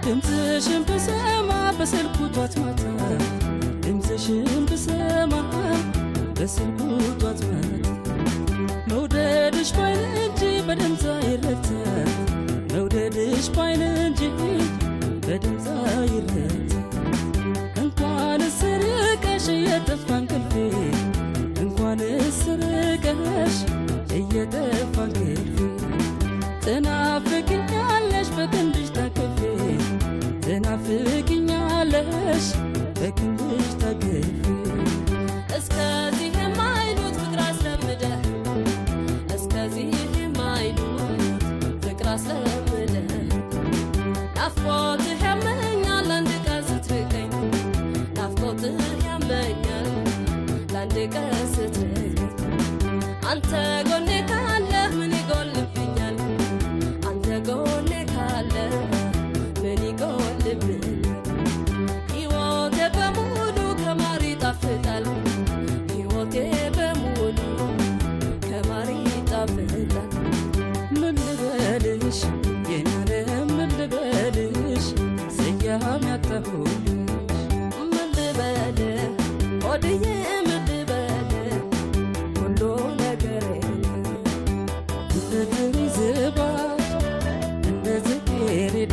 ድምፅሽን ብሰማ በስልኩ ጧት ማታ ድምፅሽን ብሰማ በስልኩ ጧት ማታ መውደድሽ ባይን እንጂ በድምፅ አይረታ መውደድሽ ባይን እንጂ በድምፅ አይረታ እንኳን ስርቀሽ እየጠፋ እንቅልፌ እንኳን ስርቀሽ እየጠፋ እንቅልፌ ትናፍቅኛለሽ በክንድሽ ታቅፌ ትናፍቅኛለሽ በክንድሽ ታቅፌ እስከዚህ የማይሉት ፍቅር አስለምደ እስከዚህ የማይሉት ፍቅር አስለምደ ናፍቆትህ ያመኛል አንድ ቀን ስትርቀኝ ናፍቆትህ ያመኛል ለአንድ ቀን ስትርቀኝ አንተ ጎኔ ካለህ ምን ይጎልብኛል አንተ ጎኔ ካለህ ምን ይጎልብኛል ሕይወቴ በሙሉ ከማር ይጣፍጣል ሕይወቴ በሙሉ ከማር ይጣፍጣል ምን ልበልሽ የናለም ምን ልበልሽ ስያሜ ያጣሁልሽ ምን ልበል ሆድዬ ምን ልበል ሁሉ ነገሬ እንደ ጥሪ ዝባድ እንደ ጽጌረዳ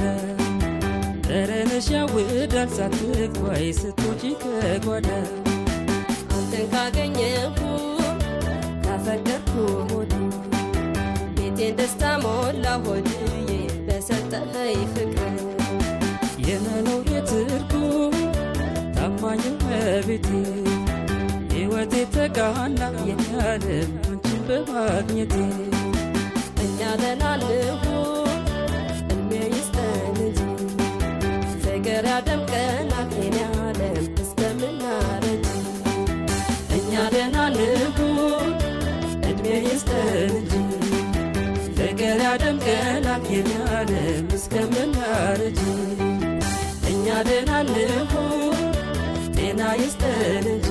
ጠረንሽ ያውዳል ሳትኳይ ስትወጪ ከጓዳ አንተን ካገኘሁ ካፈቀርኩ ሆድ ቤቴን ደስታ ሞላ ሆድዬ በሰጠኸኝ ፍቅር የመኖር ትርጉም ታማኝ መቤቴ ሕይወቴ ተቃና የኛለም አንቺን በማግኘቴ እኛ ደህና እንሁን እድሜ ይስጠን እንጂ ፍቅር ያደምቀናል የኔ ዓለም እስከምናረጅ እኛ ደህና እንሁን እድሜ ይስጠን እንጂ ፍቅር ያደምቀናል የኛለም እስከምናረጅ እኛ ደህና እንሁን ጤና ይስጠን እንጂ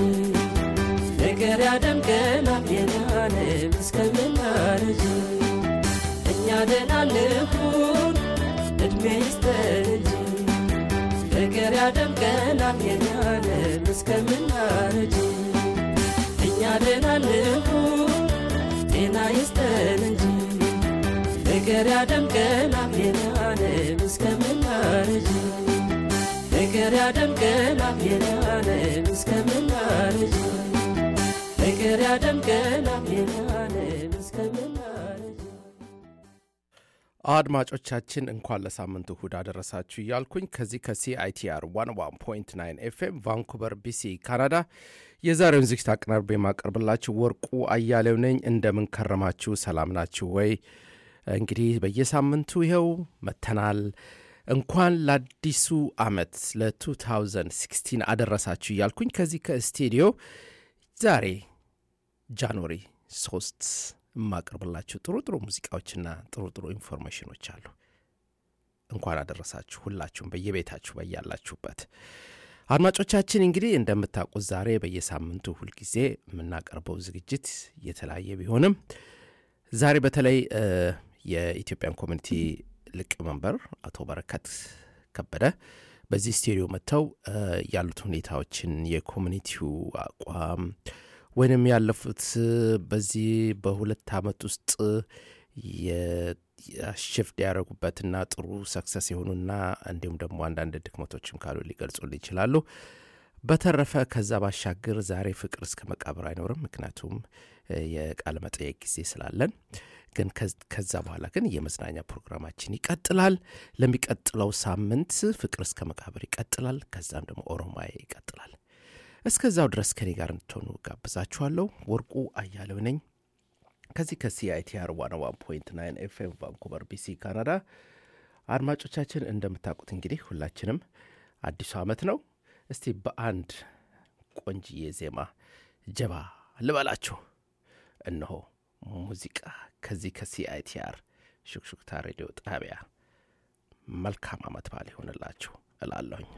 ፍቅር ያደምቀናል የኛለም እስከምናረጅ እኛ ደህና እንሁን እድሜ ይስጠን እንጂ ፍቅር ያደምቀናል የኛለም እስከምናረጅ እኛ ደህና እንሁን ጤና ይስጠን እንጂ ፍቅር ያደምቀናል የኛለም እስከምናረጅ ፍቅር ያደምቀናል የኛለም እስከምናረጅ ፍቅር ያደምቀናል የኛለም እስከምናረጅ አድማጮቻችን እንኳን ለሳምንቱ እሁድ አደረሳችሁ እያልኩኝ ከዚህ ከሲአይቲአር 11.9 ኤፍኤም ቫንኩቨር ቢሲ ካናዳ የዛሬውን ዝግጅት አቀናርቤ የማቀርብላችሁ ወርቁ አያሌው ነኝ። እንደምን ከረማችሁ? ሰላም ናችሁ ወይ? እንግዲህ በየሳምንቱ ይኸው መተናል። እንኳን ለአዲሱ ዓመት ለ2016 አደረሳችሁ እያልኩኝ ከዚህ ከስቱዲዮ ዛሬ ጃንዋሪ 3 የማቀርብላችሁ ጥሩ ጥሩ ሙዚቃዎችና ጥሩ ጥሩ ኢንፎርሜሽኖች አሉ። እንኳን አደረሳችሁ ሁላችሁም በየቤታችሁ በያላችሁበት። አድማጮቻችን እንግዲህ እንደምታውቁት ዛሬ በየሳምንቱ ሁልጊዜ የምናቀርበው ዝግጅት የተለያየ ቢሆንም ዛሬ በተለይ እ የኢትዮጵያን ኮሚኒቲ ሊቀመንበር አቶ በረከት ከበደ በዚህ ስቱዲዮ መጥተው እ ያሉት ሁኔታዎችን የኮሚኒቲው አቋም ወይንም ያለፉት በዚህ በሁለት ዓመት ውስጥ ሽፍት ያደረጉበትና ጥሩ ሰክሰስ የሆኑና እንዲሁም ደግሞ አንዳንድ ድክመቶችም ካሉ ሊገልጹልን ይችላሉ። በተረፈ ከዛ ባሻገር ዛሬ ፍቅር እስከ መቃብር አይኖርም፣ ምክንያቱም እ የቃለ መጠየቅ ጊዜ ስላለን። ግን ከዛ በኋላ ግን የመዝናኛ ፕሮግራማችን ይቀጥላል። ለሚቀጥለው ሳምንት ፍቅር እስከ መቃብር ይቀጥላል። ከዛም ደግሞ ኦሮማይ ይቀጥላል። እስከዛው ድረስ ከኔ ጋር እንድትሆኑ ጋብዛችኋለሁ። ወርቁ አያሌው ነኝ ከዚህ ከሲአይቲአር ዋን ዋን ፖይንት ናይን ኤፍኤም ቫንኩቨር ቢሲ ካናዳ። አድማጮቻችን እንደምታውቁት እንግዲህ ሁላችንም አዲሱ ዓመት ነው። እስቲ በአንድ ቆንጅዬ ዜማ ጀባ ልበላችሁ። እነሆ ሙዚቃ ከዚህ ከሲአይቲአር ሹክሹክታ ሬዲዮ ጣቢያ። መልካም ዓመት በዓል ይሆንላችሁ እላለሁኝ።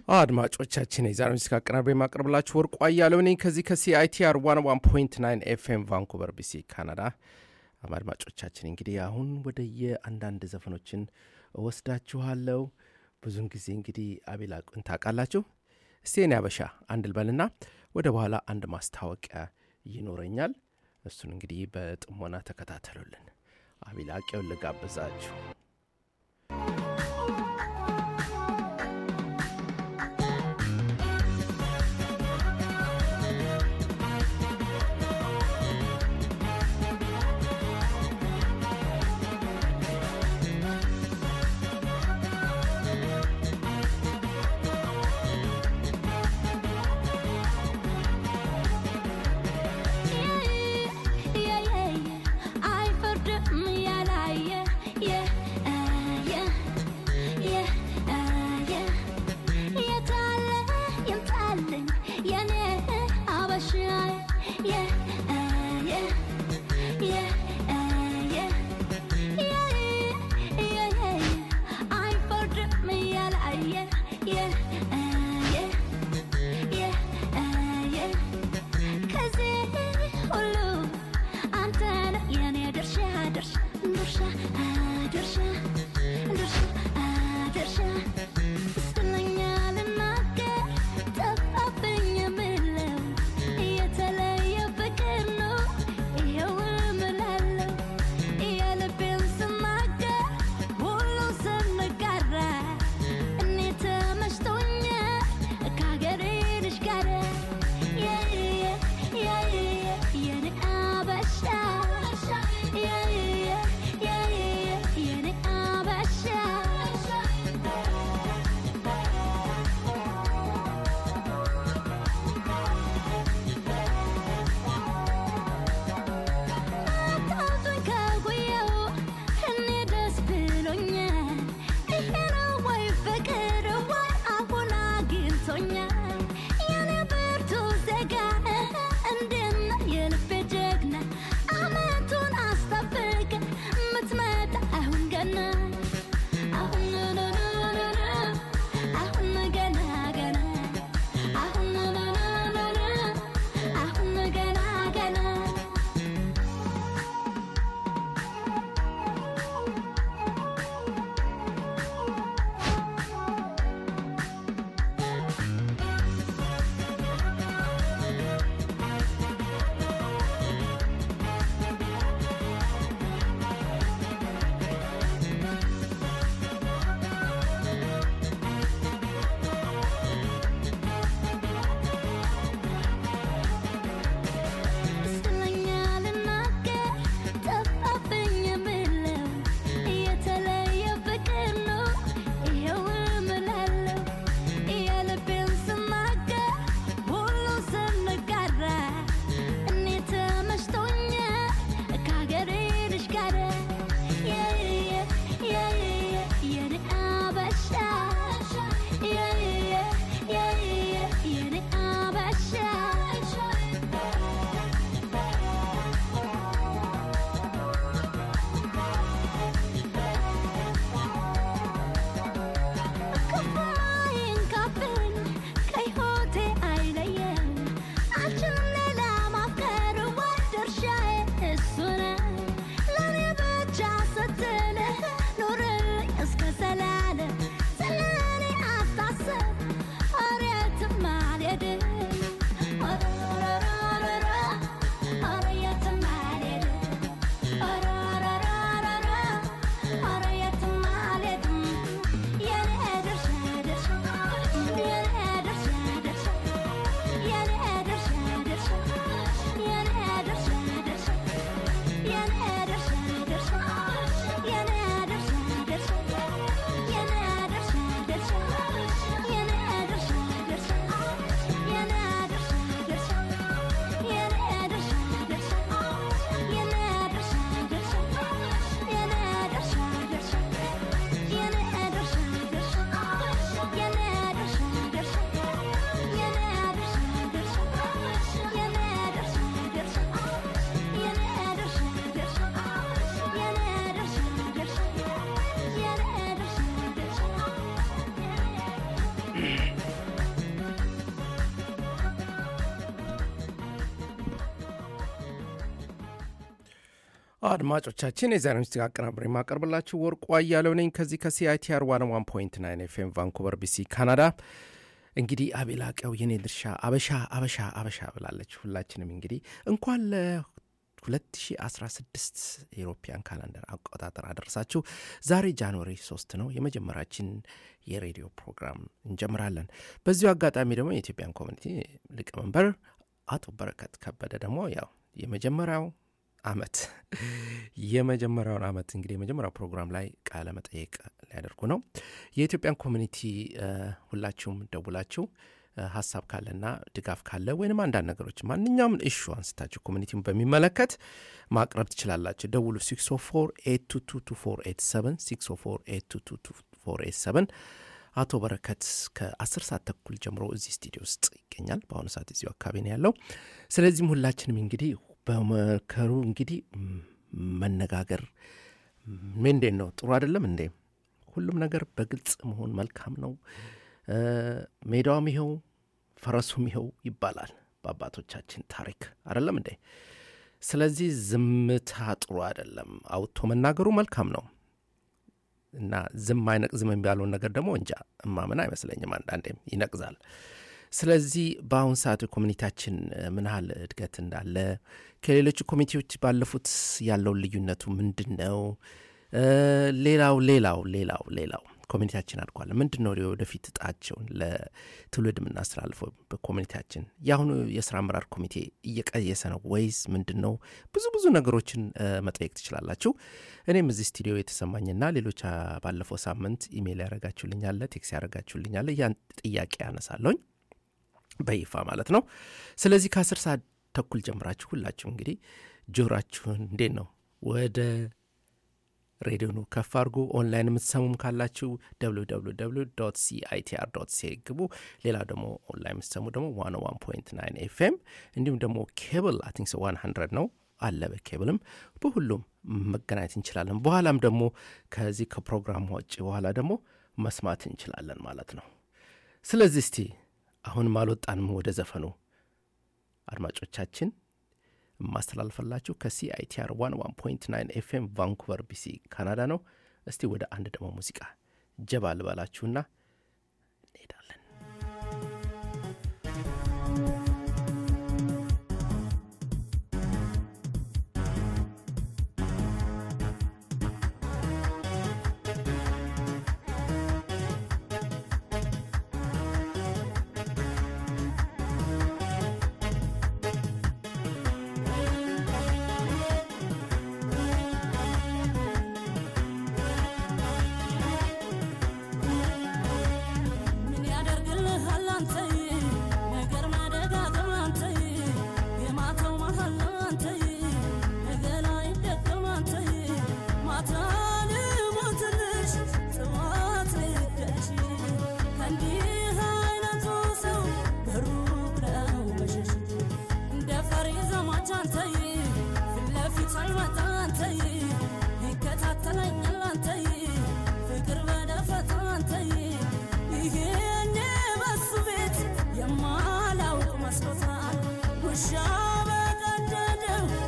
አድማጮቻችን የዛሬ ሙዚቃ አቀናብሬ የማቀርብላችሁ ወርቁ አያሌው ነኝ ከዚህ ከሲአይቲአር 101.9 ኤፍኤም ቫንኩቨር ቢሲ ካናዳ። አድማጮቻችን እንግዲህ አሁን ወደ የአንዳንድ ዘፈኖችን እወስዳችኋለሁ። ብዙን ጊዜ እንግዲህ አቤል አቁን ታውቃላችሁ። እስቲ የኔ አበሻ አንድ ልበልና ወደ በኋላ አንድ ማስታወቂያ ይኖረኛል። እሱን እንግዲህ በጥሞና ተከታተሉልን። አቤል አቄውን ልጋብዛችሁ። Yeah, yeah, yeah, yeah, yeah. አድማጮቻችን የዛሬ ምሽት አቀናብሬ የማቀርብላችሁ ወርቁ አያለው ነኝ ከዚህ ከሲአይቲአር ዋን ዋን ፖይንት ናይን ኤፍኤም ቫንኩቨር ቢሲ ካናዳ። እንግዲህ አቤላቀው የኔ ድርሻ አበሻ አበሻ አበሻ ብላለች። ሁላችንም እንግዲህ እንኳን ለ2016 የኢሮፒያን ካላንደር አቆጣጠር አደረሳችሁ። ዛሬ ጃንዋሪ 3 ነው። የመጀመሪያችን የሬዲዮ ፕሮግራም እንጀምራለን። በዚሁ አጋጣሚ ደግሞ የኢትዮጵያን ኮሚኒቲ ሊቀመንበር አቶ በረከት ከበደ ደግሞ ያው የመጀመሪያው አመት የመጀመሪያውን አመት እንግዲህ የመጀመሪያው ፕሮግራም ላይ ቃለ መጠየቅ ሊያደርጉ ነው። የኢትዮጵያን ኮሚኒቲ ሁላችሁም ደውላችሁ ሀሳብ ካለና ድጋፍ ካለ ወይንም አንዳንድ ነገሮች ማንኛውም እሹ አንስታችሁ ኮሚኒቲውን በሚመለከት ማቅረብ ትችላላችሁ። ደውሉ 604 አቶ በረከት ከ10 ሰዓት ተኩል ጀምሮ እዚህ ስቱዲዮ ውስጥ ይገኛል። በአሁኑ ሰዓት እዚሁ አካባቢ ነው ያለው። ስለዚህም ሁላችንም እንግዲህ በመከሩ እንግዲህ መነጋገር ምንዴት ነው? ጥሩ አይደለም እንዴ? ሁሉም ነገር በግልጽ መሆን መልካም ነው። ሜዳውም ይኸው ፈረሱም ይኸው ይባላል በአባቶቻችን ታሪክ አይደለም እንዴ? ስለዚህ ዝምታ ጥሩ አይደለም። አውጥቶ መናገሩ መልካም ነው እና ዝም አይነቅዝም የሚባለውን ነገር ደግሞ እንጃ እማምን አይመስለኝም። አንዳንዴም ይነቅዛል። ስለዚህ በአሁን ሰዓት ኮሚኒቲያችን ምን ያህል እድገት እንዳለ ከሌሎች ኮሚቴዎች ባለፉት ያለውን ልዩነቱ ምንድን ነው? ሌላው ሌላው ሌላው ሌላው ኮሚኒቲያችን አድጓል። ምንድን ነው ወደፊት እጣቸውን ለትውልድ የምናስተላልፈው በኮሚኒቲያችን? የአሁኑ የስራ አመራር ኮሚቴ እየቀየሰ ነው ወይስ ምንድን ነው? ብዙ ብዙ ነገሮችን መጠየቅ ትችላላችሁ። እኔም እዚህ ስቱዲዮ የተሰማኝና ሌሎች ባለፈው ሳምንት ኢሜይል ያደረጋችሁልኛለ፣ ቴክስ ያደረጋችሁልኛለ ያን ጥያቄ ያነሳለሁኝ በይፋ ማለት ነው። ስለዚህ ከአስር ሰዓት ተኩል ጀምራችሁ ሁላችሁ እንግዲህ ጆራችሁን እንዴት ነው ወደ ሬዲዮኑ ከፍ አድርጎ ኦንላይን የምትሰሙም ካላችሁ www ሲአይቲአር ሲ ግቡ። ሌላ ደግሞ ኦንላይን የምትሰሙ ደግሞ ዋን ዋን ፖይንት ናይን ኤፍኤም እንዲሁም ደግሞ ኬብል አይ ቲንክ ዋን ሀንድረድ ነው አለ በኬብልም በሁሉም መገናኘት እንችላለን። በኋላም ደግሞ ከዚህ ከፕሮግራም ውጭ በኋላ ደግሞ መስማት እንችላለን ማለት ነው። ስለዚህ እስቲ አሁንም አልወጣንም ወደ ዘፈኑ አድማጮቻችን የማስተላልፈላችሁ ከሲአይቲአር ዋን ዋን ፖይንት ናይን ኤፍኤም ቫንኩቨር ቢሲ ካናዳ ነው። እስቲ ወደ አንድ ደግሞ ሙዚቃ ጀባ ልበላችሁና እንሄዳለን። የማላውቅ መስሎታል ውሻ በቀደደው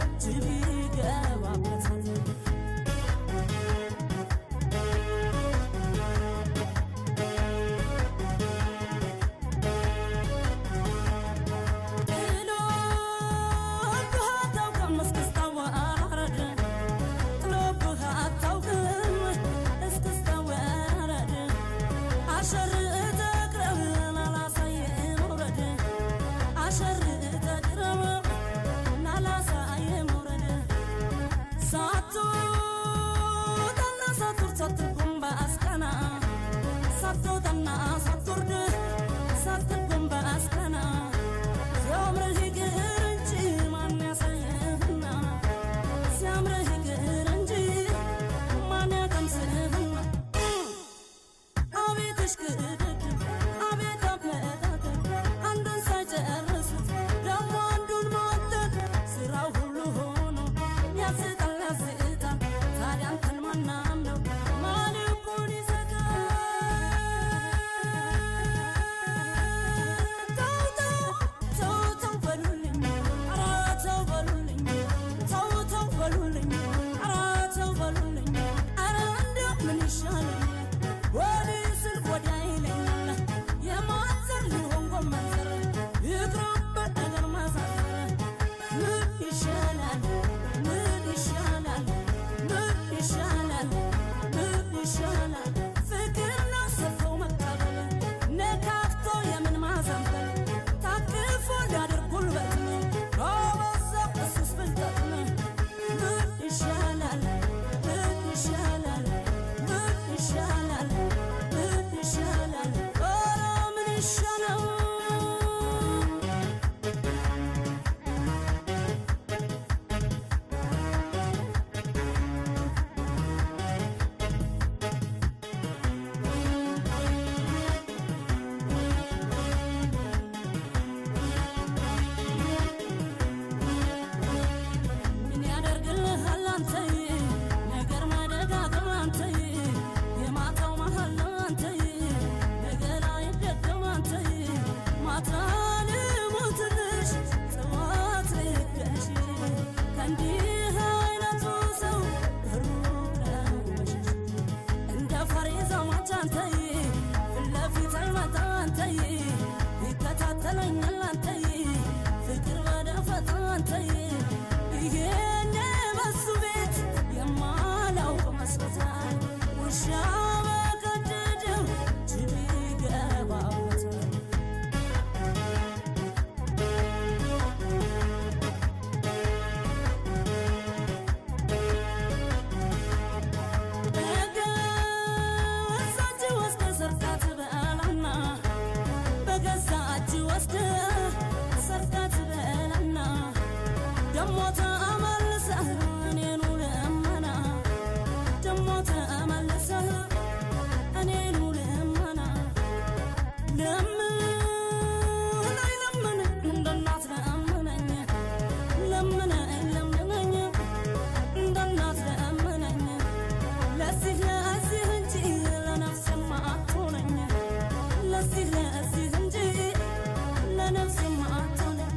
ደሞ ተመልሰህ እኔኑ ልመና ደሞ ተመልሰህ እኔኑ ልመና ለምን አይ ለምን እንደ እናት ለምነኝ ለምነኝ ለምነኝ እንደ እናት ለምነኝ ለዚህ ለዚህ እንጂ ለነፍስማ አትሆነኝ ለዚህ ለዚህ እንጂ ለነፍስማ አትሆነኝ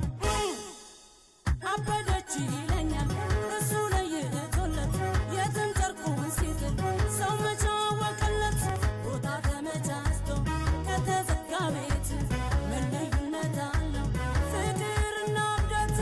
አበደች ይለኛል እሱ ለይቶለት የትን ጨርቁን ሲጥል ሰው መቼ አወቀለት ቦታ ተመቻችቶ ከተዘጋ ቤት ምን ልዩነት አለው ፍቅርና እብደት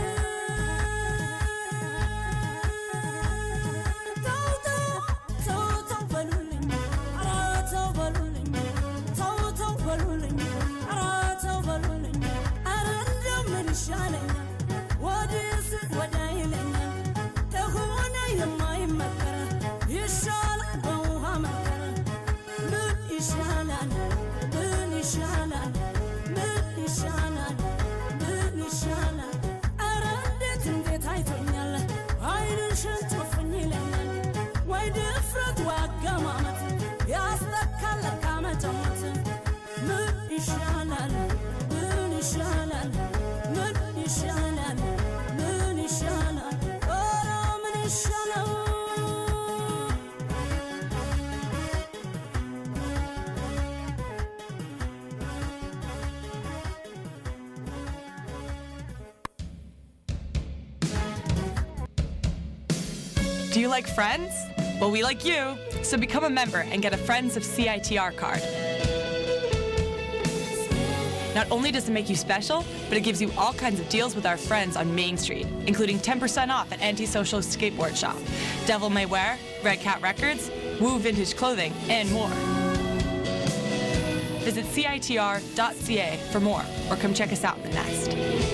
ተው ተው ተው ተው በሉልኝ ኧረ ተው በሉልኝ ተው ተው በሉልኝ ኧረ ተው በሉልኝ ኧረ እንደው ምን ይሻለኛል ወዲህስ ወዲያ ይለኛል ከሆነ የማይመከር ይሻላል በውሃ መከር ምን ይሻላል ምን ይሻላል ምን ይሻላል ምን ይሻላል ኧረ እንዴት እንዴት አይቶኛል አይንሽን ጨፍኝ ይለኛል ወይ ድፍረት ወይ አገማመት ያስጠካል ለካ መጨመት ምን ይሻላል ምን ይሻላል ምን ይሻላል ምን ይሻላል ኧረ ምን ይሻላል Do you like friends? Well, we like you. So become a member and get a Friends of CITR card. Not only does it make you special, but it gives you all kinds of deals with our friends on Main Street, including 10% off at Antisocial Skateboard Shop, Devil May Wear, Red Cat Records, Woo Vintage Clothing, and more. Visit CITR.ca for more or come check us out in the nest.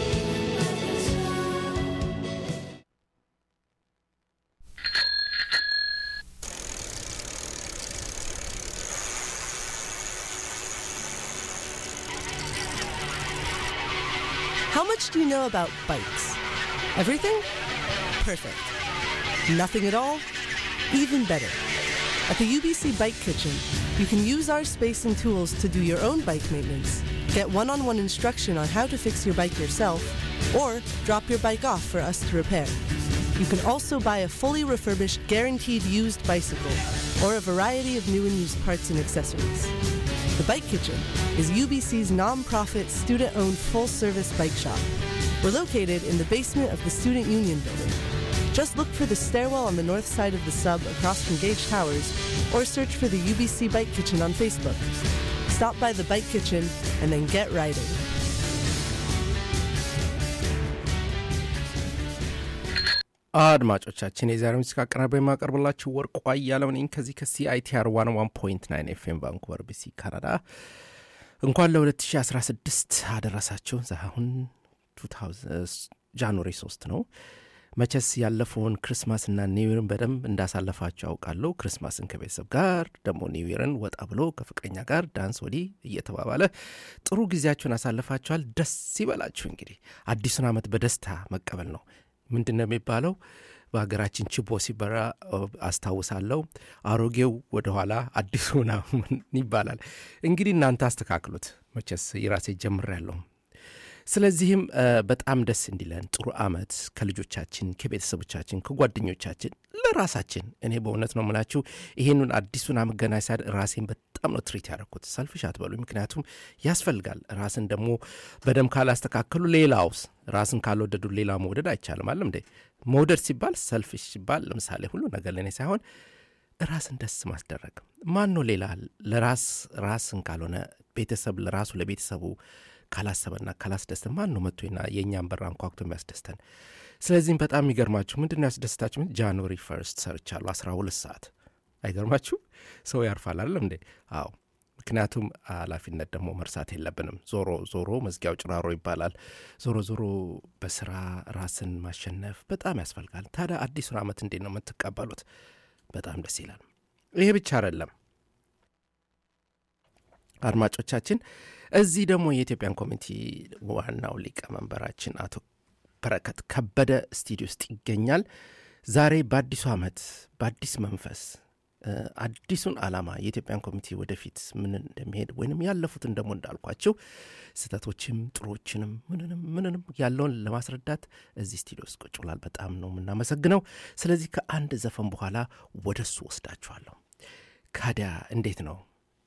How much do you know about bikes? Everything? Perfect. Nothing at all? Even better. At the UBC Bike Kitchen, you can use our space and tools to do your own bike maintenance, get one on one instruction on how to fix your bike yourself, or drop your bike off for us to repair. You can also buy a fully refurbished, guaranteed used bicycle, or a variety of new and used parts and accessories. The Bike Kitchen is UBC's non-profit, student-owned full-service bike shop. We're located in the basement of the Student Union building. Just look for the stairwell on the north side of the sub across from Gage Towers, or search for the UBC Bike Kitchen on Facebook. Stop by the Bike Kitchen and then get riding. አድማጮቻችን የዛሬው ሙዚቃ አቀናባሪ የማቀርብላችሁ ወርቁ አያለው ነኝ ከዚህ ከሲአይቲአር ዋን ዋን ፖይንት ናይን ኤፍኤም ቫንኩቨር ቢሲ ካናዳ እንኳን ለ2016 አደረሳችሁ አሁን ጃንዋሪ 3 ነው መቸስ ያለፈውን ክርስማስና ኒውይርን በደንብ እንዳሳለፋችሁ አውቃለሁ ክርስማስን ከቤተሰብ ጋር ደግሞ ኒውይርን ወጣ ብሎ ከፍቅረኛ ጋር ዳንስ ወዲህ እየተባባለ ጥሩ ጊዜያችሁን አሳልፋችኋል ደስ ይበላችሁ እንግዲህ አዲሱን ዓመት በደስታ መቀበል ነው ምንድን ነው የሚባለው በሀገራችን ችቦ ሲበራ አስታውሳለሁ አሮጌው ወደኋላ አዲሱ ምናምን ይባላል እንግዲህ እናንተ አስተካክሉት መቸስ የራሴ ጀምር ያለሁ ስለዚህም በጣም ደስ እንዲለን ጥሩ አመት ከልጆቻችን ከቤተሰቦቻችን ከጓደኞቻችን ለራሳችን እኔ በእውነት ነው ምላችሁ ይሄንን አዲሱን አመት ገና ሳድ ራሴን በጣም ነው ትሪት ያደረኩት ሰልፍሽ አትበሉ ምክንያቱም ያስፈልጋል ራስን ደግሞ በደም ካላስተካከሉ ሌላውስ ራስን ካልወደዱ ሌላ መውደድ አይቻልም አለም እንዴ መውደድ ሲባል ሰልፍሽ ሲባል ለምሳሌ ሁሉ ነገር ለእኔ ሳይሆን ራስን ደስ ማስደረግ ማን ነው ሌላ ለራስ ራስን ካልሆነ ቤተሰብ ለራሱ ለቤተሰቡ ካላሰበና ካላስደስተን ማን ነው መጥቶና የእኛን በር አንኳኩቶ የሚያስደስተን ስለዚህም በጣም የሚገርማችሁ ምንድን ነው ያስደስታችሁ ጃንዋሪ ፈርስት ሰርቻለሁ አስራ ሁለት ሰዓት አይገርማችሁ ሰው ያርፋል አለም እንዴ አዎ ምክንያቱም ኃላፊነት ደግሞ መርሳት የለብንም ዞሮ ዞሮ መዝጊያው ጭራሮ ይባላል ዞሮ ዞሮ በስራ ራስን ማሸነፍ በጣም ያስፈልጋል ታዲያ አዲሱን አመት እንዴት ነው የምትቀበሉት በጣም ደስ ይላል ይሄ ብቻ አይደለም አድማጮቻችን እዚህ ደግሞ የኢትዮጵያን ኮሚኒቲ ዋናው ሊቀመንበራችን አቶ በረከት ከበደ ስቱዲዮ ውስጥ ይገኛል። ዛሬ በአዲሱ ዓመት በአዲስ መንፈስ እ፣ አዲሱን ዓላማ የኢትዮጵያን ኮሚቴ ወደፊት ምን እንደሚሄድ ወይንም ያለፉትን ደግሞ እንዳልኳቸው ስህተቶችም ጥሩዎችንም ምንንም ምንንም ያለውን ለማስረዳት እዚህ ስቱዲዮ ውስጥ ቁጭ ብሏል። በጣም ነው የምናመሰግነው። ስለዚህ ከአንድ ዘፈን በኋላ ወደ እሱ ወስዳችኋለሁ። ካዲያ እንዴት ነው?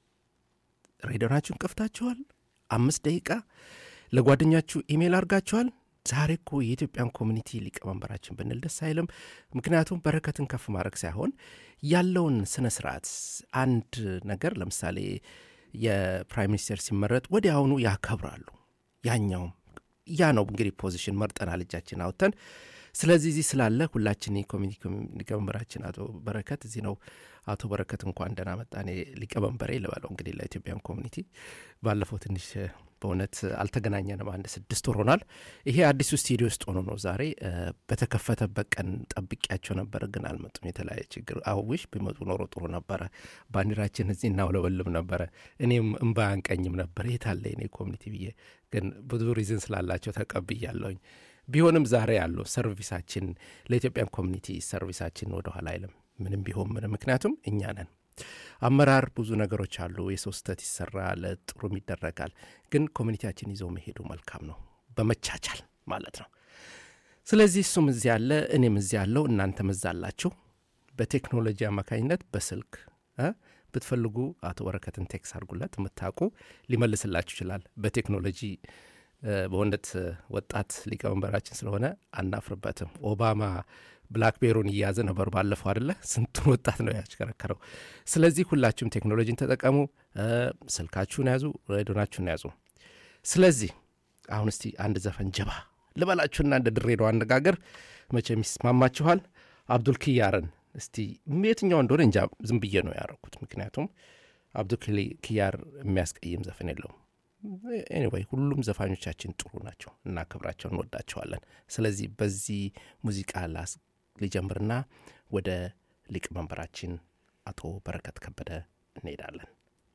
ሬዲዮናችሁን ከፍታችኋል? አምስት ደቂቃ ለጓደኛችሁ ኢሜይል አድርጋችኋል? ዛሬ እኮ የኢትዮጵያን ኮሚኒቲ ሊቀመንበራችን ብንል ደስ አይልም? ምክንያቱም በረከትን ከፍ ማድረግ ሳይሆን ያለውን ስነ ስርዓት አንድ ነገር ለምሳሌ የፕራይም ሚኒስቴር ሲመረጥ ወዲያውኑ ያከብራሉ። ያኛውም ያ ነው እንግዲህ ፖዚሽን መርጠናል እጃችን አውጥተን። ስለዚህ እዚህ ስላለ ሁላችን የኮሚኒቲ ሊቀመንበራችን አቶ በረከት እዚህ ነው። አቶ በረከት እንኳን ደህና መጣ። እኔ ሊቀመንበሬ ልበለው እንግዲህ ለኢትዮጵያን ኮሚኒቲ ባለፈው ትንሽ በእውነት አልተገናኘንም። አንድ ስድስት ወር ሆኗል። ይሄ አዲሱ ስቱዲዮ ውስጥ ሆኖ ነው ዛሬ እ፣ በተከፈተበት ቀን ጠብቂያቸው ነበር፣ ግን አልመጡም። የተለያየ ችግር አውሽ ቢመጡ ኖሮ ጥሩ ነበረ። ባንዲራችን እዚህ እናውለበልም ነበረ። እኔም እምባ አንቀኝም ነበር የታለ የኔ ኮሚኒቲ ብዬ፣ ግን ብዙ ሪዝን ስላላቸው ተቀብያለሁኝ። ቢሆንም ዛሬ ያለው ሰርቪሳችን ለኢትዮጵያን ኮሚኒቲ ሰርቪሳችን ወደኋላ አይልም። ምንም ቢሆን ምንም፣ ምክንያቱም እኛ ነን አመራር ብዙ ነገሮች አሉ። የሰው ስህተት ይሰራል፣ ጥሩም ይደረጋል። ግን ኮሚኒቲያችን ይዘው መሄዱ መልካም ነው፣ በመቻቻል ማለት ነው። ስለዚህ እሱም እዚህ ያለ እኔም እዚህ ያለው እናንተም እዛ አላችሁ። በቴክኖሎጂ አማካኝነት በስልክ እ ብትፈልጉ አቶ በረከትን ቴክስ አድርጉለት፣ የምታውቁ ሊመልስላችሁ ይችላል። በቴክኖሎጂ እ፣ በእውነት ወጣት ሊቀመንበራችን ስለሆነ አናፍርበትም። ኦባማ ብላክቤሩን እያያዘ ነበር ባለፈው አደለ? ስንቱን ወጣት ነው ያሽከረከረው። ስለዚህ ሁላችሁም ቴክኖሎጂን ተጠቀሙ፣ እ፣ ስልካችሁን ያዙ፣ ሬዲዮናችሁን ያዙ። ስለዚህ አሁን እስቲ አንድ ዘፈን ጀባ ልበላችሁና እንደ ድሬዳዋ አነጋገር መቼም ይስማማችኋል። አብዱል ኪያርን እስቲ የትኛው እንደሆነ እንጃ ዝም ብዬ ነው ያደረኩት። ምክንያቱም አብዱል ኪያር የሚያስቀይም ዘፈን የለውም። ኤኒዌይ ሁሉም ዘፋኞቻችን ጥሩ ናቸው፣ እናከብራቸው፣ እንወዳቸዋለን። ስለዚህ በዚህ ሙዚቃ ላስ ሊጀምርና ወደ ሊቀመንበራችን አቶ በረከት ከበደ እንሄዳለን።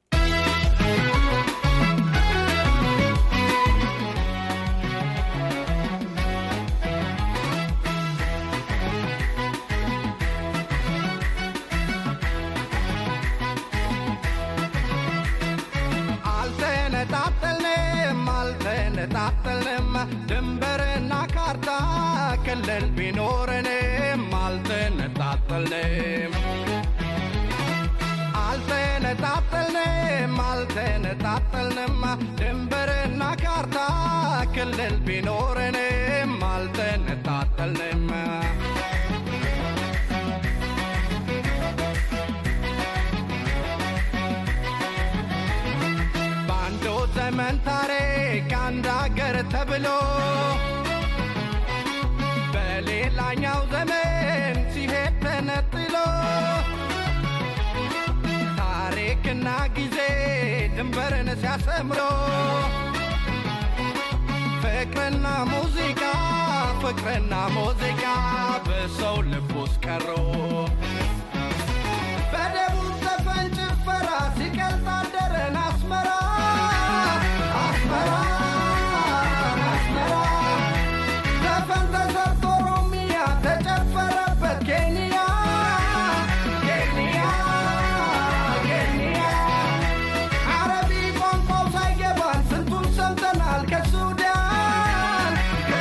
አልተነጣጠልንም አልተነጣጠልንም ድንበርና ካርታ ክልል ቢኖረንም አልተነጣጠልንም አልተነጣጠልንም አልተነጣጠልንም ድንበርና ካርታ ክልል ቢኖረንም አልተነጣጠልንም በአንዱ ዘመን ታሪክ አንድ አገር ተብሎ በሌላኛው ዘመን ሲሄድ ተነጥሎ ታሪክና ጊዜ ድንበርን ሲያሰምሮ ፍቅርና ሙዚቃ ፍቅርና ሙዚቃ በሰው ልብ ውስጥ ቀሮ በደቡብ ዘፈን ጭፈራ ሲቀልጥ አደረን አስመራ አስመራ አስመራ ዘፈን ተሰርቶ ኦሮሚያ ተጨፈረበት ኬንያ ኬንያ ኬንያ አረቢ ቋንቋው ሳይገባን ስንቱን ሰምተናል ከሱዳን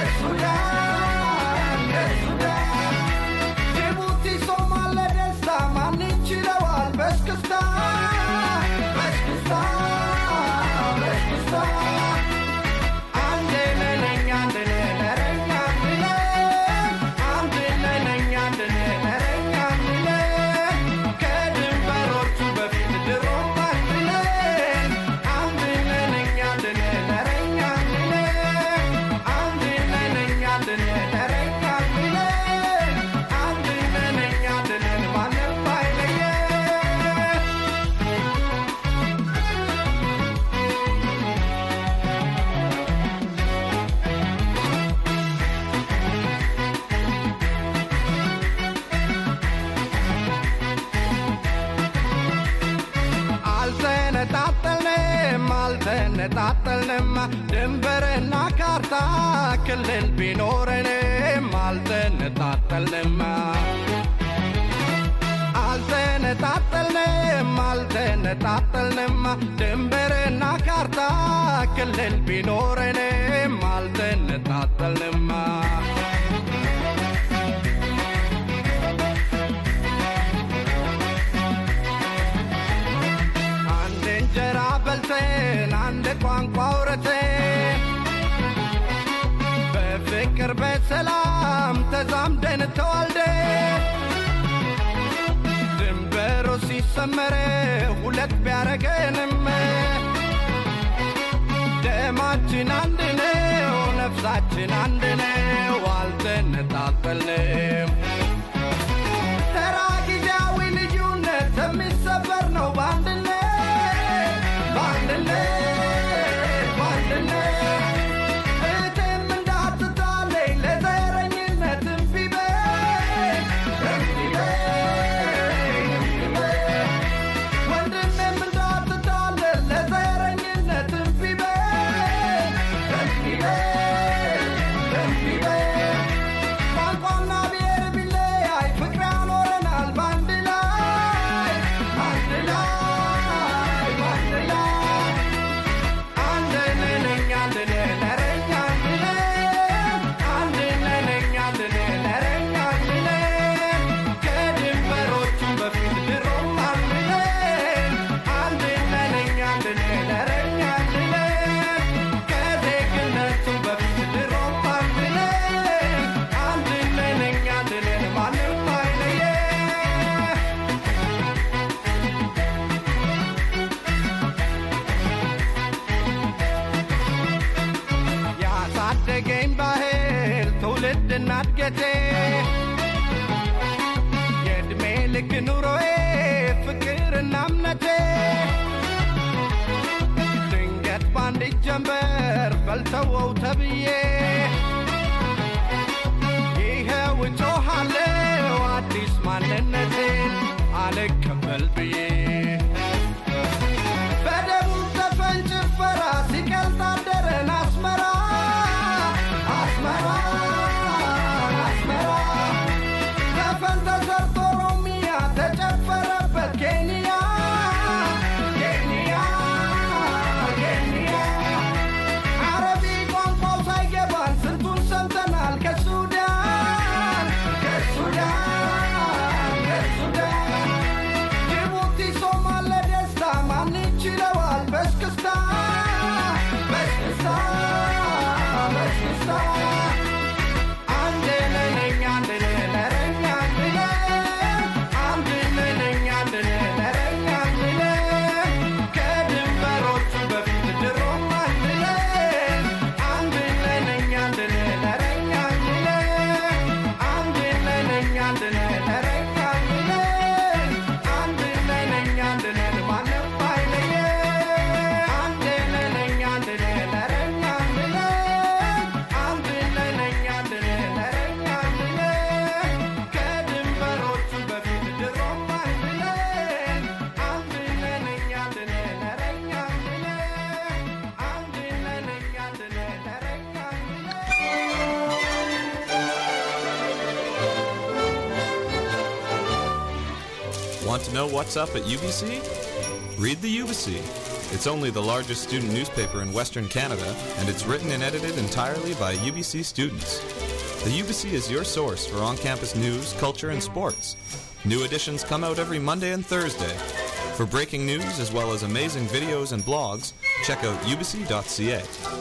ከሱዳን ከሱዳን ጅቡቲ ሶማሌ ደስታ ማን ይችለዋል በስክስታ በስክስታ በስክስታ አንድ ነነኛ አንድ ነረኛ አንድ አንድ ነነኛ አንድ ነረኛ አንድ ከድንበሮቹ በፊት ድሮም አንድ ነን አንድ ነነኛ አንድ ነረኛ አንድ አንድ ነነኛ አንድ ነረኛ አንድ አንድ ነነኛ አንድ ነን ማንም አይለየን አልተነጣጠልንም አልተነጣጠልንም ድንበርና ካርታ ካርታ ክልል ቢኖረንም አልተነጣጠልንም አልተነጣጠልንም አልተነጣጠልንም ድንበርና ካርታ ክልል ቢኖረንም አልተነጣጠልንም አንድ እንጀራ በልተን አንድ ቋንቋ አውርተን በፍቅር በሰላም ተዛምደን ተዋልደን ድንበሩ ሲሰመረ ሁለት ቢያረገንም ደማችን አንድ ነው፣ ነፍሳችን አንድ ነው፣ አልተነጣጠልንም። ተራ ጊዜያዊ ልዩነት የሚሰበር ነው በአንድነት በአንድነት በአንድነት እህቴም እንዳትታለኝ ለዘረኝነት እምቢ በይ እምቢ በይ እምቢ በይ ወንድሜም እንዳትታለል ለዘረኝነት እምቢ በይ እምቢ በይ እምቢ በይ ቋንቋና ብሔር ቢለያይ ፍቅር ያኖረናል በአንድ ላይ አንድ ላይ በአንድ ላይ አንድ ነን እኛ አንድ ነን ኧረ እኛ አንድ ነን አንድ ነን እኛ አንድ ነን ኧረ እኛ አንድ ነን ከድንበሮቹ በፊት ድሮም አንድ ነን አንድ ነን እኛ አንድ ነን ኧረ እኛ አንድ ነን ከዜግነቱ በፊት ድሮም አንድ ነን አንድ ነን እኛ አንድ ነን ማንም አይለየን ያሳደገኝ ባህል ትውልድና እድገቴ የዕድሜ ልክ ኑሮዬ ፍቅርና እምነቴ ድንገት ባንድ ጀንበር በልተወው ተብዬ ይኸው እጮኻለሁ አዲስ ማንነቴን አልቀበል ብዬ በደቡብ ዘፈን ጭፈራ ሲቀልጥ አደረን አስመራ አስመራ አስመራ ዘፈን ተሰርቶ ኦሮሚያ ተጨፈረበት ኬንያ ኬንያ ኬንያ አረቢ ቋንቋው ሳይገባን ስንቱን ሰምተናል ከሱዳን ከሱዳን ከሱዳን ጅቡቲ ሶማሌ ደስታ ማን ይችለዋል በስክስታ በስክስታ በስክስታ አንድ ነን እኛ አንድ ነን ኧረ እኛ አንድ ነን አንድ ነን እኛ አንድ ነን ኧረ እኛ አንድ ነን ከድንበሮቹ በፊት ድሮም አንድ ነን አንድ ነን እኛ አንድ ነን ኧረ እኛ አንድ ነን አንድ ነን እኛ አንድ ነን ኧረ እኛ አንድ ነን አንድ ነን እኛ አንድ ነን ማንም አይለየን አንድ ነን እኛ አንድ ነን ኧረ እኛ አንድ ነን አንድ ነን እኛ አንድ ነን ኧረ እኛ አንድ ነን ከድንበሮቹ በፊት ድሮም አንድ ነን አንድ ነን እኛ አንድ ነን ኧረ እኛ አንድ ነን አንድ ነን እኛ አንድ ነን ኧረ እኛ አንድ Want to know what's up at UBC? Read the UBC. It's only the largest student newspaper in Western Canada, and it's written and edited entirely by UBC students. The UBC is your source for on campus news, culture, and sports. New editions come out every Monday and Thursday. For breaking news as well as amazing videos and blogs, check out ubc.ca.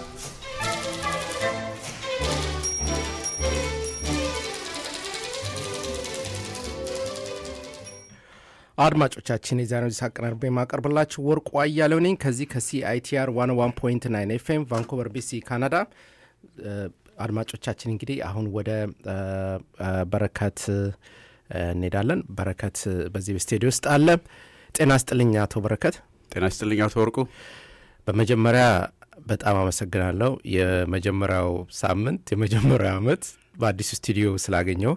አድማጮቻችን የዛሬው ዚስ አቀናርቤ የማቀርብላችሁ ወርቁ አያሌው ነኝ ከዚህ ከሲአይቲአር 101.9 ኤፍኤም ቫንኩቨር ቢሲ ካናዳ እ፣ አድማጮቻችን እንግዲህ አሁን ወደ እ፣ እ፣ በረከት እ፣ እንሄዳለን በረከት እ፣ በዚህ ስቱዲዮ ውስጥ አለ ጤና ስጥልኝ አቶ በረከት ጤና ይስጥልኝ አቶ ወርቁ። በመጀመሪያ በጣም አመሰግናለሁ የመጀመሪያው ሳምንት የመጀመሪያው አመት በአዲሱ ስቱዲዮ ስላገኘው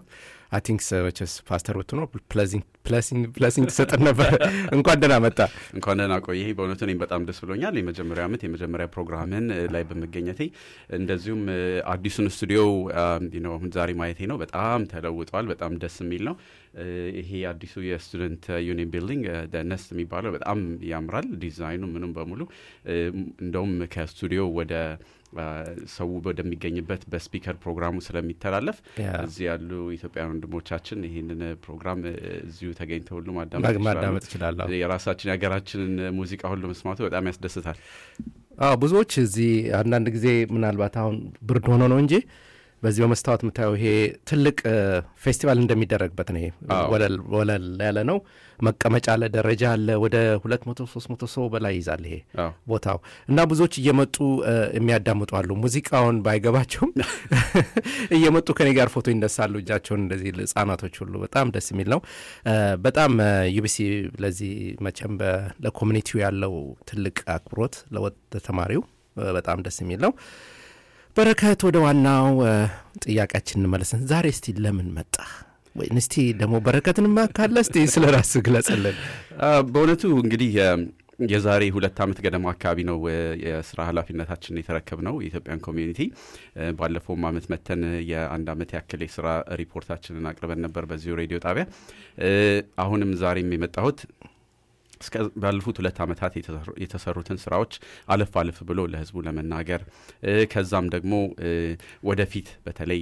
አይ ቲንክ መቸስ ፓስተር ብትኖ ፕለሲንግ ትሰጥን ነበር። እንኳን ደህና መጣ። እንኳን ደህና ቆየህ። በእውነቱ እኔም በጣም ደስ ብሎኛል የመጀመሪያ ዓመት የመጀመሪያ ፕሮግራምን ላይ በመገኘቴ እንደዚሁም አዲሱን ስቱዲዮ ነው አሁን ዛሬ ማየቴ ነው። በጣም ተለውጧል። በጣም ደስ የሚል ነው። ይሄ አዲሱ የስቱደንት ዩኒየን ቢልዲንግ ነስት የሚባለው በጣም ያምራል። ዲዛይኑ ምኑም በሙሉ እንደውም ከስቱዲዮ ወደ ሰው ወደሚገኝበት በስፒከር ፕሮግራሙ ስለሚተላለፍ እዚህ ያሉ ኢትዮጵያውያን ወንድሞቻችን ይህንን ፕሮግራም እዚሁ ተገኝተው ሁሉ ማዳመጥ ይችላል። የራሳችን የሀገራችንን ሙዚቃ ሁሉ መስማቱ በጣም ያስደስታል። አዎ ብዙዎች እዚህ አንዳንድ ጊዜ ምናልባት አሁን ብርድ ሆኖ ነው እንጂ በዚህ በመስታወት የምታየው ይሄ ትልቅ ፌስቲቫል እንደሚደረግበት ነው። ይሄ ወለል ያለ ነው። መቀመጫ አለ፣ ደረጃ አለ። ወደ ሁለት መቶ ሶስት መቶ ሰው በላይ ይዛል ይሄ ቦታው እና ብዙዎች እየመጡ የሚያዳምጡ አሉ። ሙዚቃውን ባይገባቸውም እየመጡ ከኔ ጋር ፎቶ ይነሳሉ። እጃቸውን እንደዚህ ህጻናቶች ሁሉ በጣም ደስ የሚል ነው። በጣም ዩቢሲ ለዚህ መቼም ለኮሚኒቲው ያለው ትልቅ አክብሮት ለተማሪው በጣም ደስ የሚል ነው። በረከት ወደ ዋናው ጥያቄያችን እንመለስን። ዛሬ እስቲ ለምን መጣ ወይም እስቲ ደግሞ በረከትን ካለ እስቲ ስለ ራስ ግለጽልን። በእውነቱ እንግዲህ የዛሬ ሁለት ዓመት ገደማ አካባቢ ነው የስራ ኃላፊነታችን የተረከብ ነው የኢትዮጵያን ኮሚዩኒቲ። ባለፈውም ዓመት መተን የአንድ ዓመት ያክል የስራ ሪፖርታችንን አቅርበን ነበር በዚሁ ሬዲዮ ጣቢያ። አሁንም ዛሬም የመጣሁት እስከ ባለፉት ሁለት ዓመታት የተሰሩትን ስራዎች አለፍ አለፍ ብሎ ለህዝቡ ለመናገር ከዛም ደግሞ ወደፊት በተለይ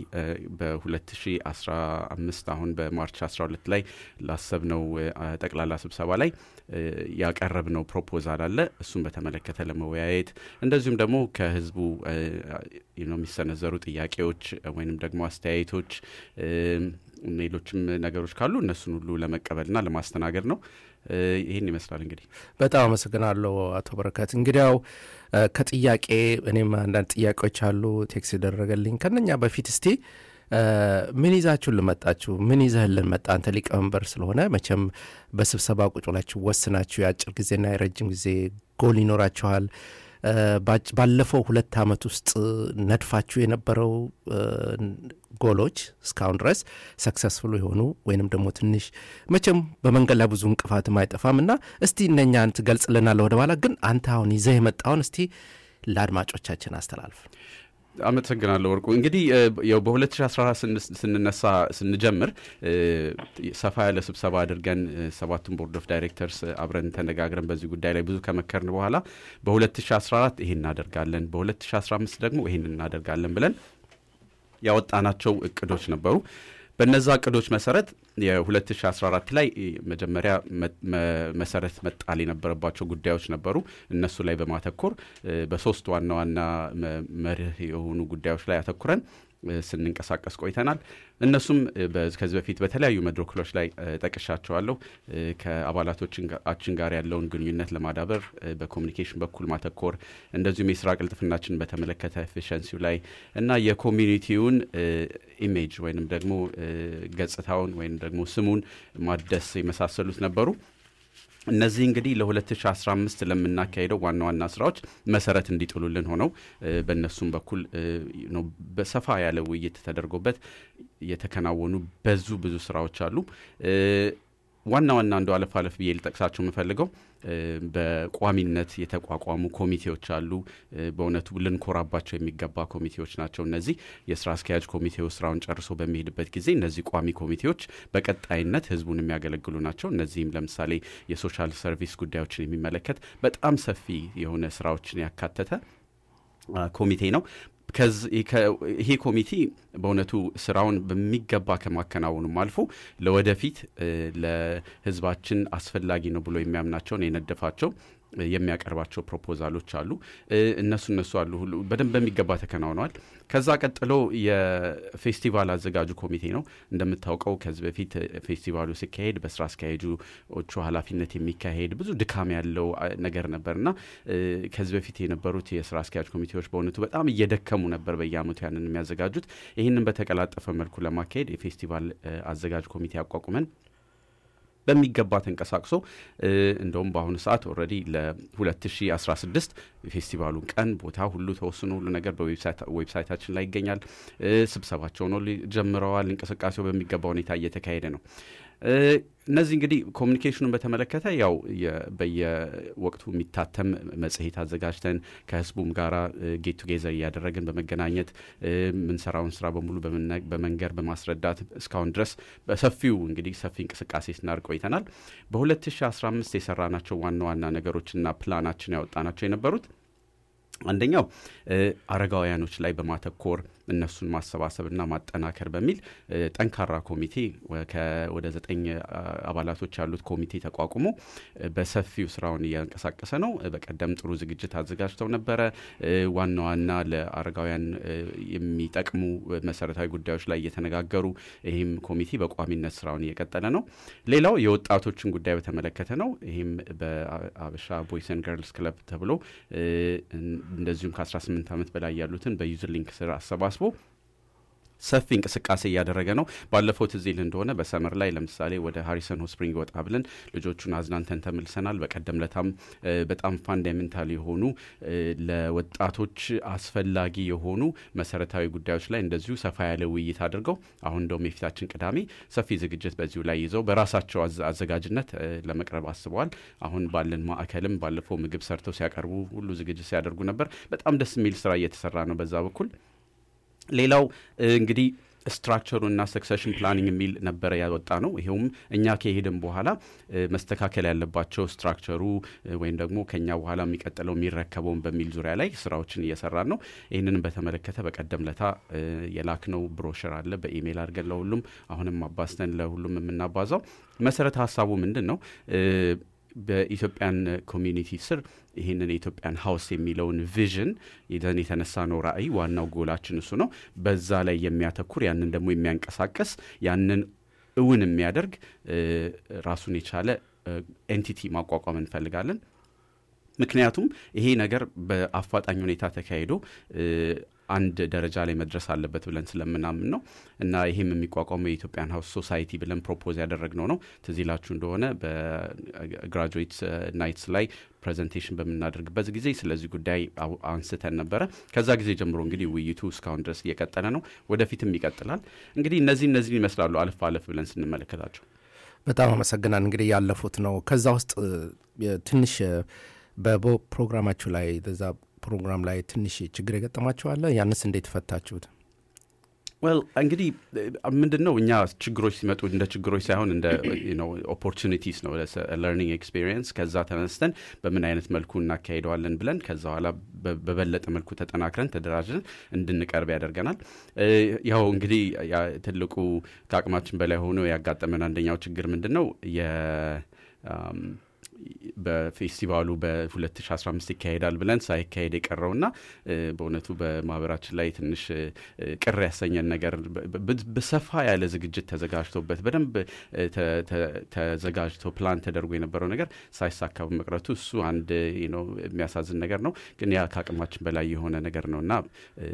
በ2015 አሁን በማርች 12 ላይ ላሰብነው ጠቅላላ ስብሰባ ላይ ያቀረብነው ፕሮፖዛል አለ። እሱን በተመለከተ ለመወያየት እንደዚሁም ደግሞ ከህዝቡ የሚሰነዘሩ ጥያቄዎች ወይንም ደግሞ አስተያየቶች ሌሎችም ነገሮች ካሉ እነሱን ሁሉ ለመቀበልና ለማስተናገድ ነው። ይህን ይመስላል እንግዲህ። በጣም አመሰግናለሁ አቶ በረከት። እንግዲያው ከጥያቄ እኔም አንዳንድ ጥያቄዎች አሉ ቴክስ ይደረገልኝ። ከነኛ በፊት እስቲ ምን ይዛችሁን ልመጣችሁ? ምን ይዘህልን መጣ? አንተ ሊቀመንበር ስለሆነ መቼም በስብሰባ ቁጭ ብላችሁ ወስናችሁ የአጭር ጊዜና የረጅም ጊዜ ጎል ይኖራችኋል። ባለፈው ሁለት ዓመት ውስጥ ነድፋችሁ የነበረው ጎሎች እስካሁን ድረስ ሰክሰስፉል የሆኑ ወይንም ደግሞ ትንሽ መቼም በመንገድ ላይ ብዙ እንቅፋትም አይጠፋም እና እስቲ እነኛን ትገልጽልናለህ ወደ ኋላ። ግን አንተ አሁን ይዘህ የመጣውን እስቲ ለአድማጮቻችን አስተላልፍ። አመሰግናለሁ ወርቁ። እንግዲህ ያው በ2014 ስንነሳ ስንጀምር ሰፋ ያለ ስብሰባ አድርገን ሰባቱን ቦርድ ኦፍ ዳይሬክተርስ አብረን ተነጋግረን በዚህ ጉዳይ ላይ ብዙ ከመከርን በኋላ በ2014 ይሄን እናደርጋለን፣ በ2015 ደግሞ ይሄን እናደርጋለን ብለን ያወጣናቸው እቅዶች ነበሩ። በነዛ እቅዶች መሰረት የ2014 ላይ መጀመሪያ መሰረት መጣል የነበረባቸው ጉዳዮች ነበሩ። እነሱ ላይ በማተኮር በሶስት ዋና ዋና መርህ የሆኑ ጉዳዮች ላይ አተኩረን ስንንቀሳቀስ ቆይተናል። እነሱም ከዚህ በፊት በተለያዩ መድረክሎች ላይ ጠቅሻቸዋለሁ። ከአባላቶቻችን ጋር ያለውን ግንኙነት ለማዳበር በኮሚኒኬሽን በኩል ማተኮር፣ እንደዚሁም የስራ ቅልጥፍናችን በተመለከተ ኤፊሽንሲው ላይ እና የኮሚኒቲውን ኢሜጅ ወይንም ደግሞ ገጽታውን ወይም ደግሞ ስሙን ማደስ የመሳሰሉት ነበሩ። እነዚህ እንግዲህ ለ2015 ለምናካሄደው ዋና ዋና ስራዎች መሰረት እንዲጥሉልን ሆነው በእነሱም በኩል በሰፋ ያለ ውይይት ተደርጎበት የተከናወኑ በዙ ብዙ ስራዎች አሉ። ዋና ዋና እንደ አለፍ አለፍ ብዬ ልጠቅሳቸው የምፈልገው በቋሚነት የተቋቋሙ ኮሚቴዎች አሉ። በእውነቱ ልንኮራባቸው የሚገባ ኮሚቴዎች ናቸው። እነዚህ የስራ አስኪያጅ ኮሚቴው ስራውን ጨርሶ በሚሄድበት ጊዜ እነዚህ ቋሚ ኮሚቴዎች በቀጣይነት ህዝቡን የሚያገለግሉ ናቸው። እነዚህም ለምሳሌ የሶሻል ሰርቪስ ጉዳዮችን የሚመለከት በጣም ሰፊ የሆነ ስራዎችን ያካተተ ኮሚቴ ነው። ይሄ ኮሚቴ በእውነቱ ስራውን በሚገባ ከማከናወኑም አልፎ ለወደፊት ለህዝባችን አስፈላጊ ነው ብሎ የሚያምናቸውን የነደፋቸው የሚያቀርባቸው ፕሮፖዛሎች አሉ። እነሱ እነሱ አሉ ሁሉ በደንብ በሚገባ ተከናውነዋል። ከዛ ቀጥሎ የፌስቲቫል አዘጋጁ ኮሚቴ ነው። እንደምታውቀው ከዚህ በፊት ፌስቲቫሉ ሲካሄድ በስራ አስኪያጆቹ ኃላፊነት የሚካሄድ ብዙ ድካም ያለው ነገር ነበር እና ከዚህ በፊት የነበሩት የስራ አስኪያጅ ኮሚቴዎች በእውነቱ በጣም እየደከሙ ነበር በየአመቱ ያንን የሚያዘጋጁት። ይህንን በተቀላጠፈ መልኩ ለማካሄድ የፌስቲቫል አዘጋጅ ኮሚቴ አቋቁመን በሚገባ ተንቀሳቅሶ እንደውም በአሁኑ ሰዓት ኦልሬዲ ለ2016 ፌስቲቫሉን ቀን ቦታ ሁሉ ተወስኖ ሁሉ ነገር በዌብሳይታችን ላይ ይገኛል። ስብሰባቸውን ጀምረዋል። እንቅስቃሴው በሚገባ ሁኔታ እየተካሄደ ነው። እነዚህ እንግዲህ ኮሚኒኬሽኑን በተመለከተ ያው በየወቅቱ የሚታተም መጽሔት አዘጋጅተን ከህዝቡም ጋራ ጌት ቱጌዘር እያደረግን በመገናኘት የምንሰራውን ስራ በሙሉ በመንገር በማስረዳት እስካሁን ድረስ በሰፊው እንግዲህ ሰፊ እንቅስቃሴ ስናደርግ ቆይተናል። በ2015 የሰራናቸው ዋና ዋና ነገሮችና ፕላናችን ያወጣናቸው የነበሩት አንደኛው አረጋውያኖች ላይ በማተኮር እነሱን ማሰባሰብና ማጠናከር በሚል ጠንካራ ኮሚቴ ወደ ዘጠኝ አባላቶች ያሉት ኮሚቴ ተቋቁሞ በሰፊው ስራውን እያንቀሳቀሰ ነው። በቀደም ጥሩ ዝግጅት አዘጋጅተው ነበረ። ዋና ዋና ለአረጋውያን የሚጠቅሙ መሰረታዊ ጉዳዮች ላይ እየተነጋገሩ ይህም ኮሚቴ በቋሚነት ስራውን እየቀጠለ ነው። ሌላው የወጣቶችን ጉዳይ በተመለከተ ነው። ይህም በአበሻ ቦይሰን ገርልስ ክለብ ተብሎ እንደዚሁም ከ18 ዓመት በላይ ያሉትን በዩዝ ሊንክ ስር አሰባስቦ ሰፊ እንቅስቃሴ እያደረገ ነው። ባለፈው ትዝ ይል እንደሆነ በሰመር ላይ ለምሳሌ ወደ ሃሪሰን ሆት ስፕሪንግ ወጣ ብለን ልጆቹን አዝናንተን ተመልሰናል። በቀደም ለታም በጣም ፋንዳሜንታል የሆኑ ለወጣቶች አስፈላጊ የሆኑ መሰረታዊ ጉዳዮች ላይ እንደዚሁ ሰፋ ያለ ውይይት አድርገው አሁን እንደውም የፊታችን ቅዳሜ ሰፊ ዝግጅት በዚሁ ላይ ይዘው በራሳቸው አዘጋጅነት ለመቅረብ አስበዋል። አሁን ባለን ማዕከልም ባለፈው ምግብ ሰርተው ሲያቀርቡ ሁሉ ዝግጅት ሲያደርጉ ነበር። በጣም ደስ የሚል ስራ እየተሰራ ነው በዛ በኩል። ሌላው እንግዲህ ስትራክቸሩና ሰክሰሽን ፕላኒንግ የሚል ነበረ ያወጣ ነው። ይሄውም እኛ ከሄድን በኋላ መስተካከል ያለባቸው ስትራክቸሩ ወይም ደግሞ ከኛ በኋላ የሚቀጥለው የሚረከበውን በሚል ዙሪያ ላይ ስራዎችን እየሰራን ነው። ይህንንም በተመለከተ በቀደም ለታ የላክነው ብሮሸር አለ በኢሜይል አድርገን ለሁሉም አሁንም አባስተን ለሁሉም የምናባዛው መሰረተ ሀሳቡ ምንድን ነው? በኢትዮጵያን ኮሚኒቲ ስር ይህንን የኢትዮጵያን ሀውስ የሚለውን ቪዥን ይዘን የተነሳ ነው ራዕይ። ዋናው ጎላችን እሱ ነው። በዛ ላይ የሚያተኩር ያንን ደግሞ የሚያንቀሳቀስ ያንን እውን የሚያደርግ ራሱን የቻለ ኤንቲቲ ማቋቋም እንፈልጋለን። ምክንያቱም ይሄ ነገር በአፋጣኝ ሁኔታ ተካሂዶ አንድ ደረጃ ላይ መድረስ አለበት ብለን ስለምናምን ነው እና ይህም የሚቋቋመው የኢትዮጵያን ሀውስ ሶሳይቲ ብለን ፕሮፖዝ ያደረግነው ነው። ትዝ ይላችሁ እንደሆነ በግራጁዌት ናይትስ ላይ ፕሬዘንቴሽን በምናደርግበት ጊዜ ስለዚህ ጉዳይ አንስተን ነበረ። ከዛ ጊዜ ጀምሮ እንግዲህ ውይይቱ እስካሁን ድረስ እየቀጠለ ነው፣ ወደፊትም ይቀጥላል። እንግዲህ እነዚህ እነዚህ ይመስላሉ አለፍ አለፍ ብለን ስንመለከታቸው። በጣም አመሰግናል። እንግዲህ ያለፉት ነው። ከዛ ውስጥ ትንሽ በፕሮግራማችሁ ላይ በዛ ፕሮግራም ላይ ትንሽ ችግር የገጠማችኋለ? ያንስ እንዴት ፈታችሁት? ወል እንግዲህ ምንድን ነው እኛ ችግሮች ሲመጡ እንደ ችግሮች ሳይሆን እንደ ኦፖርቹኒቲስ ነው ለርኒንግ ኤክስፔሪየንስ። ከዛ ተነስተን በምን አይነት መልኩ እናካሄደዋለን ብለን ከዛ በኋላ በበለጠ መልኩ ተጠናክረን ተደራጅን እንድንቀርብ ያደርገናል። ያው እንግዲህ ትልቁ ከአቅማችን በላይ ሆኖ ያጋጠመን አንደኛው ችግር ምንድን ነው በፌስቲቫሉ በ2015 ይካሄዳል ብለን ሳይካሄድ የቀረውና በእውነቱ በማህበራችን ላይ ትንሽ ቅር ያሰኘን ነገር በሰፋ ያለ ዝግጅት ተዘጋጅቶበት በደንብ ተዘጋጅቶ ፕላን ተደርጎ የነበረው ነገር ሳይሳካ በመቅረቱ እሱ አንድ የሚያሳዝን ነገር ነው። ግን ያ ከአቅማችን በላይ የሆነ ነገር ነው እና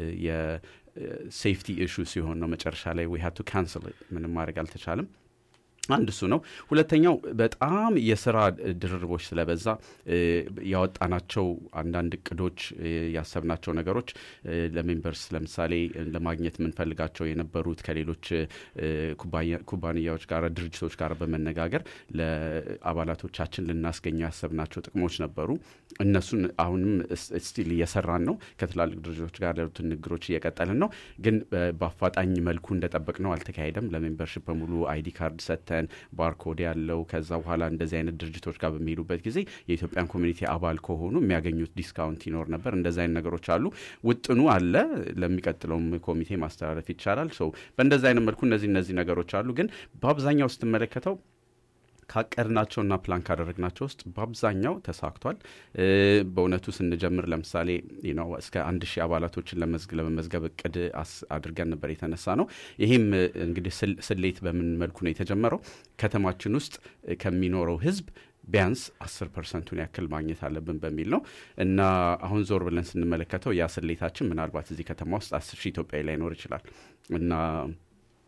የሴፍቲ ኢሹ ሲሆን ነው መጨረሻ ላይ ዊ ሀድ ቱ ካንስል ምንም ማድረግ አልተቻለም። አንድ እሱ ነው። ሁለተኛው በጣም የስራ ድርርቦች ስለበዛ ያወጣናቸው አንዳንድ እቅዶች ያሰብናቸው ነገሮች ለሜምበርስ ለምሳሌ ለማግኘት የምንፈልጋቸው የነበሩት ከሌሎች ኩባንያዎች ጋር ድርጅቶች ጋር በመነጋገር ለአባላቶቻችን ልናስገኘው ያሰብናቸው ጥቅሞች ነበሩ። እነሱን አሁንም ስቲል እየሰራን ነው። ከትላልቅ ድርጅቶች ጋር ያሉትን ንግግሮች እየቀጠልን ነው። ግን በአፋጣኝ መልኩ እንደጠበቅ ነው አልተካሄደም። ለሜምበርሽፕ በሙሉ አይዲ ካርድ ሰጥተን ባርኮድ ያለው ከዛ በኋላ እንደዚህ አይነት ድርጅቶች ጋር በሚሄዱበት ጊዜ የኢትዮጵያን ኮሚኒቲ አባል ከሆኑ የሚያገኙት ዲስካውንት ይኖር ነበር። እንደዚህ አይነት ነገሮች አሉ። ውጥኑ አለ። ለሚቀጥለውም ኮሚቴ ማስተላለፍ ይቻላል። ሰው በእንደዚህ አይነት መልኩ እነዚህ እነዚህ ነገሮች አሉ። ግን በአብዛኛው ስትመለከተው ካቀድናቸውና ፕላን ካደረግናቸው ውስጥ በአብዛኛው ተሳክቷል። በእውነቱ ስንጀምር ለምሳሌ ነው እስከ አንድ ሺህ አባላቶችን ለመመዝገብ እቅድ አድርገን ነበር የተነሳ ነው። ይህም እንግዲህ ስሌት በምን መልኩ ነው የተጀመረው? ከተማችን ውስጥ ከሚኖረው ህዝብ ቢያንስ አስር ፐርሰንቱን ያክል ማግኘት አለብን በሚል ነው እና አሁን ዞር ብለን ስንመለከተው ያ ስሌታችን ምናልባት እዚህ ከተማ ውስጥ አስር ሺህ ኢትዮጵያዊ ላይኖር ይችላል እና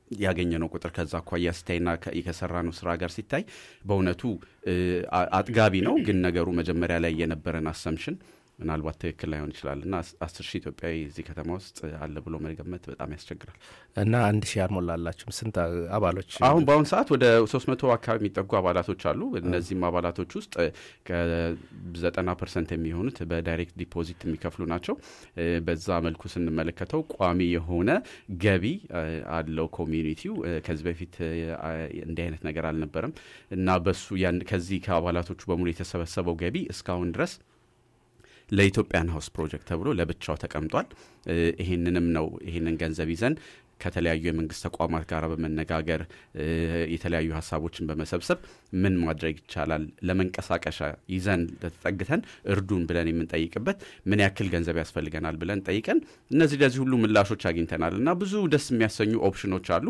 ያገኘነው ቁጥር ከዛ አኳያ ሲታይና ከሰራነው ስራ ጋር ሲታይ በእውነቱ አጥጋቢ ነው። ግን ነገሩ መጀመሪያ ላይ የነበረን አሰምሽን ምናልባት ትክክል ላይሆን ይችላል እና አስር ሺህ ኢትዮጵያዊ እዚህ ከተማ ውስጥ አለ ብሎ መገመት በጣም ያስቸግራል። እና አንድ ሺህ አልሞላላችሁም? ስንት አባሎች? አሁን በአሁኑ ሰዓት ወደ ሶስት መቶ አካባቢ የሚጠጉ አባላቶች አሉ። እነዚህም አባላቶች ውስጥ ከዘጠና ፐርሰንት የሚሆኑት በዳይሬክት ዲፖዚት የሚከፍሉ ናቸው። በዛ መልኩ ስንመለከተው ቋሚ የሆነ ገቢ አለው ኮሚዩኒቲው። ከዚህ በፊት እንዲህ አይነት ነገር አልነበረም እና በሱ ከዚህ ከአባላቶቹ በሙሉ የተሰበሰበው ገቢ እስካሁን ድረስ ለኢትዮጵያን ሀውስ ፕሮጀክት ተብሎ ለብቻው ተቀምጧል። ይህንንም ነው ይህንን ገንዘብ ይዘን ከተለያዩ የመንግስት ተቋማት ጋር በመነጋገር የተለያዩ ሀሳቦችን በመሰብሰብ ምን ማድረግ ይቻላል ለመንቀሳቀሻ ይዘን ተጠግተን እርዱን ብለን የምንጠይቅበት ምን ያክል ገንዘብ ያስፈልገናል ብለን ጠይቀን እነዚህ ለዚህ ሁሉ ምላሾች አግኝተናል እና ብዙ ደስ የሚያሰኙ ኦፕሽኖች አሉ።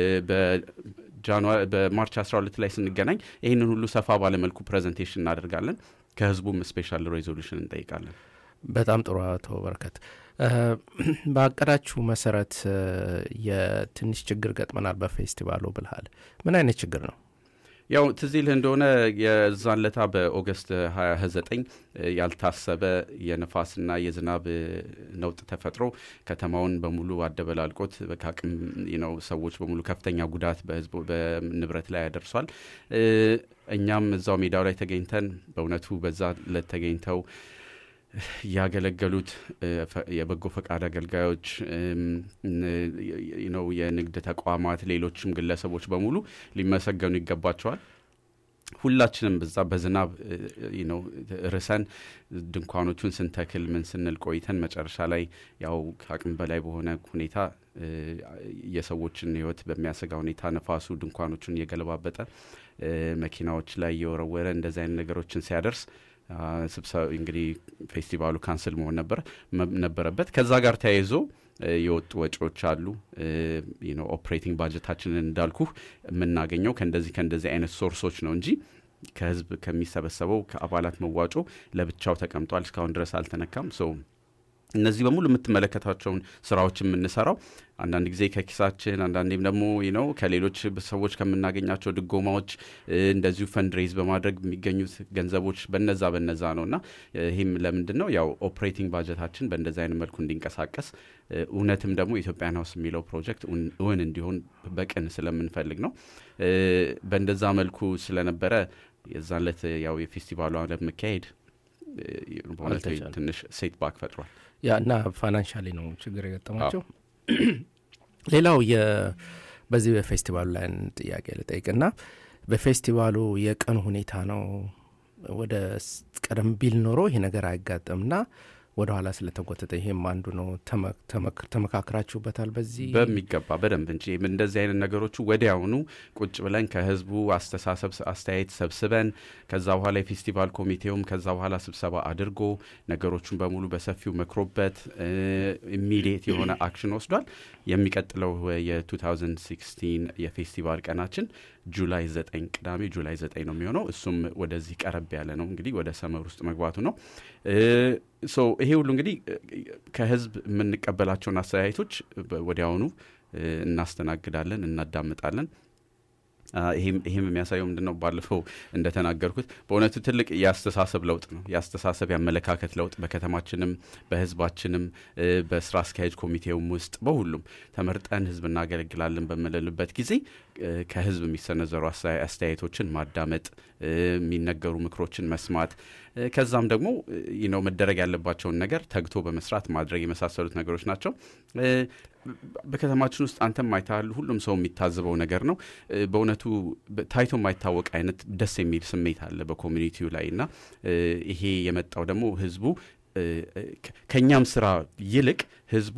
በማርች 12 ላይ ስንገናኝ ይህንን ሁሉ ሰፋ ባለመልኩ ፕሬዘንቴሽን እናደርጋለን። ከህዝቡም ስፔሻል ሬዞሉሽን እንጠይቃለን። በጣም ጥሩ አቶ በረከት፣ በአቀዳችሁ መሰረት የትንሽ ችግር ገጥመናል በፌስቲቫሉ ብልሃል። ምን አይነት ችግር ነው? ያው ትዝ ይልህ እንደሆነ የዛን ለታ በኦገስት 29 ያልታሰበ የነፋስና የዝናብ ነውጥ ተፈጥሮ ከተማውን በሙሉ አደበላልቆት ከአቅም ነው ሰዎች በሙሉ ከፍተኛ ጉዳት በህዝቡ በንብረት ላይ ያደርሷል። እኛም እዛው ሜዳው ላይ ተገኝተን በእውነቱ በዛ ለት ተገኝተው ያገለገሉት የበጎ ፈቃድ አገልጋዮች ነው፣ የንግድ ተቋማት፣ ሌሎችም ግለሰቦች በሙሉ ሊመሰገኑ ይገባቸዋል። ሁላችንም በዛ በዝናብ ነው ርሰን ድንኳኖቹን ስንተክል ምን ስንል ቆይተን መጨረሻ ላይ ያው ከአቅም በላይ በሆነ ሁኔታ የሰዎችን ሕይወት በሚያሰጋ ሁኔታ ነፋሱ ድንኳኖቹን እየገለባበጠ መኪናዎች ላይ እየወረወረ እንደዚህ አይነት ነገሮችን ሲያደርስ ስብሰባ እንግዲህ ፌስቲቫሉ ካንስል መሆን ነበር ነበረበት። ከዛ ጋር ተያይዞ የወጡ ወጪዎች አሉ። ኦፕሬቲንግ ባጀታችንን እንዳልኩ የምናገኘው ከእንደዚህ ከእንደዚህ አይነት ሶርሶች ነው እንጂ ከህዝብ ከሚሰበሰበው ከአባላት መዋጮ ለብቻው ተቀምጧል። እስካሁን ድረስ አልተነካም። ሶ እነዚህ በሙሉ የምትመለከታቸውን ስራዎች የምንሰራው አንዳንድ ጊዜ ከኪሳችን አንዳንዴም ደግሞ ነው ከሌሎች ሰዎች ከምናገኛቸው ድጎማዎች እንደዚሁ ፈንድሬዝ በማድረግ የሚገኙት ገንዘቦች በነዛ በነዛ ነው እና ይህም ለምንድን ነው ያው ኦፕሬቲንግ ባጀታችን በእንደዚ አይነት መልኩ እንዲንቀሳቀስ እውነትም ደግሞ ኢትዮጵያን ሀውስ የሚለው ፕሮጀክት እውን እንዲሆን በቅን ስለምንፈልግ ነው። በእንደዛ መልኩ ስለነበረ የዛን ዕለት ያው የፌስቲቫሉ ለመካሄድ በእውነት ትንሽ ሴት ባክ ፈጥሯል። ያ እና ፋይናንሻሊ ነው ችግር የገጠማቸው። ሌላው በዚህ በፌስቲቫሉ ላይ ጥያቄ ልጠይቅና በፌስቲቫሉ የቀኑ ሁኔታ ነው ወደ ቀደም ቢል ኖሮ ይሄ ነገር አይጋጠምና ወደ ኋላ ስለተጎተተ ይሄም አንዱ ነው። ተመካክራችሁበታል? በዚህ በሚገባ በደንብ እንጂ እንደዚህ አይነት ነገሮቹ ወዲያውኑ ቁጭ ብለን ከህዝቡ አስተሳሰብ አስተያየት ሰብስበን ከዛ በኋላ የፌስቲቫል ኮሚቴውም ከዛ በኋላ ስብሰባ አድርጎ ነገሮቹን በሙሉ በሰፊው መክሮበት ኢሚዲየት የሆነ አክሽን ወስዷል። የሚቀጥለው የ2016 የፌስቲቫል ቀናችን ጁላይ 9 ቅዳሜ ጁላይ 9 ነው የሚሆነው። እሱም ወደዚህ ቀረብ ያለ ነው እንግዲህ ወደ ሰመር ውስጥ መግባቱ ነው። ሶ ይሄ ሁሉ እንግዲህ ከህዝብ የምንቀበላቸውን አስተያየቶች ወዲያውኑ እናስተናግዳለን፣ እናዳምጣለን። ይህም የሚያሳየው ምንድን ነው? ባለፈው እንደተናገርኩት በእውነቱ ትልቅ የአስተሳሰብ ለውጥ ነው። የአስተሳሰብ የአመለካከት ለውጥ በከተማችንም በህዝባችንም በስራ አስኪያጅ ኮሚቴውም ውስጥ በሁሉም ተመርጠን ህዝብ እናገለግላለን በምንልበት ጊዜ ከህዝብ የሚሰነዘሩ አስተያየቶችን ማዳመጥ፣ የሚነገሩ ምክሮችን መስማት ከዛም ደግሞ ነው መደረግ ያለባቸውን ነገር ተግቶ በመስራት ማድረግ የመሳሰሉት ነገሮች ናቸው። በከተማችን ውስጥ አንተም አይተሃል፣ ሁሉም ሰው የሚታዘበው ነገር ነው። በእውነቱ ታይቶ የማይታወቅ አይነት ደስ የሚል ስሜት አለ በኮሚኒቲው ላይ እና ይሄ የመጣው ደግሞ ህዝቡ ከእኛም ስራ ይልቅ ህዝቡ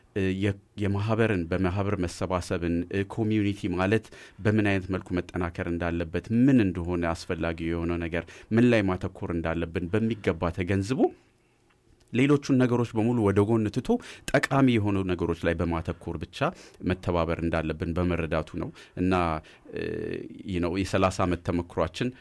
የማህበርን በማህበር መሰባሰብን ኮሚዩኒቲ ማለት በምን አይነት መልኩ መጠናከር እንዳለበት ምን እንደሆነ አስፈላጊ የሆነው ነገር ምን ላይ ማተኮር እንዳለብን በሚገባ ተገንዝቦ ሌሎቹን ነገሮች በሙሉ ወደ ጎን ትቶ ጠቃሚ የሆኑ ነገሮች ላይ በማተኮር ብቻ መተባበር እንዳለብን በመረዳቱ ነው እና ነው የሰላሳ ዓመት ተመክሯችን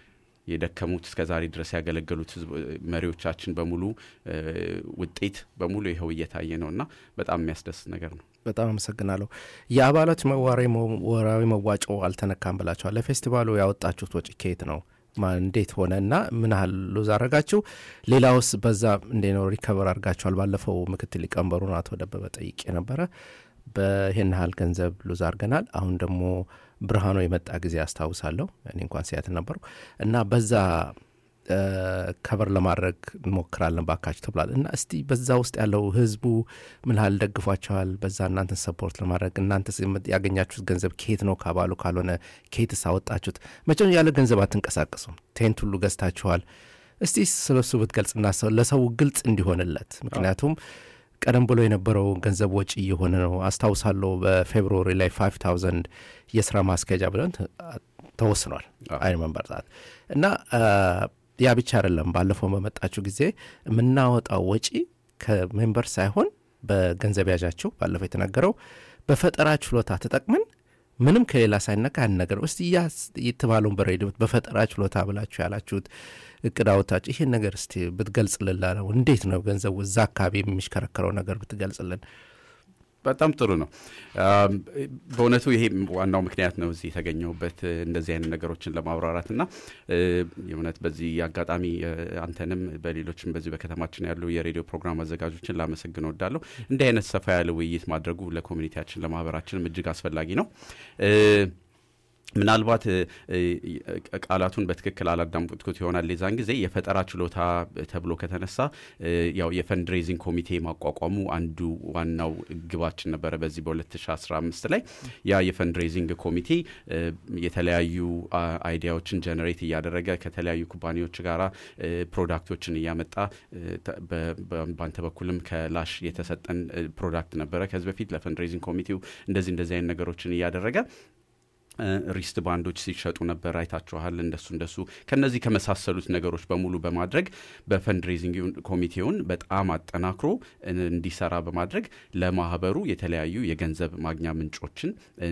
የደከሙት እስከ ዛሬ ድረስ ያገለገሉት መሪዎቻችን በሙሉ ውጤት በሙሉ ይኸው እየታየ ነው እና በጣም የሚያስደስት ነገር ነው። በጣም አመሰግናለሁ። የአባላት ወራዊ መዋጮ አልተነካም ብላችኋል። ለፌስቲቫሉ ያወጣችሁት ወጪ ከየት ነው? እንዴት ሆነ እና ምን ያህል ሉዝ አረጋችሁ? ሌላውስ በዛ እንዴ ነው ሪከቨር አድርጋችኋል? ባለፈው ምክትል ሊቀመንበሩን አቶ ደበበ ጠይቄ ነበረ። በይህን ያህል ገንዘብ ሉዝ አድርገናል። አሁን ደግሞ ብርሃኑ የመጣ ጊዜ አስታውሳለሁ። እኔ እንኳን ሲያትል ነበሩ እና በዛ ከበር ለማድረግ እንሞክራለን ባካችሁ ተብሏል። እና እስቲ በዛ ውስጥ ያለው ህዝቡ ምን ያህል ደግፏቸዋል? በዛ እናንተን ሰፖርት ለማድረግ እናንተ ያገኛችሁት ገንዘብ ከየት ነው? ካባሉ ካልሆነ ከየትስ አወጣችሁት? መቼም ያለ ገንዘብ አትንቀሳቀሱም። ቴንት ሁሉ ገዝታችኋል። እስቲ ስለሱ ብትገልጽና ለሰው ግልጽ እንዲሆንለት ምክንያቱም ቀደም ብሎ የነበረው ገንዘብ ወጪ እየሆነ ነው። አስታውሳለሁ በፌብሩዋሪ ላይ ፋይቭ ታውዘንድ የስራ ማስኬጃ ብለን ተወስኗል። አይ መንበር እና ያ ብቻ አይደለም። ባለፈው በመጣችሁ ጊዜ የምናወጣው ወጪ ከሜምበር ሳይሆን በገንዘብ ያዣቸው ባለፈው የተናገረው በፈጠራ ችሎታ ተጠቅመን ምንም ከሌላ ሳይነካ ያን ነገር እስቲ ያ የተባለውን በሬዲዮ በፈጠራ ችሎታ ብላችሁ ያላችሁት እቅድ አወጣችሁ ይሄን ነገር እስቲ ብትገልጽልን ነው። እንዴት ነው ገንዘቡ እዛ አካባቢ የሚሽከረከረው ነገር ብትገልጽልን። በጣም ጥሩ ነው። በእውነቱ ይሄ ዋናው ምክንያት ነው እዚህ የተገኘሁበት እንደዚህ አይነት ነገሮችን ለማብራራት እና የእውነት በዚህ አጋጣሚ አንተንም በሌሎችም በዚህ በከተማችን ያሉ የሬዲዮ ፕሮግራም አዘጋጆችን ላመሰግን ወዳለሁ። እንዲህ አይነት ሰፋ ያለ ውይይት ማድረጉ ለኮሚኒቲያችን ለማህበራችንም እጅግ አስፈላጊ ነው። ምናልባት ቃላቱን በትክክል አላዳምጥኩት ይሆናል። የዛን ጊዜ የፈጠራ ችሎታ ተብሎ ከተነሳ ያው የፈንድሬዚንግ ኮሚቴ ማቋቋሙ አንዱ ዋናው ግባችን ነበረ። በዚህ በ2015 ላይ ያ የፈንድሬዚንግ ኮሚቴ የተለያዩ አይዲያዎችን ጀነሬት እያደረገ ከተለያዩ ኩባንያዎች ጋራ ፕሮዳክቶችን እያመጣ በአንተ በኩልም ከላሽ የተሰጠን ፕሮዳክት ነበረ ከዚህ በፊት ለፈንድሬዚንግ ኮሚቴው እንደዚህ እንደዚህ አይነት ነገሮችን እያደረገ ሪስት ባንዶች ሲሸጡ ነበር፣ አይታችኋል። እንደሱ እንደሱ ከነዚህ ከመሳሰሉት ነገሮች በሙሉ በማድረግ በፈንድሬዚንግ ኮሚቴውን በጣም አጠናክሮ እንዲሰራ በማድረግ ለማህበሩ የተለያዩ የገንዘብ ማግኛ ምንጮችን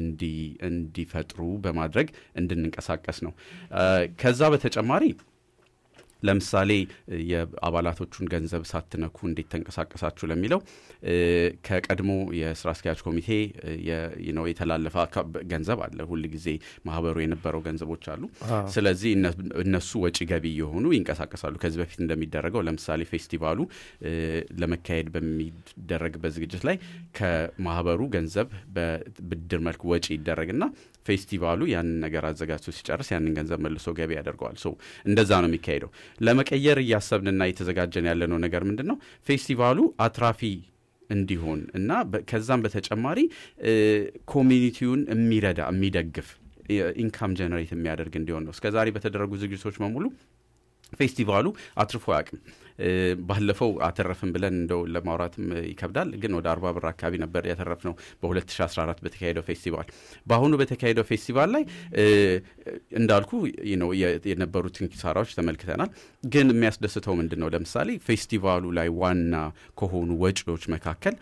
እንዲፈጥሩ በማድረግ እንድንንቀሳቀስ ነው። ከዛ በተጨማሪ ለምሳሌ የአባላቶቹን ገንዘብ ሳትነኩ እንዴት ተንቀሳቀሳችሁ ለሚለው ከቀድሞ የስራ አስኪያጅ ኮሚቴ ነው የተላለፈ ገንዘብ አለ። ሁል ጊዜ ማህበሩ የነበረው ገንዘቦች አሉ። ስለዚህ እነሱ ወጪ ገቢ የሆኑ ይንቀሳቀሳሉ። ከዚህ በፊት እንደሚደረገው ለምሳሌ ፌስቲቫሉ ለመካሄድ በሚደረግበት ዝግጅት ላይ ከማህበሩ ገንዘብ በብድር መልክ ወጪ ይደረግና ፌስቲቫሉ ያንን ነገር አዘጋጅቶ ሲጨርስ ያንን ገንዘብ መልሶ ገቢ ያደርገዋል። ሶ እንደዛ ነው የሚካሄደው። ለመቀየር እያሰብንና እየተዘጋጀን ያለነው ነገር ምንድን ነው? ፌስቲቫሉ አትራፊ እንዲሆን እና ከዛም በተጨማሪ ኮሚኒቲውን የሚረዳ የሚደግፍ ኢንካም ጀነሬት የሚያደርግ እንዲሆን ነው። እስከዛሬ በተደረጉ ዝግጅቶች በሙሉ ፌስቲቫሉ አትርፎ አያውቅም። ባለፈው አተረፍን ብለን እንደው ለማውራትም ይከብዳል፣ ግን ወደ አርባ ብር አካባቢ ነበር ያተረፍነው በ2014 በተካሄደው ፌስቲቫል። በአሁኑ በተካሄደው ፌስቲቫል ላይ እንዳልኩ ነው የነበሩትን ኪሳራዎች ተመልክተናል። ግን የሚያስደስተው ምንድን ነው? ለምሳሌ ፌስቲቫሉ ላይ ዋና ከሆኑ ወጪዎች መካከል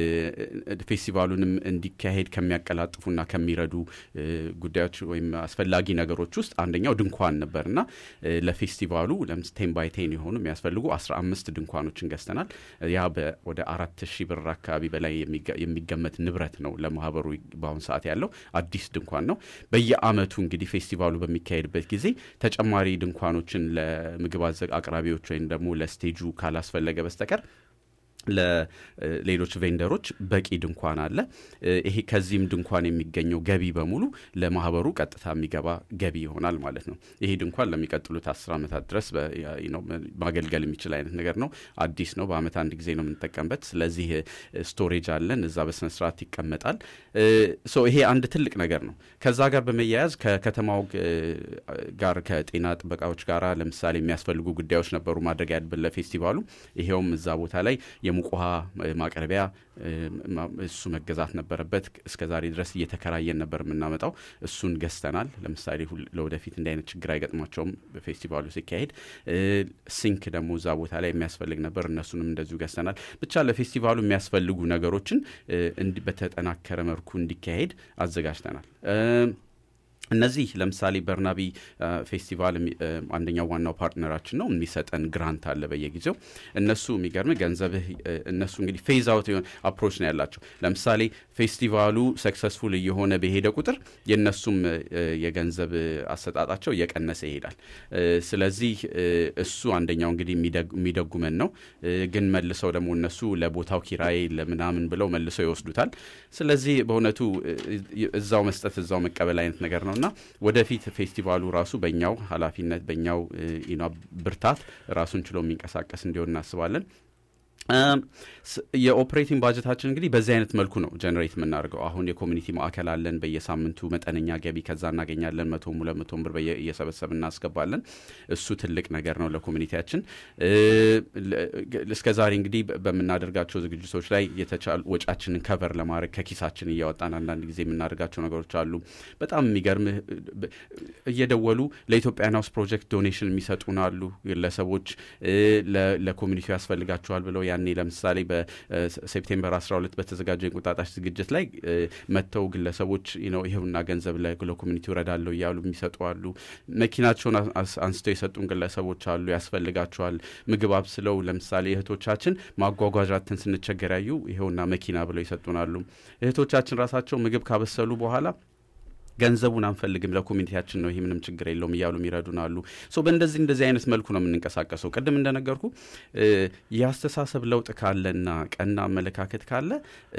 ፌስቲቫሉንም እንዲካሄድ ከሚያቀላጥፉና ከሚረዱ ጉዳዮች ወይም አስፈላጊ ነገሮች ውስጥ አንደኛው ድንኳን ነበር እና ለፌስቲቫሉ ቴን ባይ ቴን የሆኑ የሚያስፈልጉ አስራ አምስት ድንኳኖችን ገዝተናል። ያ ወደ አራት ሺህ ብር አካባቢ በላይ የሚገመት ንብረት ነው ለማህበሩ በአሁኑ ሰዓት ያለው አዲስ ድንኳን ነው። በየአመቱ እንግዲህ ፌስቲቫሉ በሚካሄድበት ጊዜ ተጨማሪ ድንኳኖችን ለምግብ አቅራቢዎች ወይም ደግሞ ለስቴጁ ካላስፈለገ በስተቀር ለሌሎች ቬንደሮች በቂ ድንኳን አለ። ይሄ ከዚህም ድንኳን የሚገኘው ገቢ በሙሉ ለማህበሩ ቀጥታ የሚገባ ገቢ ይሆናል ማለት ነው። ይሄ ድንኳን ለሚቀጥሉት አስር ዓመታት ድረስ ማገልገል የሚችል አይነት ነገር ነው። አዲስ ነው። በአመት አንድ ጊዜ ነው የምንጠቀምበት። ስለዚህ ስቶሬጅ አለን፣ እዛ በስነስርዓት ይቀመጣል። ይሄ አንድ ትልቅ ነገር ነው። ከዛ ጋር በመያያዝ ከከተማው ጋር ከጤና ጥበቃዎች ጋር ለምሳሌ የሚያስፈልጉ ጉዳዮች ነበሩ ማድረግ ያለብን ለፌስቲቫሉ። ይሄውም እዛ ቦታ ላይ የሙቅ ውሃ ማቅረቢያ እሱ መገዛት ነበረበት። እስከ ዛሬ ድረስ እየተከራየን ነበር የምናመጣው። እሱን ገዝተናል። ለምሳሌ ለወደፊት እንዲህ አይነት ችግር አይገጥማቸውም በፌስቲቫሉ ሲካሄድ። ሲንክ ደግሞ እዛ ቦታ ላይ የሚያስፈልግ ነበር። እነሱንም እንደዚሁ ገዝተናል። ብቻ ለፌስቲቫሉ የሚያስፈልጉ ነገሮችን በተጠናከረ መልኩ እንዲካሄድ አዘጋጅተናል። እነዚህ ለምሳሌ በርናቢ ፌስቲቫል አንደኛው ዋናው ፓርትነራችን ነው። የሚሰጠን ግራንት አለ በየጊዜው። እነሱ የሚገርም ገንዘብህ እነሱ እንግዲህ ፌዝ አውት የሆነ አፕሮች ነው ያላቸው። ለምሳሌ ፌስቲቫሉ ሰክሰስፉል እየሆነ በሄደ ቁጥር የእነሱም የገንዘብ አሰጣጣቸው እየቀነሰ ይሄዳል። ስለዚህ እሱ አንደኛው እንግዲህ የሚደጉመን ነው። ግን መልሰው ደግሞ እነሱ ለቦታው ኪራይ ለምናምን ብለው መልሰው ይወስዱታል። ስለዚህ በእውነቱ እዛው መስጠት እዛው መቀበል አይነት ነገር ነው እና ወደፊት ፌስቲቫሉ ራሱ በእኛው ኃላፊነት በእኛው ብርታት ራሱን ችሎ የሚንቀሳቀስ እንዲሆን እናስባለን። የኦፕሬቲንግ ባጀታችን እንግዲህ በዚህ አይነት መልኩ ነው ጀነሬት የምናደርገው። አሁን የኮሚኒቲ ማዕከል አለን። በየሳምንቱ መጠነኛ ገቢ ከዛ እናገኛለን። መቶም ሁለት መቶም ብር እየሰበሰብ እናስገባለን። እሱ ትልቅ ነገር ነው ለኮሚኒቲያችን። እስከ ዛሬ እንግዲህ በምናደርጋቸው ዝግጅቶች ላይ የተቻሉ ወጫችንን ከቨር ለማድረግ ከኪሳችን እያወጣን አንዳንድ ጊዜ የምናደርጋቸው ነገሮች አሉ። በጣም የሚገርምህ እየደወሉ ለኢትዮጵያን ሃውስ ፕሮጀክት ዶኔሽን የሚሰጡን አሉ ግለሰቦች ለኮሚኒቲው ያስፈልጋቸዋል ብለው ያኔ ለምሳሌ በሴፕቴምበር 12 በተዘጋጀው የእንቁጣጣሽ ዝግጅት ላይ መጥተው ግለሰቦች ነው ይኸውና ገንዘብ ለኮሚኒቲው እረዳለሁ እያሉ የሚሰጡ አሉ። መኪናቸውን አንስተው የሰጡን ግለሰቦች አሉ። ያስፈልጋቸዋል ምግብ አብስለው ለምሳሌ እህቶቻችን ማጓጓዣትን ስንቸገር ያዩ ይኸውና መኪና ብለው ይሰጡናሉ። እህቶቻችን ራሳቸው ምግብ ካበሰሉ በኋላ ገንዘቡን አንፈልግም ለኮሚኒቲያችን ነው ይህ ምንም ችግር የለውም እያሉ የሚረዱን አሉ። ሶ በእንደዚህ እንደዚህ አይነት መልኩ ነው የምንንቀሳቀሰው። ቅድም እንደነገርኩ የአስተሳሰብ ለውጥ ካለና ቀና አመለካከት ካለ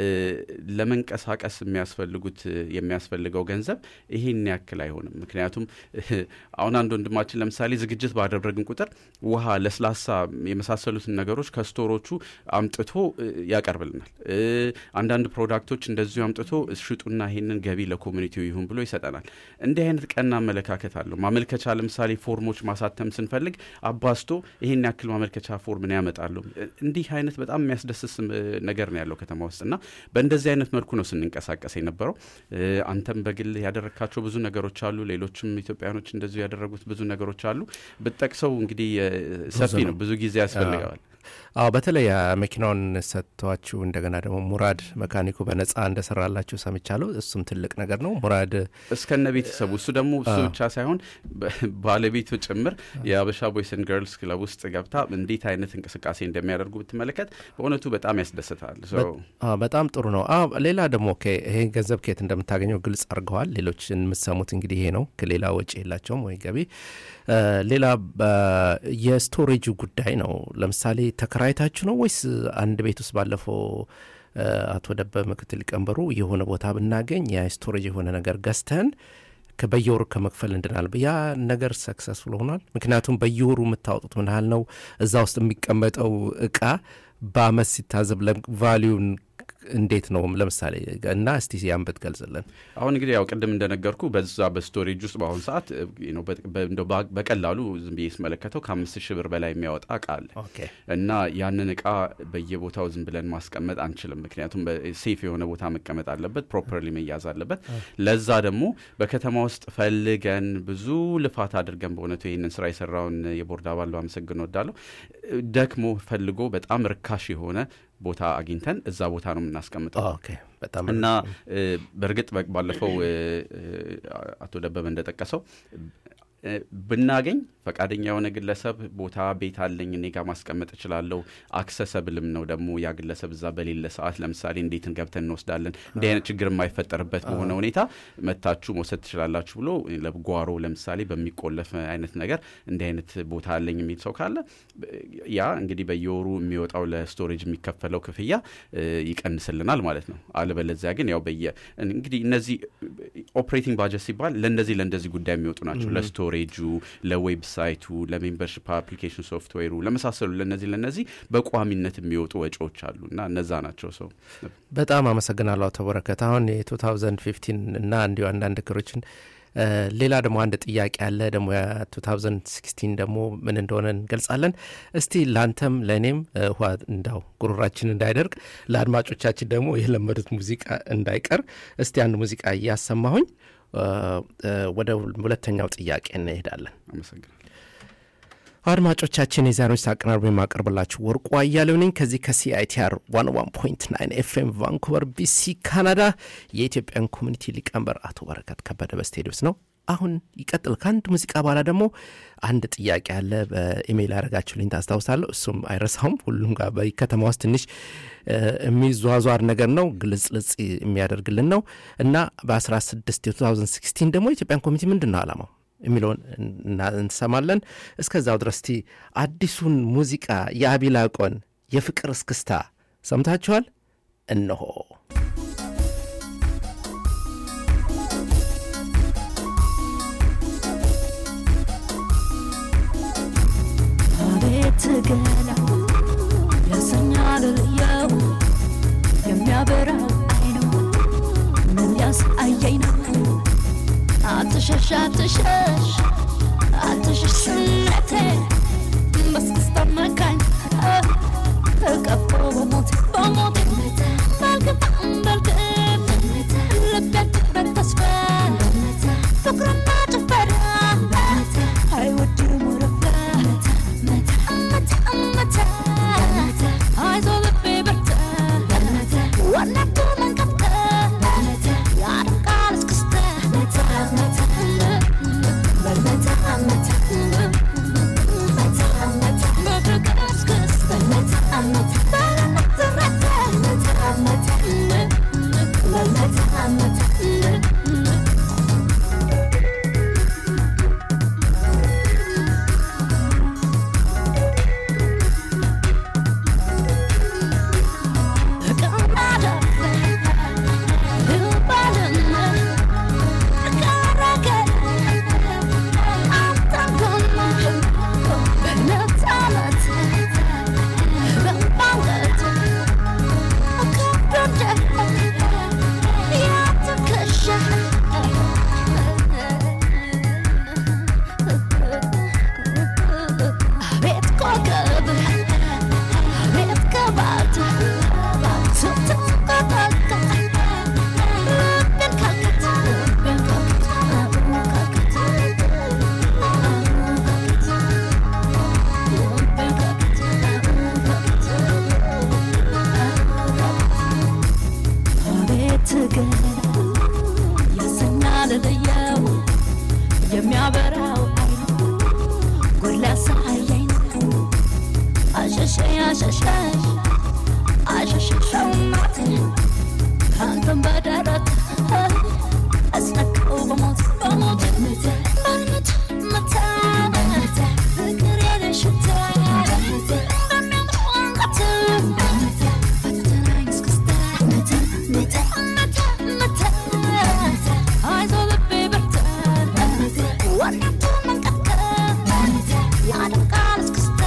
ለመንቀሳቀስ የሚያስፈልጉት የሚያስፈልገው ገንዘብ ይሄን ያክል አይሆንም። ምክንያቱም አሁን አንድ ወንድማችን ለምሳሌ ዝግጅት ባደረግን ቁጥር ውሃ፣ ለስላሳ የመሳሰሉትን ነገሮች ከስቶሮቹ አምጥቶ ያቀርብልናል። አንዳንድ ፕሮዳክቶች እንደዚሁ አምጥቶ ሽጡና ይሄንን ገቢ ለኮሚኒቲው ይሁን ብሎ ይሰጠናል። እንዲህ አይነት ቀና አመለካከት አለው። ማመልከቻ ለምሳሌ ፎርሞች ማሳተም ስንፈልግ አባስቶ ይሄን ያክል ማመልከቻ ፎርምን ያመጣሉ። እንዲህ አይነት በጣም የሚያስደስት ነገር ነው ያለው ከተማ ውስጥ እና በእንደዚህ አይነት መልኩ ነው ስንንቀሳቀስ የነበረው። አንተም በግል ያደረግካቸው ብዙ ነገሮች አሉ። ሌሎችም ኢትዮጵያኖች እንደዚሁ ያደረጉት ብዙ ነገሮች አሉ። ብጠቅሰው እንግዲህ ሰፊ ነው፣ ብዙ ጊዜ ያስፈልገዋል። አዎ በተለይ መኪናውን ሰጥቷችሁ እንደገና ደግሞ ሙራድ መካኒኩ በነጻ እንደሰራላችሁ ሰምቻለሁ። እሱም ትልቅ ነገር ነው። ሙራድ እስከነ ቤተሰቡ እሱ ደግሞ እሱ ብቻ ሳይሆን ባለቤቱ ጭምር የአበሻ ቦይስን ገርልስ ክለብ ውስጥ ገብታ እንዴት አይነት እንቅስቃሴ እንደሚያደርጉ ብትመለከት በእውነቱ በጣም ያስደስታል። በጣም ጥሩ ነው። ሌላ ደግሞ ይሄን ገንዘብ ከየት እንደምታገኘው ግልጽ አድርገዋል። ሌሎች የምትሰሙት እንግዲህ ይሄ ነው። ሌላ ወጪ የላቸውም ወይ ገቢ። ሌላ የስቶሬጁ ጉዳይ ነው። ለምሳሌ ተከራይታችሁ ነው ወይስ አንድ ቤት ውስጥ ባለፈው አቶ ደበ ምክትል ሊቀመንበሩ የሆነ ቦታ ብናገኝ የስቶሬጅ የሆነ ነገር ገዝተን በየወሩ ከመክፈል እንድናል። ያ ነገር ሰክሰስፉል ሆኗል። ምክንያቱም በየወሩ የምታወጡት ምን ያህል ነው? እዛ ውስጥ የሚቀመጠው እቃ በአመት ሲታዘብ ቫሊዩን እንዴት ነው ለምሳሌ እና እስቲ ያን ብትገልጽልን። አሁን እንግዲህ ያው ቅድም እንደነገርኩ በዛ በስቶሬጅ ውስጥ በአሁኑ ሰዓት በቀላሉ ዝም ብዬ ስመለከተው ከአምስት ሺህ ብር በላይ የሚያወጣ እቃ አለ እና ያንን እቃ በየቦታው ዝም ብለን ማስቀመጥ አንችልም። ምክንያቱም ሴፍ የሆነ ቦታ መቀመጥ አለበት፣ ፕሮፐርሊ መያዝ አለበት። ለዛ ደግሞ በከተማ ውስጥ ፈልገን ብዙ ልፋት አድርገን በእውነቱ ይህንን ስራ የሰራውን የቦርድ አባል ባመሰግን ወዳለሁ። ደክሞ ፈልጎ በጣም ርካሽ የሆነ ቦታ አግኝተን እዛ ቦታ ነው የምናስቀምጠው እና በእርግጥ ባለፈው አቶ ደበበ እንደጠቀሰው ብናገኝ ፈቃደኛ የሆነ ግለሰብ ቦታ ቤት አለኝ እኔ ጋር ማስቀመጥ እችላለሁ። አክሰሰብልም ነው ደግሞ ያ ግለሰብ እዛ በሌለ ሰዓት ለምሳሌ እንዴትን ገብተን እንወስዳለን። እንዲህ አይነት ችግር የማይፈጠርበት በሆነ ሁኔታ መታችሁ መውሰድ ትችላላችሁ ብሎ ለጓሮ ለምሳሌ በሚቆለፍ አይነት ነገር እንዲህ አይነት ቦታ አለኝ የሚል ሰው ካለ ያ እንግዲህ በየወሩ የሚወጣው ለስቶሬጅ የሚከፈለው ክፍያ ይቀንስልናል ማለት ነው። አለበለዚያ ግን ያው በየ እንግዲህ እነዚህ ኦፕሬቲንግ ባጀት ሲባል ለእንደዚህ ለእንደዚህ ጉዳይ የሚወጡ ናቸው ለስቶ ስቶሬጁ፣ ለዌብሳይቱ፣ ለሜምበርሽፕ አፕሊኬሽን ሶፍትዌሩ ለመሳሰሉ ለነዚህ ለነዚህ በቋሚነት የሚወጡ ወጪዎች አሉ እና እነዛ ናቸው። ሰው በጣም አመሰግናለሁ አቶ በረከት። አሁን የ2015 እና እንዲሁ አንዳንድ ክሮችን ሌላ ደግሞ አንድ ጥያቄ አለ ደግሞ የ2016 ደግሞ ምን እንደሆነ እንገልጻለን። እስቲ ለአንተም ለእኔም ውሃ እንዳው ጉሮራችን እንዳይደርቅ ለአድማጮቻችን ደግሞ የለመዱት ሙዚቃ እንዳይቀር እስቲ አንድ ሙዚቃ እያሰማሁኝ ወደ ሁለተኛው ጥያቄ እንሄዳለን። አመሰግናለሁ። አድማጮቻችን የዛሬዎች አቀናርቦ የማቀርብላችሁ ወርቁ አያሌው ነኝ ከዚህ ከሲአይቲአር 101.9 ኤፍኤም ቫንኩቨር ቢሲ ካናዳ። የኢትዮጵያን ኮሚኒቲ ሊቀመንበር አቶ በረከት ከበደ በስቴዲዮስ ነው። አሁን ይቀጥል። ከአንድ ሙዚቃ በኋላ ደግሞ አንድ ጥያቄ አለ። በኢሜይል ያደረጋችሁልኝ ታስታውሳለሁ። እሱም አይረሳውም። ሁሉም ጋር በከተማ ውስጥ ትንሽ የሚዟዟር ነገር ነው፣ ግልጽልጽ የሚያደርግልን ነው እና በ16 2016 ደግሞ የኢትዮጵያን ኮሚቴ ምንድን ነው ዓላማው የሚለውን እንሰማለን። እስከዛው ድረስ እስቲ አዲሱን ሙዚቃ የአቢላቆን የፍቅር እስክስታ ሰምታችኋል? እነሆ አቤት ገላ ያሰኛል ልየው የሚያበራው አይኑ ምን ያሳየኝ ነው አትሸሽ አትሸሽ አትሸሽ ስነቴ በስክስታ መካኝ ተቀፎ በሞት በሞት በግባም በልግብ ልቤት በተስፋ ፍቅርና ጭፈራ አይወድም ወረፋ አይዞ ልቤ በርታ ዋናቱ መንቀጥቀጥ ያደርጋል እስክስታ በፍቅር እስክስታ ቤት ኮከብ ቤት ከባት ስትንቀጠቀጥ ልቤን ካልከት ልቤን ካልከት ልቤን አቤት ገላ ያሰኛል ልየው የሚያበራው አይኑ ጎላ ሳያይ ነው አሸሸ አሸሸሽ አሸሸሽ ሰውናት ከአንተም በደረት አስነካው በሞት በሞት በሞት መታ ፍቅር የለሽታ በሚያምረው አንገት ፈተናኝ እስክስታ መታ መታ መታ አይዞ ልቤ በርታ ዋናቱ መንቀጥቀጥ ያደርጋል እስክስታ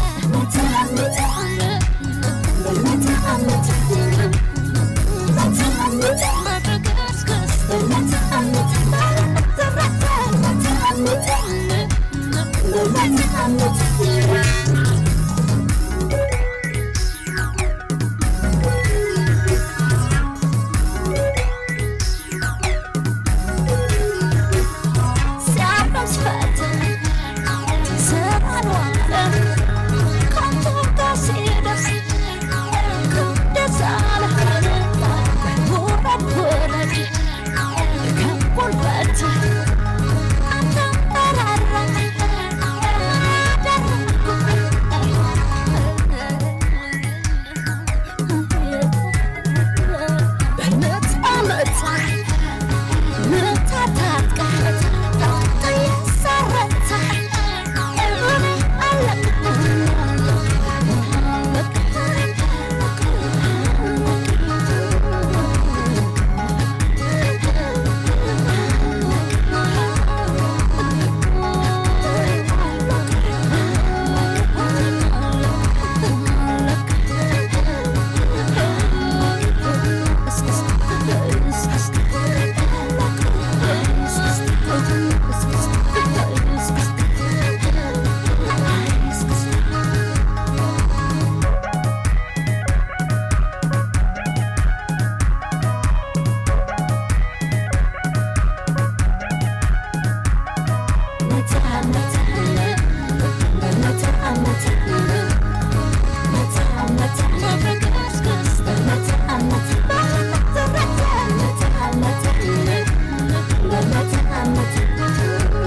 Thank you.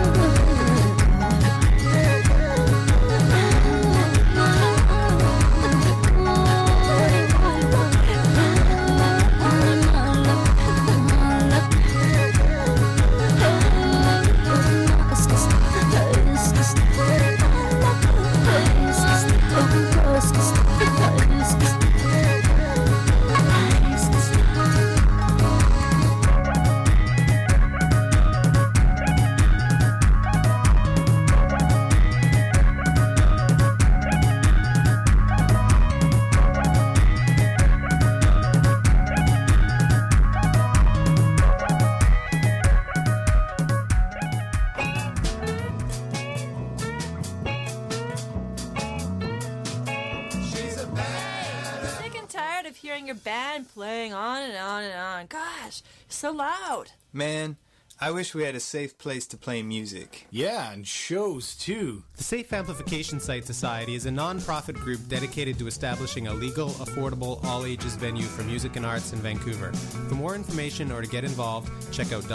hearing your band playing on and on and on. Gosh, it's so loud. Man, I wish we had a safe place to play music. Yeah, and shows too. The Safe Amplification Site Society is a non-profit group dedicated to establishing a legal, affordable, all-ages venue for music and arts in Vancouver. For more information or to get involved, check out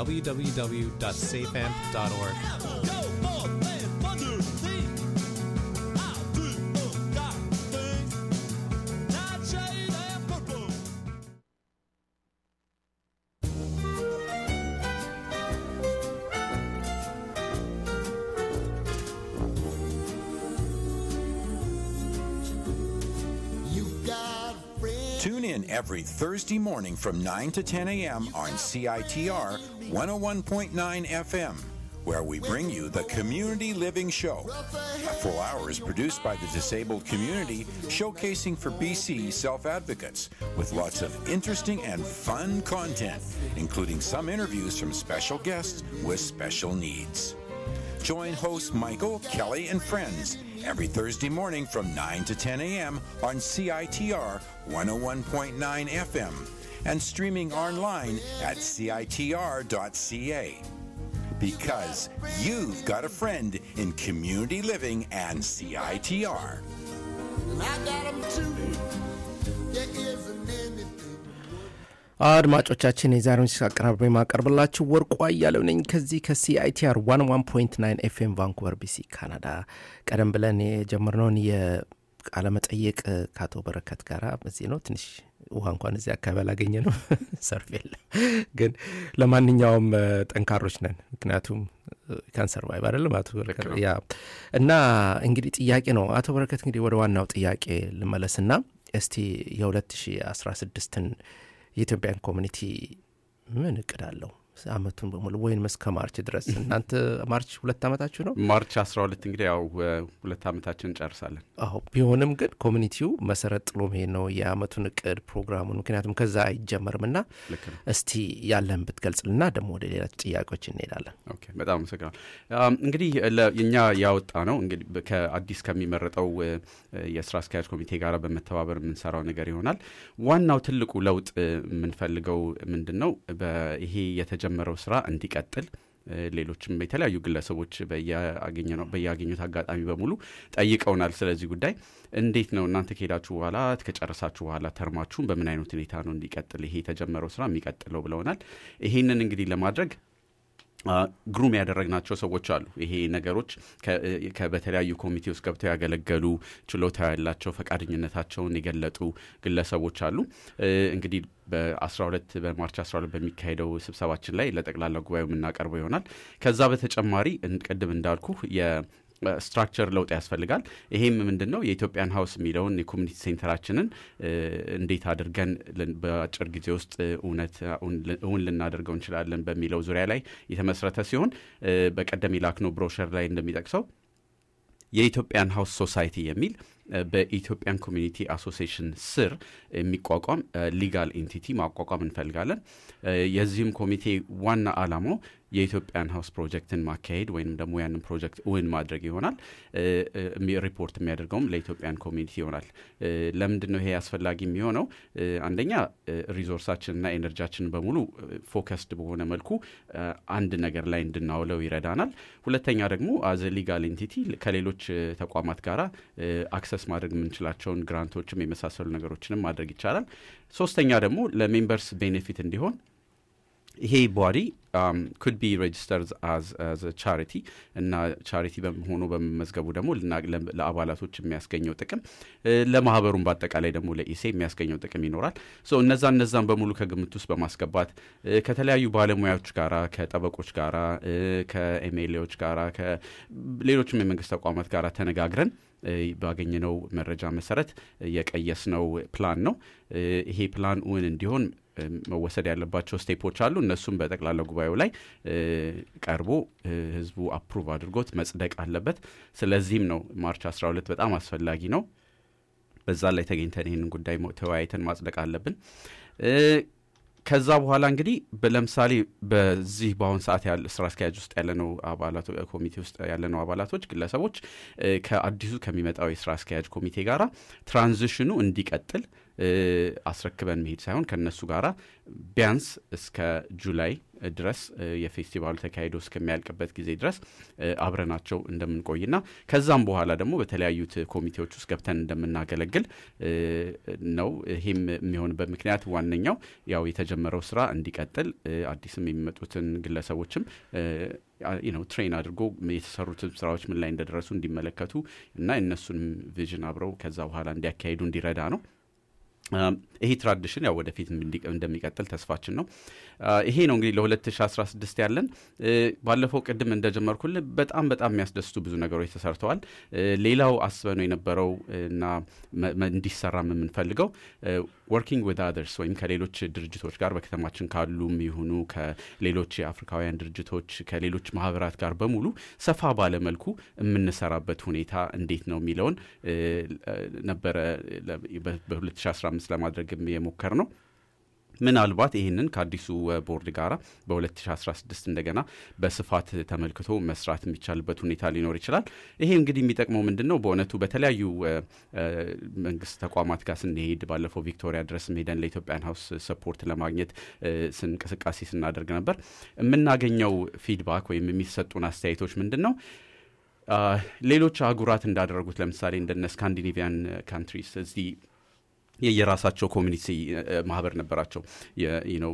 www.safeamp.org. Tune in every Thursday morning from 9 to 10 a.m. on CITR 101.9 FM, where we bring you the Community Living Show. A full hour is produced by the disabled community, showcasing for BC self advocates, with lots of interesting and fun content, including some interviews from special guests with special needs. Join host Michael, Kelly, and friends every Thursday morning from 9 to 10 a.m. on CITR 101.9 FM and streaming online at CITR.ca. Because you've got a friend in community living and CITR. አድማጮቻችን የዛሬውን ሲስ አቀራርበ የማቀርብላችሁ ወርቁ አያሌው ነኝ ከዚህ ከሲአይቲአር ዋን ዋን ፖይንት ናይን ኤፍኤም ቫንኩቨር ቢሲ ካናዳ ቀደም ብለን የጀመርነውን የቃለ መጠየቅ ከአቶ በረከት ጋር እዚህ ነው ትንሽ ውሃ እንኳን እዚህ አካባቢ አላገኘ ነው ሰርፍ የለም ግን ለማንኛውም ጠንካሮች ነን ምክንያቱም ካንሰር ቫይብ አይደለም አቶ በረከት ያ እና እንግዲህ ጥያቄ ነው አቶ በረከት እንግዲህ ወደ ዋናው ጥያቄ ልመለስና እስቲ የ2016ን የኢትዮጵያን ኮሚኒቲ ምን እቅድ አለው አመቱን በሙሉ ወይም እስከ ማርች ድረስ እናንተ ማርች ሁለት አመታችሁ ነው ማርች 12 እንግዲህ ያው ሁለት አመታችን እንጨርሳለን አዎ ቢሆንም ግን ኮሚኒቲው መሰረት ጥሎ መሄድ ነው የአመቱን እቅድ ፕሮግራሙን ምክንያቱም ከዛ አይጀመርም ና እስቲ ያለን ብትገልጽልና ደግሞ ወደ ሌላ ጥያቄዎች እንሄዳለን ኦኬ በጣም አመሰግናል እንግዲህ እኛ ያወጣ ነው እንግዲህ ከአዲስ ከሚመረጠው የስራ አስኪያጅ ኮሚቴ ጋር በመተባበር የምንሰራው ነገር ይሆናል ዋናው ትልቁ ለውጥ የምንፈልገው ምንድን ነው ይሄ የተጀመረው ስራ እንዲቀጥል ሌሎችም የተለያዩ ግለሰቦች በያገኙት አጋጣሚ በሙሉ ጠይቀውናል ስለዚህ ጉዳይ እንዴት ነው እናንተ ከሄዳችሁ በኋላ ከጨረሳችሁ በኋላ ተርማችሁን በምን አይነት ሁኔታ ነው እንዲቀጥል ይሄ የተጀመረው ስራ የሚቀጥለው ብለውናል ይሄንን እንግዲህ ለማድረግ ግሩም ያደረግናቸው ሰዎች አሉ ይሄ ነገሮች በተለያዩ ኮሚቴ ውስጥ ገብተው ያገለገሉ ችሎታ ያላቸው ፈቃደኝነታቸውን የገለጡ ግለሰቦች አሉ እንግዲህ በ12 በማርች 12 በሚካሄደው ስብሰባችን ላይ ለጠቅላላ ጉባኤው የምናቀርበው ይሆናል ከዛ በተጨማሪ ቅድም እንዳልኩ ስትራክቸር ለውጥ ያስፈልጋል ይሄም ምንድን ነው የኢትዮጵያን ሀውስ የሚለውን የኮሚኒቲ ሴንተራችንን እንዴት አድርገን በአጭር ጊዜ ውስጥ እውነት እውን ልናደርገው እንችላለን በሚለው ዙሪያ ላይ የተመስረተ ሲሆን በቀደም የላክነው ብሮሸር ላይ እንደሚጠቅሰው የኢትዮጵያን ሀውስ ሶሳይቲ የሚል በኢትዮጵያን ኮሚኒቲ አሶሲሽን ስር የሚቋቋም ሊጋል ኤንቲቲ ማቋቋም እንፈልጋለን የዚህም ኮሚቴ ዋና አላማው የኢትዮጵያን ሀውስ ፕሮጀክትን ማካሄድ ወይም ደግሞ ያንን ፕሮጀክት እውን ማድረግ ይሆናል ሪፖርት የሚያደርገውም ለኢትዮጵያን ኮሚኒቲ ይሆናል ለምንድን ነው ይሄ አስፈላጊ የሚሆነው አንደኛ ሪዞርሳችንና ኤነርጂያችንን በሙሉ ፎከስድ በሆነ መልኩ አንድ ነገር ላይ እንድናውለው ይረዳናል ሁለተኛ ደግሞ አዘ ሊጋል ኤንቲቲ ከሌሎች ተቋማት ጋር አክሰስ ማድረግ የምንችላቸውን ግራንቶችም የመሳሰሉ ነገሮችንም ማድረግ ይቻላል ሶስተኛ ደግሞ ለሜምበርስ ቤኔፊት እንዲሆን ይሄ ቦዲ ኩድ ቢ ሬጅስተርድ አዝ ቻሪቲ እና ቻሪቲ ሆኖ በመመዝገቡ ደግሞ ለአባላቶች የሚያስገኘው ጥቅም ለማህበሩም በአጠቃላይ ደግሞ ለኢሴ የሚያስገኘው ጥቅም ይኖራል እነዛ እነዛን በሙሉ ከግምት ውስጥ በማስገባት ከተለያዩ ባለሙያዎች ጋራ ከጠበቆች ጋራ ከኤምኤልኤዎች ጋራ ከሌሎችም የመንግስት ተቋማት ጋር ተነጋግረን ባገኘነው መረጃ መሰረት የቀየስነው ፕላን ነው ይሄ ፕላን እውን እንዲሆን መወሰድ ያለባቸው ስቴፖች አሉ እነሱም በጠቅላላ ጉባኤው ላይ ቀርቦ ህዝቡ አፕሩቭ አድርጎት መጽደቅ አለበት ስለዚህም ነው ማርች 12 በጣም አስፈላጊ ነው በዛ ላይ ተገኝተን ይህንን ጉዳይ ተወያይተን ማጽደቅ አለብን ከዛ በኋላ እንግዲህ ለምሳሌ በዚህ በአሁን ሰዓት ስራ አስኪያጅ ውስጥ ያለነው ኮሚቴ ውስጥ ያለነው አባላቶች ግለሰቦች ከአዲሱ ከሚመጣው የስራ አስኪያጅ ኮሚቴ ጋር ትራንዚሽኑ እንዲቀጥል አስረክበን መሄድ ሳይሆን ከእነሱ ጋራ ቢያንስ እስከ ጁላይ ድረስ የፌስቲቫሉ ተካሂዶ እስከሚያልቅበት ጊዜ ድረስ አብረናቸው እንደምንቆይና ከዛም በኋላ ደግሞ በተለያዩት ኮሚቴዎች ውስጥ ገብተን እንደምናገለግል ነው። ይህም የሚሆንበት ምክንያት ዋነኛው ያው የተጀመረው ስራ እንዲቀጥል አዲስም የሚመጡትን ግለሰቦችም ነው ትሬን አድርጎ የተሰሩትን ስራዎች ምን ላይ እንደደረሱ እንዲመለከቱ እና የእነሱንም ቪዥን አብረው ከዛ በኋላ እንዲያካሂዱ እንዲረዳ ነው። ይሄ ትራዲሽን ያው ወደፊት እንደሚቀጥል ተስፋችን ነው። ይሄ ነው እንግዲህ ለ2016 ያለን። ባለፈው ቅድም እንደጀመርኩል በጣም በጣም የሚያስደስቱ ብዙ ነገሮች ተሰርተዋል። ሌላው አስበነው የነበረው እና እንዲሰራም የምንፈልገው ወርኪንግ ዊዝ አዘርስ ወይም ከሌሎች ድርጅቶች ጋር በከተማችን ካሉም ይሁኑ ከሌሎች የአፍሪካውያን ድርጅቶች ከሌሎች ማህበራት ጋር በሙሉ ሰፋ ባለመልኩ የምንሰራበት ሁኔታ እንዴት ነው የሚለውን ነበረ በ2015 ለማድረግ የሞከር ነው። ምናልባት ይህንን ከአዲሱ ቦርድ ጋር በ2016 እንደገና በስፋት ተመልክቶ መስራት የሚቻልበት ሁኔታ ሊኖር ይችላል። ይሄ እንግዲህ የሚጠቅመው ምንድን ነው? በእውነቱ በተለያዩ መንግስት ተቋማት ጋር ስንሄድ ባለፈው ቪክቶሪያ ድረስ ሄደን ለኢትዮጵያን ሀውስ ሰፖርት ለማግኘት እንቅስቃሴ ስናደርግ ነበር። የምናገኘው ፊድባክ ወይም የሚሰጡን አስተያየቶች ምንድን ነው? ሌሎች አህጉራት እንዳደረጉት ለምሳሌ እንደነ ስካንዲኔቪያን ካንትሪስ እዚህ የየራሳቸው ኮሚኒቲ ማህበር ነበራቸው። ነው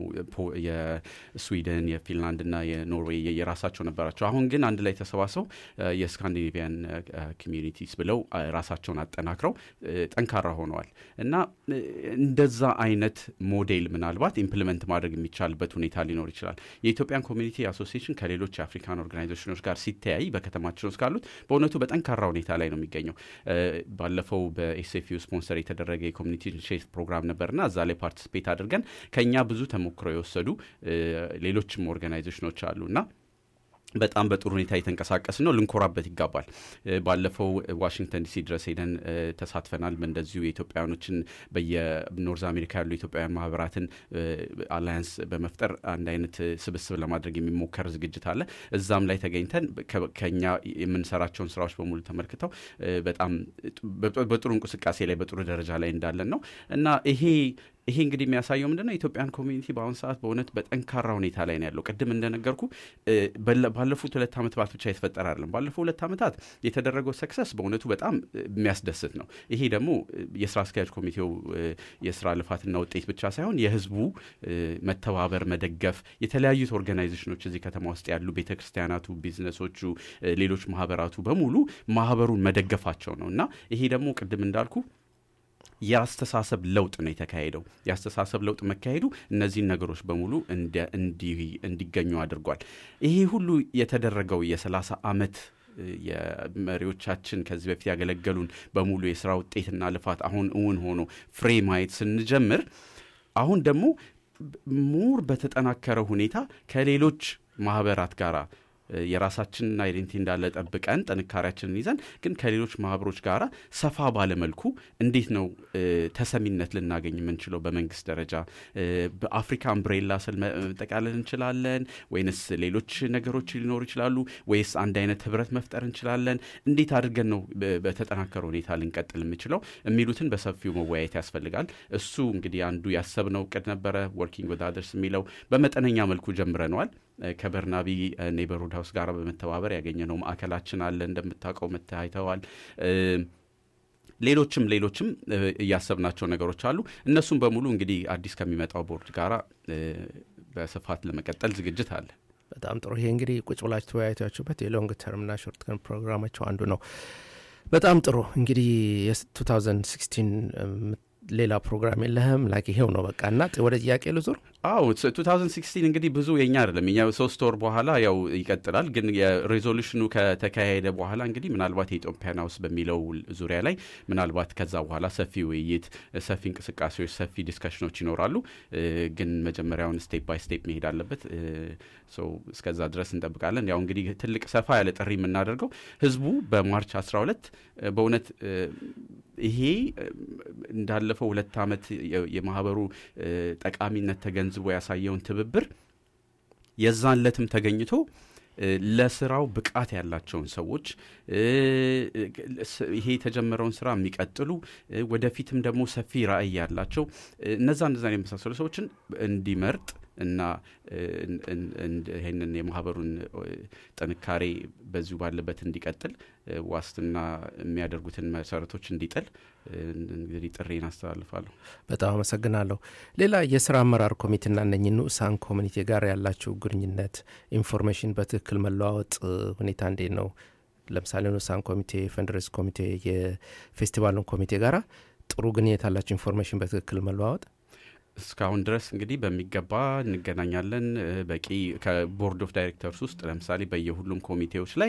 የስዊድን የፊንላንድ እና የኖርዌይ የየራሳቸው ነበራቸው። አሁን ግን አንድ ላይ ተሰባስበው የስካንዲኔቪያን ኮሚኒቲስ ብለው ራሳቸውን አጠናክረው ጠንካራ ሆነዋል እና እንደዛ አይነት ሞዴል ምናልባት ኢምፕሊመንት ማድረግ የሚቻልበት ሁኔታ ሊኖር ይችላል። የኢትዮጵያን ኮሚኒቲ አሶሲዬሽን ከሌሎች የአፍሪካን ኦርጋናይዜሽኖች ጋር ሲተያይ በከተማችን ውስጥ ካሉት በእውነቱ በጠንካራ ሁኔታ ላይ ነው የሚገኘው። ባለፈው በኤስኤፍዩ ስፖንሰር የተደረገ የኮሚኒቲ ሼር ፕሮግራም ነበርና እዛ ላይ ፓርቲስፔት አድርገን ከኛ ብዙ ተሞክሮ የወሰዱ ሌሎችም ኦርጋናይዜሽኖች አሉና በጣም በጥሩ ሁኔታ የተንቀሳቀስ ነው። ልንኮራበት ይገባል። ባለፈው ዋሽንግተን ዲሲ ድረስ ሄደን ተሳትፈናል። እንደዚሁ የኢትዮጵያውያኖችን በየኖርዝ አሜሪካ ያሉ ኢትዮጵያውያን ማህበራትን አላያንስ በመፍጠር አንድ አይነት ስብስብ ለማድረግ የሚሞከር ዝግጅት አለ። እዛም ላይ ተገኝተን ከኛ የምንሰራቸውን ስራዎች በሙሉ ተመልክተው በጣም በጥሩ እንቅስቃሴ ላይ በጥሩ ደረጃ ላይ እንዳለን ነው እና ይሄ ይሄ እንግዲህ የሚያሳየው ምንድነው የኢትዮጵያን ኮሚኒቲ በአሁኑ ሰዓት በእውነት በጠንካራ ሁኔታ ላይ ነው ያለው። ቅድም እንደነገርኩ ባለፉት ሁለት ዓመታት ብቻ የተፈጠረ አይደለም። ባለፉት ሁለት ዓመታት የተደረገው ሰክሰስ በእውነቱ በጣም የሚያስደስት ነው። ይሄ ደግሞ የስራ አስኪያጅ ኮሚቴው የስራ ልፋትና ውጤት ብቻ ሳይሆን የህዝቡ መተባበር፣ መደገፍ የተለያዩት ኦርጋናይዜሽኖች እዚህ ከተማ ውስጥ ያሉ ቤተ ክርስቲያናቱ፣ ቢዝነሶቹ፣ ሌሎች ማህበራቱ በሙሉ ማህበሩን መደገፋቸው ነው እና ይሄ ደግሞ ቅድም እንዳልኩ የአስተሳሰብ ለውጥ ነው የተካሄደው። የአስተሳሰብ ለውጥ መካሄዱ እነዚህን ነገሮች በሙሉ እንዲገኙ አድርጓል። ይሄ ሁሉ የተደረገው የሰላሳ ዓመት የመሪዎቻችን ከዚህ በፊት ያገለገሉን በሙሉ የስራ ውጤትና ልፋት አሁን እውን ሆኖ ፍሬ ማየት ስንጀምር አሁን ደግሞ ሙር በተጠናከረ ሁኔታ ከሌሎች ማህበራት ጋር የራሳችንን አይዴንቲ እንዳለ ጠብቀን ጥንካሬያችንን ይዘን ግን ከሌሎች ማህበሮች ጋር ሰፋ ባለመልኩ እንዴት ነው ተሰሚነት ልናገኝ የምንችለው? በመንግስት ደረጃ በአፍሪካ አምብሬላ ስል መጠቃለል እንችላለን ወይንስ ሌሎች ነገሮች ሊኖሩ ይችላሉ? ወይስ አንድ አይነት ህብረት መፍጠር እንችላለን? እንዴት አድርገን ነው በተጠናከረ ሁኔታ ልንቀጥል የምችለው የሚሉትን በሰፊው መወያየት ያስፈልጋል። እሱ እንግዲህ አንዱ ያሰብነው እቅድ ነበረ። ወርኪንግ ዊዝ አዘርስ የሚለው በመጠነኛ መልኩ ጀምረነዋል። ከበርናቢ ኔበርሁድ ሀውስ ጋር በመተባበር ያገኘነው ማዕከላችን አለ። እንደምታውቀው መታይተዋል። ሌሎችም ሌሎችም እያሰብናቸው ነገሮች አሉ። እነሱም በሙሉ እንግዲህ አዲስ ከሚመጣው ቦርድ ጋራ በስፋት ለመቀጠል ዝግጅት አለ። በጣም ጥሩ። ይሄ እንግዲህ ቁጭ ብላችሁ ተወያይታችሁበት የሎንግ ተርምና ሾርት ተርም ፕሮግራማቸው አንዱ ነው። በጣም ጥሩ እንግዲህ የ2016 ሌላ ፕሮግራም የለህም? ላይክ ይሄው ነው በቃ እና ወደ ጥያቄ ልዙር። አዎ 2016 እንግዲህ ብዙ የኛ አይደለም እኛ ሶስት ወር በኋላ ያው ይቀጥላል። ግን የሬዞሉሽኑ ከተካሄደ በኋላ እንግዲህ ምናልባት የኢትዮጵያን ሀውስ በሚለው ዙሪያ ላይ ምናልባት ከዛ በኋላ ሰፊ ውይይት፣ ሰፊ እንቅስቃሴዎች፣ ሰፊ ዲስከሽኖች ይኖራሉ። ግን መጀመሪያውን ስቴፕ ባይ ስቴፕ መሄድ አለበት። እስከዛ ድረስ እንጠብቃለን። ያው እንግዲህ ትልቅ ሰፋ ያለ ጥሪ የምናደርገው ህዝቡ በማርች 12 በእውነት ይሄ እንዳለፈው ሁለት ዓመት የማህበሩ ጠቃሚነት ተገንዝቦ ያሳየውን ትብብር የዛን ለትም ተገኝቶ እ፣ ለስራው ብቃት ያላቸውን ሰዎች እ፣ ስ- ይሄ የተጀመረውን ስራ የሚቀጥሉ እ፣ ወደፊትም ደግሞ ሰፊ ራዕይ ያላቸው እ፣ እነዛ እነዛን የመሳሰሉ ሰዎችን እንዲመርጥ እና እ፣ እን- እን- እን- ይህንን የማህበሩን እ፣ ጥንካሬ በዚሁ ባለበት እንዲቀጥል እ፣ ዋስትና የሚያደርጉትን መሰረቶች እንዲጥል እ፣ እንግዲህ ጥሬን አስተላልፋለሁ። በጣም አመሰግናለሁ። ሌላ የስራ አመራር ኮሚቴና እነኚህ ንዑሳን ኮሚኒቲ ጋር ያላችሁ ግንኙነት ኢንፎርሜሽን በትክክል መለዋወጥ እ፣ ሁኔታ እንዴት ነው? ለምሳሌ ንዑሳን ኮሚቴ፣ ፈንድሬስ ኮሚቴ፣ የፌስቲቫሉን ኮሚቴ ጋራ ጥሩ ግንኙነት ያላችሁ ኢንፎርሜሽን በትክክል መለዋወጥ እስካሁን ድረስ እንግዲህ በሚገባ እንገናኛለን። እ፣ በቂ ከቦርድ ኦፍ ዳይሬክተርስ ውስጥ ለምሳሌ በየሁሉም ኮሚቴዎች ላይ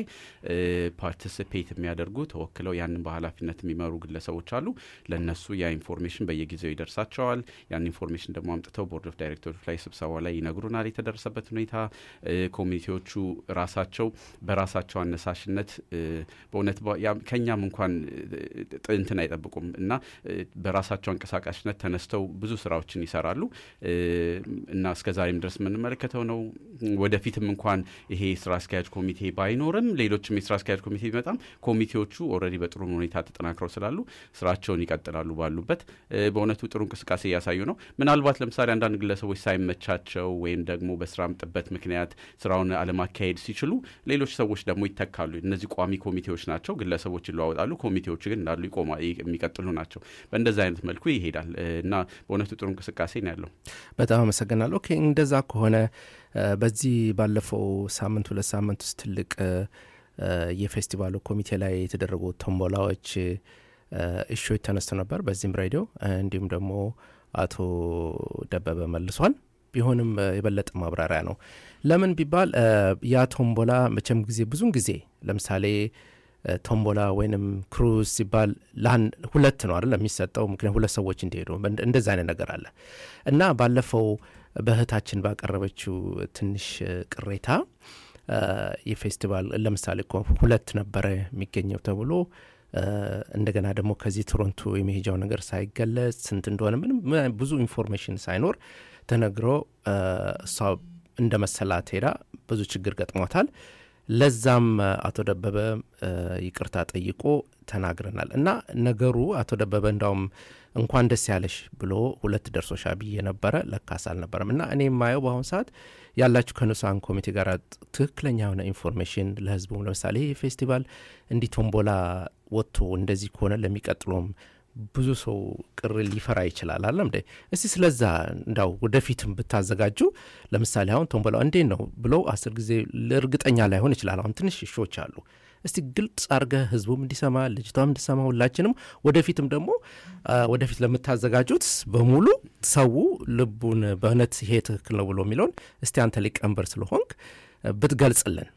ፓርቲሲፔት የሚያደርጉ ተወክለው ያንን በኃላፊነት የሚመሩ ግለሰቦች አሉ። ለእነሱ ያ ኢንፎርሜሽን በየጊዜው ይደርሳቸዋል። ያን ኢንፎርሜሽን ደግሞ አምጥተው ቦርድ ኦፍ ዳይሬክተሮች ላይ ስብሰባ ላይ ይነግሩናል የተደረሰበት ሁኔታ። እ፣ ኮሚቴዎቹ ራሳቸው በራሳቸው አነሳሽነት እ፣ በእውነት በ- ያም- ከእኛም እንኳን እ፣ ጥ- እንትን አይጠብቁም እና እ፣ በራሳቸው አንቀሳቃሽነት ተነስተው ብዙ ስራዎችን ይሰራሉ እ፣ እና እስከ ዛሬም ድረስ የምንመለከተው ነው። ወደፊትም እንኳን ይሄ ስራ አስኪያጅ ኮሚቴ ባይኖርም ሌሎችም የስራ አስኪያጅ ኮሚቴ ቢመጣም ኮሚቴዎቹ ኦልሬዲ በጥሩ ሁኔታ ተጠናክረው ስላሉ ስራቸውን ይቀጥላሉ ባሉበት። እ፣ በእውነቱ ጥሩ እንቅስቃሴ እያሳዩ ነው። ምናልባት ለምሳሌ አንዳንድ ግለሰቦች ሳይመቻቸው ወይም ደግሞ በስራም ጥበት ምክንያት ስራውን አለማካሄድ ሲችሉ ሌሎች ሰዎች ደግሞ ይተካሉ። እነዚህ ቋሚ ኮሚቴዎች ናቸው። ግለሰቦች ይለዋወጣሉ። ኮሚቴዎቹ ግን እንዳሉ ይቆማ የሚቀጥሉ ናቸው። በእንደዚህ አይነት መልኩ ይሄዳል እ፣ እና በእውነቱ ጥሩ እንቅስቃሴ ነው ያለው። በጣም አመሰግናለሁ። ኦኬ እንደዛ ከሆነ እ፣ በዚህ ባለፈው ሳምንት ሁለት ሳምንት ውስጥ ትልቅ እ፣ እ፣ የፌስቲቫሉ ኮሚቴ ላይ የተደረጉ ቶምቦላዎች እ፣ እሾች ተነስቶ ነበር በዚህም ሬዲዮ እ፣ እንዲሁም ደግሞ አቶ ደበበ መልሷል። ቢሆንም እ፣ የበለጠ ማብራሪያ ነው። ለምን ቢባል እ፣ ያ ቶምቦላ መቼም ጊዜ ብዙን ጊዜ ለምሳሌ እ፣ ቶምቦላ ወይንም ክሩዝ ሲባል ለአንድ ሁለት ነው አይደል የሚሰጠው፣ ምክንያት ሁለት ሰዎች እንዲሄዱ እንደ- እንደዛ አይነት ነገር አለ እና ባለፈው በእህታችን ባቀረበችው ትንሽ እ፣ ቅሬታ እ፣ የፌስቲቫል ለምሳሌ እኮ ሁለት ነበረ የሚገኘው ተብሎ እ፣ እንደገና ደግሞ ከዚህ ቶሮንቶ የመሄጃው ነገር ሳይገለጽ ስንት እንደሆነ ምንም ም- ብዙ ኢንፎርሜሽን ሳይኖር ተነግሮ እ፣ እሷ እንደ መሰላት ሄዳ ብዙ ችግር ገጥሟታል። ለዛም እ፣ አቶ ደበበ እ፣ ይቅርታ ጠይቆ ተናግረናል እና ነገሩ አቶ ደበበ እንዳውም እንኳን ደስ ያለሽ ብሎ ሁለት ደርሶሻ ብዬ ነበረ። ለካስ አልነበረም። እና እኔ የማየው በአሁኑ ሰዓት ያላችሁ ከንዑሳን ኮሚቴ ጋር ትክክለኛ የሆነ ኢንፎርሜሽን ለህዝቡም ለምሳሌ ይህ ፌስቲቫል እንዲህ ቶምቦላ ወጥቶ እንደዚህ ከሆነ ለሚቀጥለውም ብዙ ሰው ቅር ሊፈራ ይችላል አለም እንዴ እስቲ ስለዛ እንዳው ወደፊትም ብታዘጋጁ ለምሳሌ አሁን ቶምቦላ እንዴት ነው ብለው አስር ጊዜ እርግጠኛ ላይሆን ይችላል አሁን ትንሽ እሾች አሉ እስቲ ግልጽ አርገህ ህዝቡም እንዲሰማ ልጅቷም እንዲሰማ ሁላችንም ወደፊትም ደግሞ አ፣ ወደፊት ለምታዘጋጁት በሙሉ ሰው ልቡን በእውነት ይሄ ትክክል ነው ብሎ የሚለውን እስቲ አንተ ሊቀመንበር ስለሆንክ አ፣ ብትገልጽልን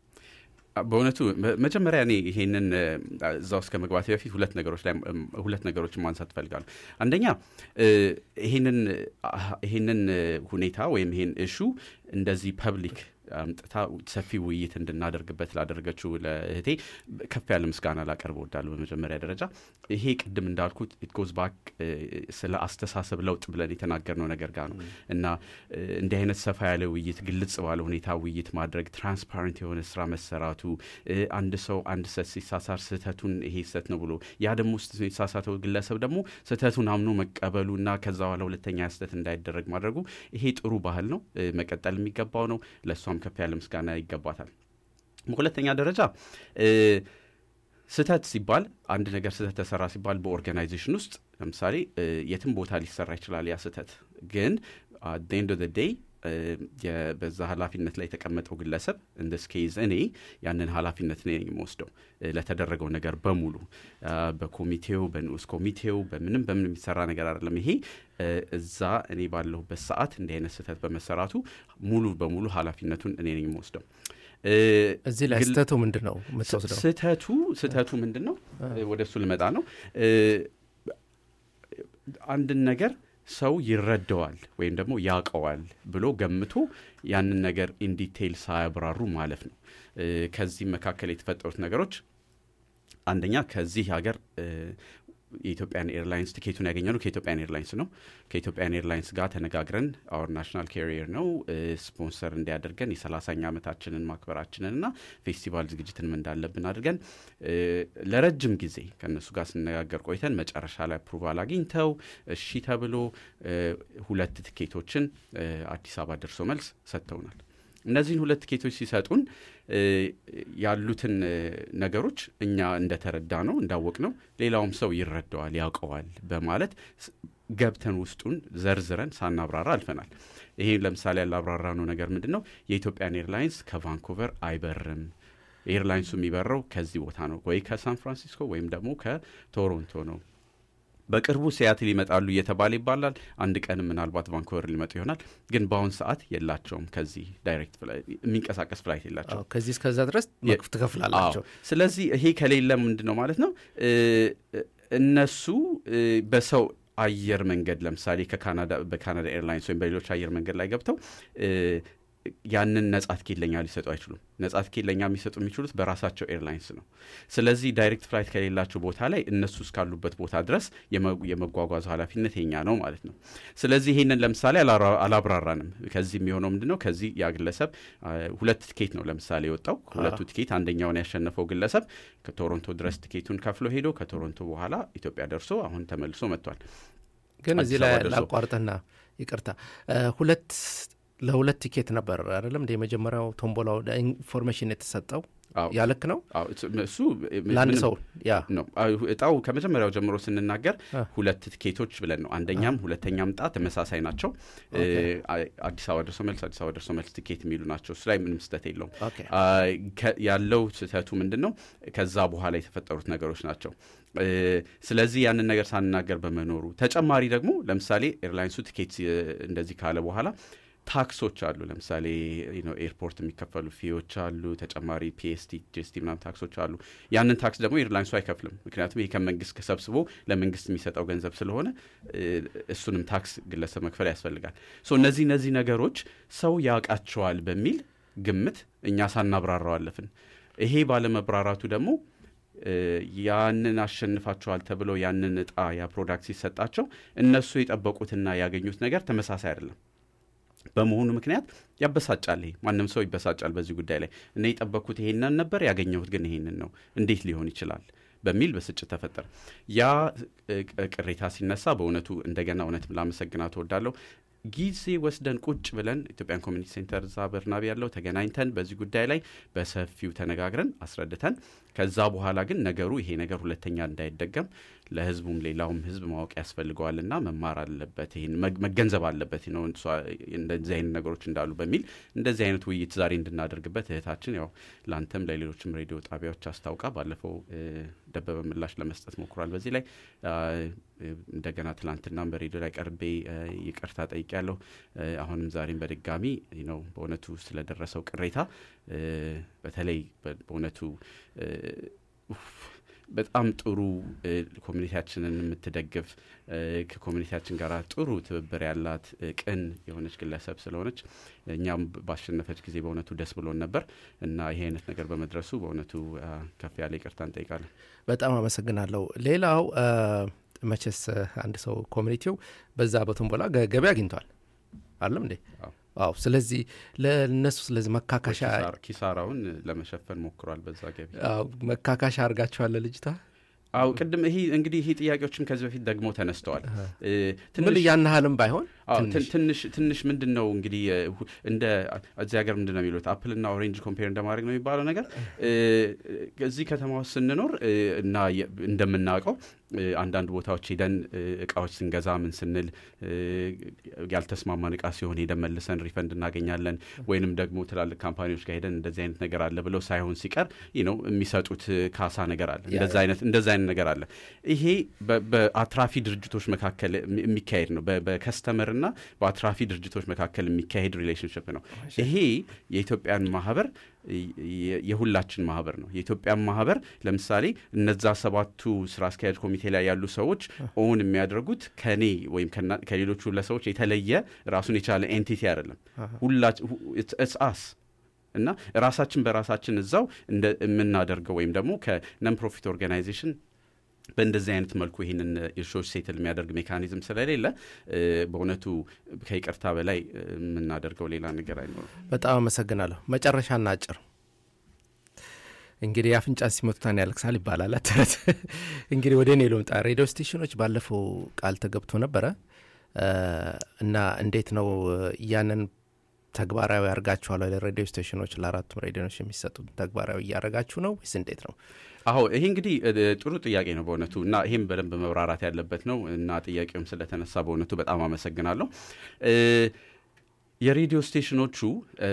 በእውነቱ መ- መጀመሪያ እኔ ይሄንን እ፣ እዛ ውስጥ ከመግባት በፊት ሁለት ነገሮች ላይ እም፣ ሁለት ነገሮችን ማንሳት እፈልጋለሁ። አንደኛ እ፣ ይሄንን አህ፣ ይሄንን እ፣ ሁኔታ ወይም ይሄን እሹ እንደዚህ ፐብሊክ አምጥታ ሰፊ ውይይት እንድናደርግበት ላደረገችው ለእህቴ ከፍ ያለ ምስጋና ላቀርብ እወዳለሁ። በመጀመሪያ ደረጃ ይሄ ቅድም እንዳልኩት ኢት ጎዝ ባክ ስለ አስተሳሰብ ለውጥ ብለን የተናገርነው ነገር ጋር ነው እና እ፣ እንዲህ አይነት ሰፋ ያለ ውይይት፣ ግልጽ ባለ ሁኔታ ውይይት ማድረግ፣ ትራንስፓረንት የሆነ ስራ መሰራቱ እ፣ አንድ ሰው አንድ ሰት ሲሳሳር ስህተቱን ይሄ ስህተት ነው ብሎ ያ ደግሞ ስ- የተሳሳተው ግለሰብ ደግሞ ስህተቱን አምኖ መቀበሉ እና ከዛ በኋላ ሁለተኛ ስህተት እንዳይደረግ ማድረጉ ይሄ ጥሩ ባህል ነው፣ እ፣ መቀጠል የሚገባው ነው። ለእሷም ከፍ ያለ ምስጋና ይገባታል። በሁለተኛ ደረጃ እ፣ ስህተት ሲባል አንድ ነገር ስህተት ተሰራ ሲባል በኦርጋናይዜሽን ውስጥ ለምሳሌ እ፣ የትም ቦታ ሊሰራ ይችላል ያ ስህተት ግን ኤንድ ኦፍ ዴይ በዛ ኃላፊነት ላይ የተቀመጠው ግለሰብ እንደ ስኬዝ እኔ ያንን ኃላፊነት እኔ ነኝ የምወስደው እ፣ ለተደረገው ነገር በሙሉ አ፣ በኮሚቴው በንዑስ ኮሚቴው በምንም በምን የሚሰራ ነገር አይደለም። ይሄ እ፣ እዛ እኔ ባለሁበት ሰዓት እንዲህ አይነት ስህተት በመሰራቱ ሙሉ በሙሉ ኃላፊነቱን እኔ ነኝ የምወስደው። እ፣ እዚህ ላይ ግል- ስህተቱ ምንድን ነው የምትወስደው? ስህተቱ ስህተቱ ምንድን ነው? ወደ እሱ ልመጣ ነው። እ፣ አንድን ነገር ሰው ይረዳዋል ወይም ደግሞ ያውቀዋል ብሎ ገምቶ ያንን ነገር ኢንዲቴይል ሳያብራሩ ማለፍ ነው። እ፣ ከዚህ መካከል የተፈጠሩት ነገሮች አንደኛ ከዚህ ሀገር እ፣ የኢትዮጵያን ኤርላይንስ ቲኬቱን ያገኘነው ከኢትዮጵያን ኤርላይንስ ነው። ከኢትዮጵያን ኤርላይንስ ጋር ተነጋግረን አወር ናሽናል ካሪየር ነው ስፖንሰር እንዲያደርገን የሰላሳኛ ዓመታችንን ማክበራችንን እና ፌስቲቫል ዝግጅትንም እንዳለብን አድርገን ለረጅም ጊዜ ከእነሱ ጋር ስነጋገር ቆይተን መጨረሻ ላይ አፕሩቫል አግኝተው እሺ ተብሎ ሁለት ትኬቶችን አዲስ አበባ ደርሶ መልስ ሰጥተውናል። እነዚህን ሁለት ቲኬቶች ሲሰጡን ያሉትን ነገሮች እኛ እንደተረዳ ነው እንዳወቅ ነው ሌላውም ሰው ይረዳዋል ያውቀዋል በማለት ገብተን ውስጡን ዘርዝረን ሳናብራራ አልፈናል። ይሄ ለምሳሌ ያላብራራ ነው ነገር ምንድን ነው የኢትዮጵያን ኤርላይንስ ከቫንኩቨር አይበርም። ኤርላይንሱ የሚበረው ከዚህ ቦታ ነው ወይ ከሳን ፍራንሲስኮ ወይም ደግሞ ከቶሮንቶ ነው። በቅርቡ ሲያትል ይመጣሉ እየተባለ ይባላል። አንድ ቀንም ምናልባት ቫንኩቨር ሊመጡ ይሆናል። ግን በአሁን ሰዓት የላቸውም። ከዚህ ዳይሬክት የሚንቀሳቀስ ፍላይት የላቸውም። ከዚህ እስከዛ ድረስ ትከፍላላቸው። ስለዚህ ይሄ ከሌለ ምንድን ነው ማለት ነው እነሱ በሰው አየር መንገድ ለምሳሌ ከካናዳ በካናዳ ኤርላይንስ ወይም በሌሎች አየር መንገድ ላይ ገብተው ያንን ነጻ ትኬት ለኛ ሊሰጡ አይችሉም። ነጻ ትኬት ለኛ የሚሰጡ የሚችሉት በራሳቸው ኤርላይንስ ነው። ስለዚህ ዳይሬክት ፍላይት ከሌላቸው ቦታ ላይ እነሱ እስካሉበት ቦታ ድረስ የመጓጓዙ ኃላፊነት የኛ ነው ማለት ነው። ስለዚህ ይህንን ለምሳሌ አላብራራንም። ከዚህ የሚሆነው ምንድን ነው? ከዚህ ያ ግለሰብ ሁለት ትኬት ነው ለምሳሌ የወጣው። ሁለቱ ትኬት አንደኛውን ያሸነፈው ግለሰብ ከቶሮንቶ ድረስ ትኬቱን ከፍሎ ሄዶ ከቶሮንቶ በኋላ ኢትዮጵያ ደርሶ አሁን ተመልሶ መጥቷል። ግን እዚህ ላይ ላቋርጥና ይቅርታ ሁለት ለሁለት ቲኬት ነበር አይደለም እንደ የመጀመሪያው ቶምቦላው ኢንፎርሜሽን የተሰጠው ያልክ ነው እሱ ለአንድ ሰው ያ ነው እጣው ከመጀመሪያው ጀምሮ ስንናገር ሁለት ቲኬቶች ብለን ነው አንደኛም ሁለተኛም እጣ ተመሳሳይ ናቸው አዲስ አበባ ደርሶ መልስ አዲስ አበባ ደርሶ መልስ ቲኬት የሚሉ ናቸው እሱ ላይ ምንም ስህተት የለውም ያለው ስህተቱ ምንድን ነው ከዛ በኋላ የተፈጠሩት ነገሮች ናቸው ስለዚህ ያንን ነገር ሳንናገር በመኖሩ ተጨማሪ ደግሞ ለምሳሌ ኤርላይንሱ ቲኬት እንደዚህ ካለ በኋላ ታክሶች አሉ። ለምሳሌ ኤርፖርት የሚከፈሉ ፊዎች አሉ። ተጨማሪ ፒኤስቲ፣ ጂኤስቲ ምናምን ታክሶች አሉ። ያንን ታክስ ደግሞ ኤርላይንሱ አይከፍልም። ምክንያቱም ይሄ ከመንግስት ከሰብስቦ ለመንግስት የሚሰጠው ገንዘብ ስለሆነ እሱንም ታክስ ግለሰብ መክፈል ያስፈልጋል። ሶ እነዚህ እነዚህ ነገሮች ሰው ያውቃቸዋል በሚል ግምት እኛ ሳናብራራው አለፍን። ይሄ ባለመብራራቱ ደግሞ ያንን አሸንፋቸዋል ተብለው ያንን እጣ ያ ፕሮዳክት ሲሰጣቸው እነሱ የጠበቁትና ያገኙት ነገር ተመሳሳይ አይደለም። በመሆኑ ምክንያት ያበሳጫል። ይሄ ማንም ሰው ይበሳጫል በዚህ ጉዳይ ላይ እኔ የጠበቅኩት ይሄንን ነበር፣ ያገኘሁት ግን ይሄንን ነው፣ እንዴት ሊሆን ይችላል በሚል ብስጭት ተፈጠረ። ያ ቅሬታ ሲነሳ በእውነቱ እንደገና እውነት ላመሰግናት እወዳለሁ። ጊዜ ወስደን ቁጭ ብለን ኢትዮጵያን ኮሚኒቲ ሴንተር እዛ በርናቤ ያለው ተገናኝተን በዚህ ጉዳይ ላይ በሰፊው ተነጋግረን አስረድተን ከዛ በኋላ ግን ነገሩ ይሄ ነገር ሁለተኛ እንዳይደገም ለህዝቡም ሌላውም ህዝብ ማወቅ ያስፈልገዋልና መማር አለበት፣ ይህን መገንዘብ አለበት ነው እንደዚህ አይነት ነገሮች እንዳሉ በሚል እንደዚህ አይነት ውይይት ዛሬ እንድናደርግበት እህታችን ያው ለአንተም ለሌሎችም ሬዲዮ ጣቢያዎች አስታውቃ ባለፈው ደበበ ምላሽ ለመስጠት ሞክሯል። በዚህ ላይ እንደገና ትላንትናም በሬዲዮ ላይ ቀርቤ ይቅርታ ጠይቄያለሁ። አሁንም ዛሬም በድጋሚ ነው በእውነቱ ስለደረሰው ቅሬታ በተለይ በእውነቱ በጣም ጥሩ ኮሚኒቲያችንን የምትደግፍ ከኮሚኒቲያችን ጋር ጥሩ ትብብር ያላት ቅን የሆነች ግለሰብ ስለሆነች እኛም ባሸነፈች ጊዜ በእውነቱ ደስ ብሎን ነበር እና ይሄ አይነት ነገር በመድረሱ በእውነቱ ከፍ ያለ ይቅርታ እንጠይቃለን። በጣም አመሰግናለሁ። ሌላው መቼስ አንድ ሰው ኮሚኒቲው በዛ በቶምቦላ ገቢ አግኝቷል አለም እንዴ? አዎ። ስለዚህ ለእነሱ ስለዚህ መካካሻ ኪሳራውን ለመሸፈን ሞክሯል። በዛ ገቢ መካካሻ አድርጋቸዋለ ልጅታ አው ቅድም ይሄ እንግዲህ ይሄ ጥያቄዎችም ከዚህ በፊት ደግሞ ተነስተዋል። ምን እያናህልም ባይሆን ትንሽ ትንሽ ምንድን ነው እንግዲህ እንደ እዚህ ሀገር ምንድን ነው የሚሉት አፕልና ኦሬንጅ ኮምፔር እንደማድረግ ነው የሚባለው ነገር እዚህ ከተማ ውስጥ ስንኖር እና እንደምናውቀው አንዳንድ ቦታዎች ሄደን እቃዎች ስንገዛ ምን ስንል ያልተስማማን እቃ ሲሆን ሄደን መልሰን ሪፈንድ እናገኛለን። ወይንም ደግሞ ትላልቅ ካምፓኒዎች ጋር ሄደን እንደዚህ አይነት ነገር አለ ብለው ሳይሆን ሲቀር ነው የሚሰጡት ካሳ ነገር አለ። እንደዚ አይነት አይነት ነገር አለ። ይሄ በአትራፊ ድርጅቶች መካከል የሚካሄድ ነው። በከስተመር እና በአትራፊ ድርጅቶች መካከል የሚካሄድ ሪሌሽንሽፕ ነው። ይሄ የኢትዮጵያን ማህበር የሁላችን ማህበር ነው። የኢትዮጵያን ማህበር ለምሳሌ እነዛ ሰባቱ ስራ አስኪያጅ ኮሚቴ ላይ ያሉ ሰዎች ኦውን የሚያደርጉት ከኔ ወይም ከሌሎቹ ለሰዎች የተለየ ራሱን የቻለ ኤንቲቲ አይደለም። ሁላችንስ እና ራሳችን በራሳችን እዛው የምናደርገው ወይም ደግሞ ከነን ፕሮፊት ኦርጋናይዜሽን በእንደዚህ አይነት መልኩ ይህንን ኢርሾች ሴትል የሚያደርግ ሜካኒዝም ስለሌለ እ፣ በእውነቱ ከይቅርታ በላይ እ፣ የምናደርገው ሌላ ነገር አይኖርም። በጣም አመሰግናለሁ። መጨረሻና አጭር እንግዲህ አፍንጫ ሲመቱታን ያለቅሳል ይባላል ተረት። እንግዲህ ወደ እኔ ልምጣ። ሬዲዮ ስቴሽኖች ባለፈው ቃል ተገብቶ ነበረ እ፣ እና እንዴት ነው ያንን ተግባራዊ ያርጋችኋል? ለሬዲዮ ስቴሽኖች ለአራቱም ሬዲዮኖች የሚሰጡት ተግባራዊ እያደረጋችሁ ነው ወይስ እንዴት ነው? አዎ ይሄ እንግዲህ እ፣ ጥሩ ጥያቄ ነው በእውነቱ እና ይሄም በደንብ መብራራት ያለበት ነው እና ጥያቄውም ስለተነሳ በእውነቱ በጣም አመሰግናለሁ። እ፣ የሬዲዮ ስቴሽኖቹ እ፣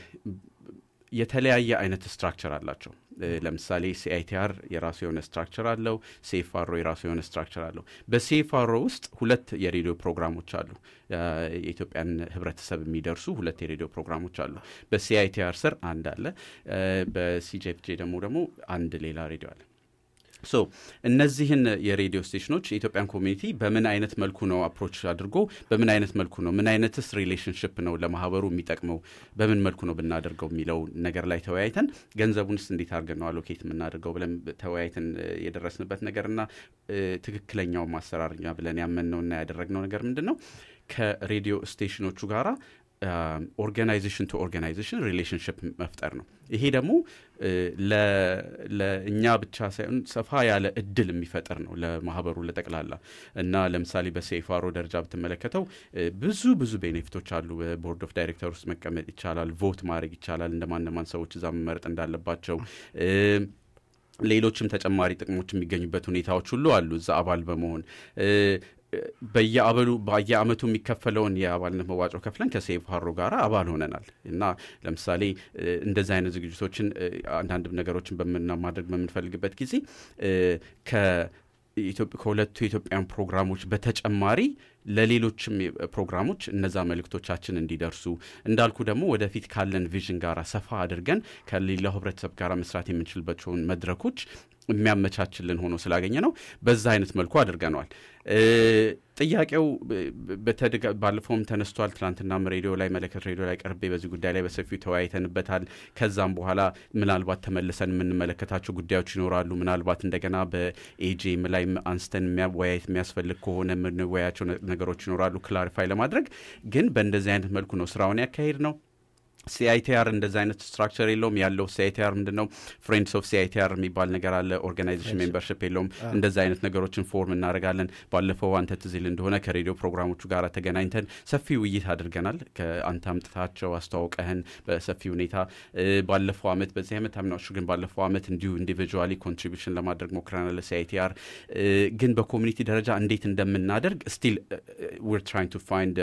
የተለያየ አይነት ስትራክቸር አላቸው። እ፣ ለምሳሌ ሲአይቲአር የራሱ የሆነ ስትራክቸር አለው። ሴፋሮ የራሱ የሆነ ስትራክቸር አለው። በሴፋሮ ውስጥ ሁለት የሬዲዮ ፕሮግራሞች አሉ። እ፣ የኢትዮጵያን ሕብረተሰብ የሚደርሱ ሁለት የሬዲዮ ፕሮግራሞች አሉ። በሲአይቲአር ስር አንድ አለ። እ፣ በሲጄፍጄ ደግሞ ደግሞ አንድ ሌላ ሬዲዮ አለ። ሶ እነዚህን የሬዲዮ ስቴሽኖች የኢትዮጵያን ኮሚኒቲ በምን አይነት መልኩ ነው አፕሮች አድርጎ በምን አይነት መልኩ ነው ምን አይነትስ ሪሌሽንሽፕ ነው ለማህበሩ የሚጠቅመው በምን መልኩ ነው ብናደርገው የሚለው ነገር ላይ ተወያይተን ገንዘቡንስ እንዴት አድርገን ነው አሎኬት የምናደርገው ብለን ተወያይተን እ፣ የደረስንበት ነገርና እ፣ ትክክለኛው ማሰራርኛ ብለን ያመንነውና ያደረግነው ነገር ምንድን ነው ከሬዲዮ ስቴሽኖቹ ጋራ ኦርጋናይዜሽን ቱ ኦርጋናይዜሽን ሪሌሽንሽፕ መፍጠር ነው። ይሄ ደግሞ እ፣ ለ- ለእኛ ብቻ ሳይሆን ሰፋ ያለ እድል የሚፈጥር ነው ለማህበሩ ለጠቅላላ እና ለምሳሌ በሴፋሮ ደረጃ ብትመለከተው እ፣ ብዙ ብዙ ቤኔፊቶች አሉ። በቦርድ ኦፍ ዳይሬክተር ውስጥ መቀመጥ ይቻላል። ቮት ማድረግ ይቻላል። እንደማነማን ሰዎች እዛ መመረጥ እንዳለባቸው እ፣ ሌሎችም ተጨማሪ ጥቅሞች የሚገኙበት ሁኔታዎች ሁሉ አሉ እዛ አባል በመሆን እ፣ በየአበሉ በየአመቱ የሚከፈለውን የአባልነት መዋጮ ከፍለን ከሴፍ ሀሮ ጋር አባል ሆነናል እና ለምሳሌ እ፣ እንደዚህ አይነት ዝግጅቶችን እ፣ አንዳንድ ነገሮችን በምና ማድረግ በምንፈልግበት ጊዜ እ፣ ከኢትዮጵ- ከሁለቱ የኢትዮጵያን ፕሮግራሞች በተጨማሪ ለሌሎችም የ- ፕሮግራሞች እነዛ መልእክቶቻችን እንዲደርሱ እንዳልኩ ደግሞ ወደፊት ካለን ቪዥን ጋር ሰፋ አድርገን ከሌላው ህብረተሰብ ጋር መስራት የምንችልባቸውን መድረኮች የሚያመቻችልን ሆኖ ስላገኘ ነው በዛ አይነት መልኩ አድርገነዋል። እ፣ ጥያቄው ብ- በተደጋ- ባለፈውም ተነስቷል። ትናንትናም ሬዲዮ ላይ መለከት ሬዲዮ ላይ ቀርቤ በዚህ ጉዳይ ላይ በሰፊው ተወያይተንበታል። ከዛም በኋላ ምናልባት ተመልሰን የምንመለከታቸው ጉዳዮች ይኖራሉ። ምናልባት እንደገና በኤጄም ላይ አንስተን የሚያወያየት የሚያስፈልግ ከሆነ የምንወያያቸው ነ- ነገሮች ይኖራሉ ክላሪፋይ ለማድረግ ግን በእንደዚህ አይነት መልኩ ነው ስራውን ያካሄድ ነው። ሲአይቲአር እንደዚ አይነት ስትራክቸር የለውም። ያለው ሲአይቲአር ምንድን ነው? ፍሬንድስ ኦፍ ሲአይቲአር የሚባል ነገር አለ። ኦርጋናይዜሽን ሜምበርሽፕ የለውም። እንደዚ አይነት ነገሮችን ፎርም እናደርጋለን። ባለፈው አንተ ትዝ ይል እንደሆነ ከሬዲዮ ፕሮግራሞቹ ጋር ተገናኝተን ሰፊ ውይይት አድርገናል። ከአንተ አምጥታቸው አስተዋውቀህን በሰፊ ሁኔታ እ፣ ባለፈው አመት በዚህ ዓመት አምናሹ ግን ባለፈው አመት እንዲሁ ኢንዲቪጁዋሊ ኮንትሪቢሽን ለማድረግ ሞክረናል ለሲአይቲአር ግን በኮሚኒቲ ደረጃ እንዴት እንደምናደርግ ስቲል ዊር ትራይንግ ቱ ፋይንድ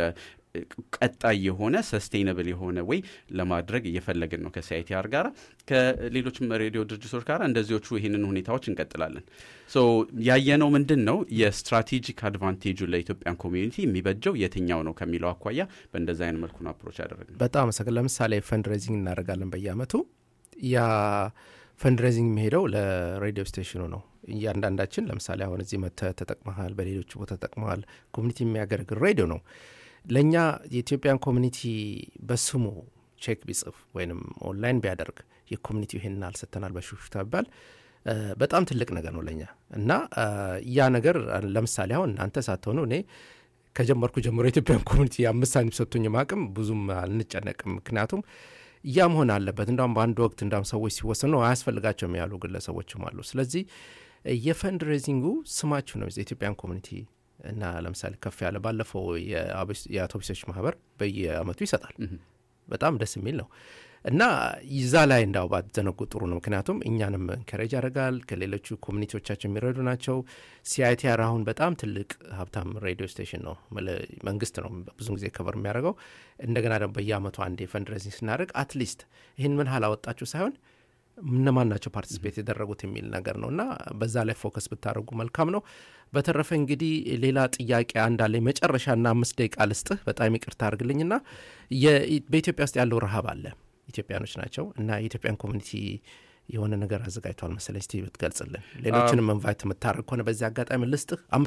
ቀጣይ የሆነ ሰስቴይነብል የሆነ ወይ ለማድረግ እየፈለግን ነው ከሲአይቲአር ጋር ከሌሎችም ሬዲዮ ድርጅቶች ጋር እንደዚዎቹ ይህንን ሁኔታዎች እንቀጥላለን። ሶ ያየነው ምንድን ነው የስትራቴጂክ አድቫንቴጁ ለኢትዮጵያን ኮሚዩኒቲ የሚበጀው የትኛው ነው ከሚለው አኳያ በእንደዚ አይነት መልኩ ነው አፕሮች ያደረግነው። በጣም አመሰግን። ለምሳሌ ፈንድሬዚንግ እናደርጋለን በየአመቱ ያ ፈንድሬዚንግ የሚሄደው ለሬዲዮ ስቴሽኑ ነው። እያንዳንዳችን ለምሳሌ አሁን እዚህ መጥተህ ተጠቅመሃል፣ በሌሎች ቦታ ተጠቅመሃል። ኮሚኒቲ የሚያገለግል ሬዲዮ ነው። ለእኛ የኢትዮጵያን ኮሚኒቲ በስሙ ቼክ ቢጽፍ ወይም ኦንላይን ቢያደርግ የኮሚኒቲው ይሄንን አልሰተናል በሹክሹክታ ቢባል እ፣ በጣም ትልቅ ነገር ነው ለእኛ እና እ፣ ያ ነገር ለምሳሌ አሁን እናንተ ሳትሆኑ እኔ ከጀመርኩ ጀምሮ የኢትዮጵያን ኮሚኒቲ አምስት ሳንቲም ሰጥቶኝ ማቅም ብዙም አልንጨነቅም። ምክንያቱም ያ መሆን አለበት። እንዳውም በአንድ ወቅት እንዳውም ሰዎች ሲወሰኑ አያስፈልጋቸውም ያሉ ግለሰቦችም አሉ። ስለዚህ የፈንድ ሬዚንጉ ስማችሁ ነው የኢትዮጵያን ኮሚኒቲ እና ለምሳሌ ከፍ ያለ ባለፈው የአውቶቡስ- የአውቶቡሶች ማህበር በየአመቱ ይሰጣል። በጣም ደስ የሚል ነው እና ይዛ ላይ እንዳው ባትዘነጉ ጥሩ ነው። ምክንያቱም እኛንም እንከሬጅ ያደርጋል። ከሌሎቹ ኮሚኒቲዎቻቸው የሚረዱ ናቸው። ሲአይቲአር አሁን በጣም ትልቅ ሀብታም ሬዲዮ ስቴሽን ነው። መለ- መንግስት ነው ብዙን ጊዜ ከበር የሚያደርገው። እንደገና ደግሞ በየአመቱ አንድ የፈንድሬዚንግ ስናደርግ አትሊስት ይህን ምን ያህል አወጣችሁ ሳይሆን እነማን ናቸው ፓርቲስፔት የደረጉት የሚል ነገር ነው እና በዛ ላይ ፎከስ ብታደርጉ መልካም ነው። በተረፈ እንግዲህ ሌላ ጥያቄ አንዳለ መጨረሻና አምስት ደቂቃ ልስጥህ። በጣም ይቅርታ አድርግልኝና የ- በኢትዮጵያ ውስጥ ያለው ረሃብ አለ። ኢትዮጵያኖች ናቸው እና የኢትዮጵያን ኮሚኒቲ የሆነ ነገር አዘጋጅተዋል መሰለኝ። እስቲ ብትገልጽልን። ሌሎችንም ኢንቫይት የምታደርግ ከሆነ በዚህ አጋጣሚ ልስጥህ አምስት ደቂቃ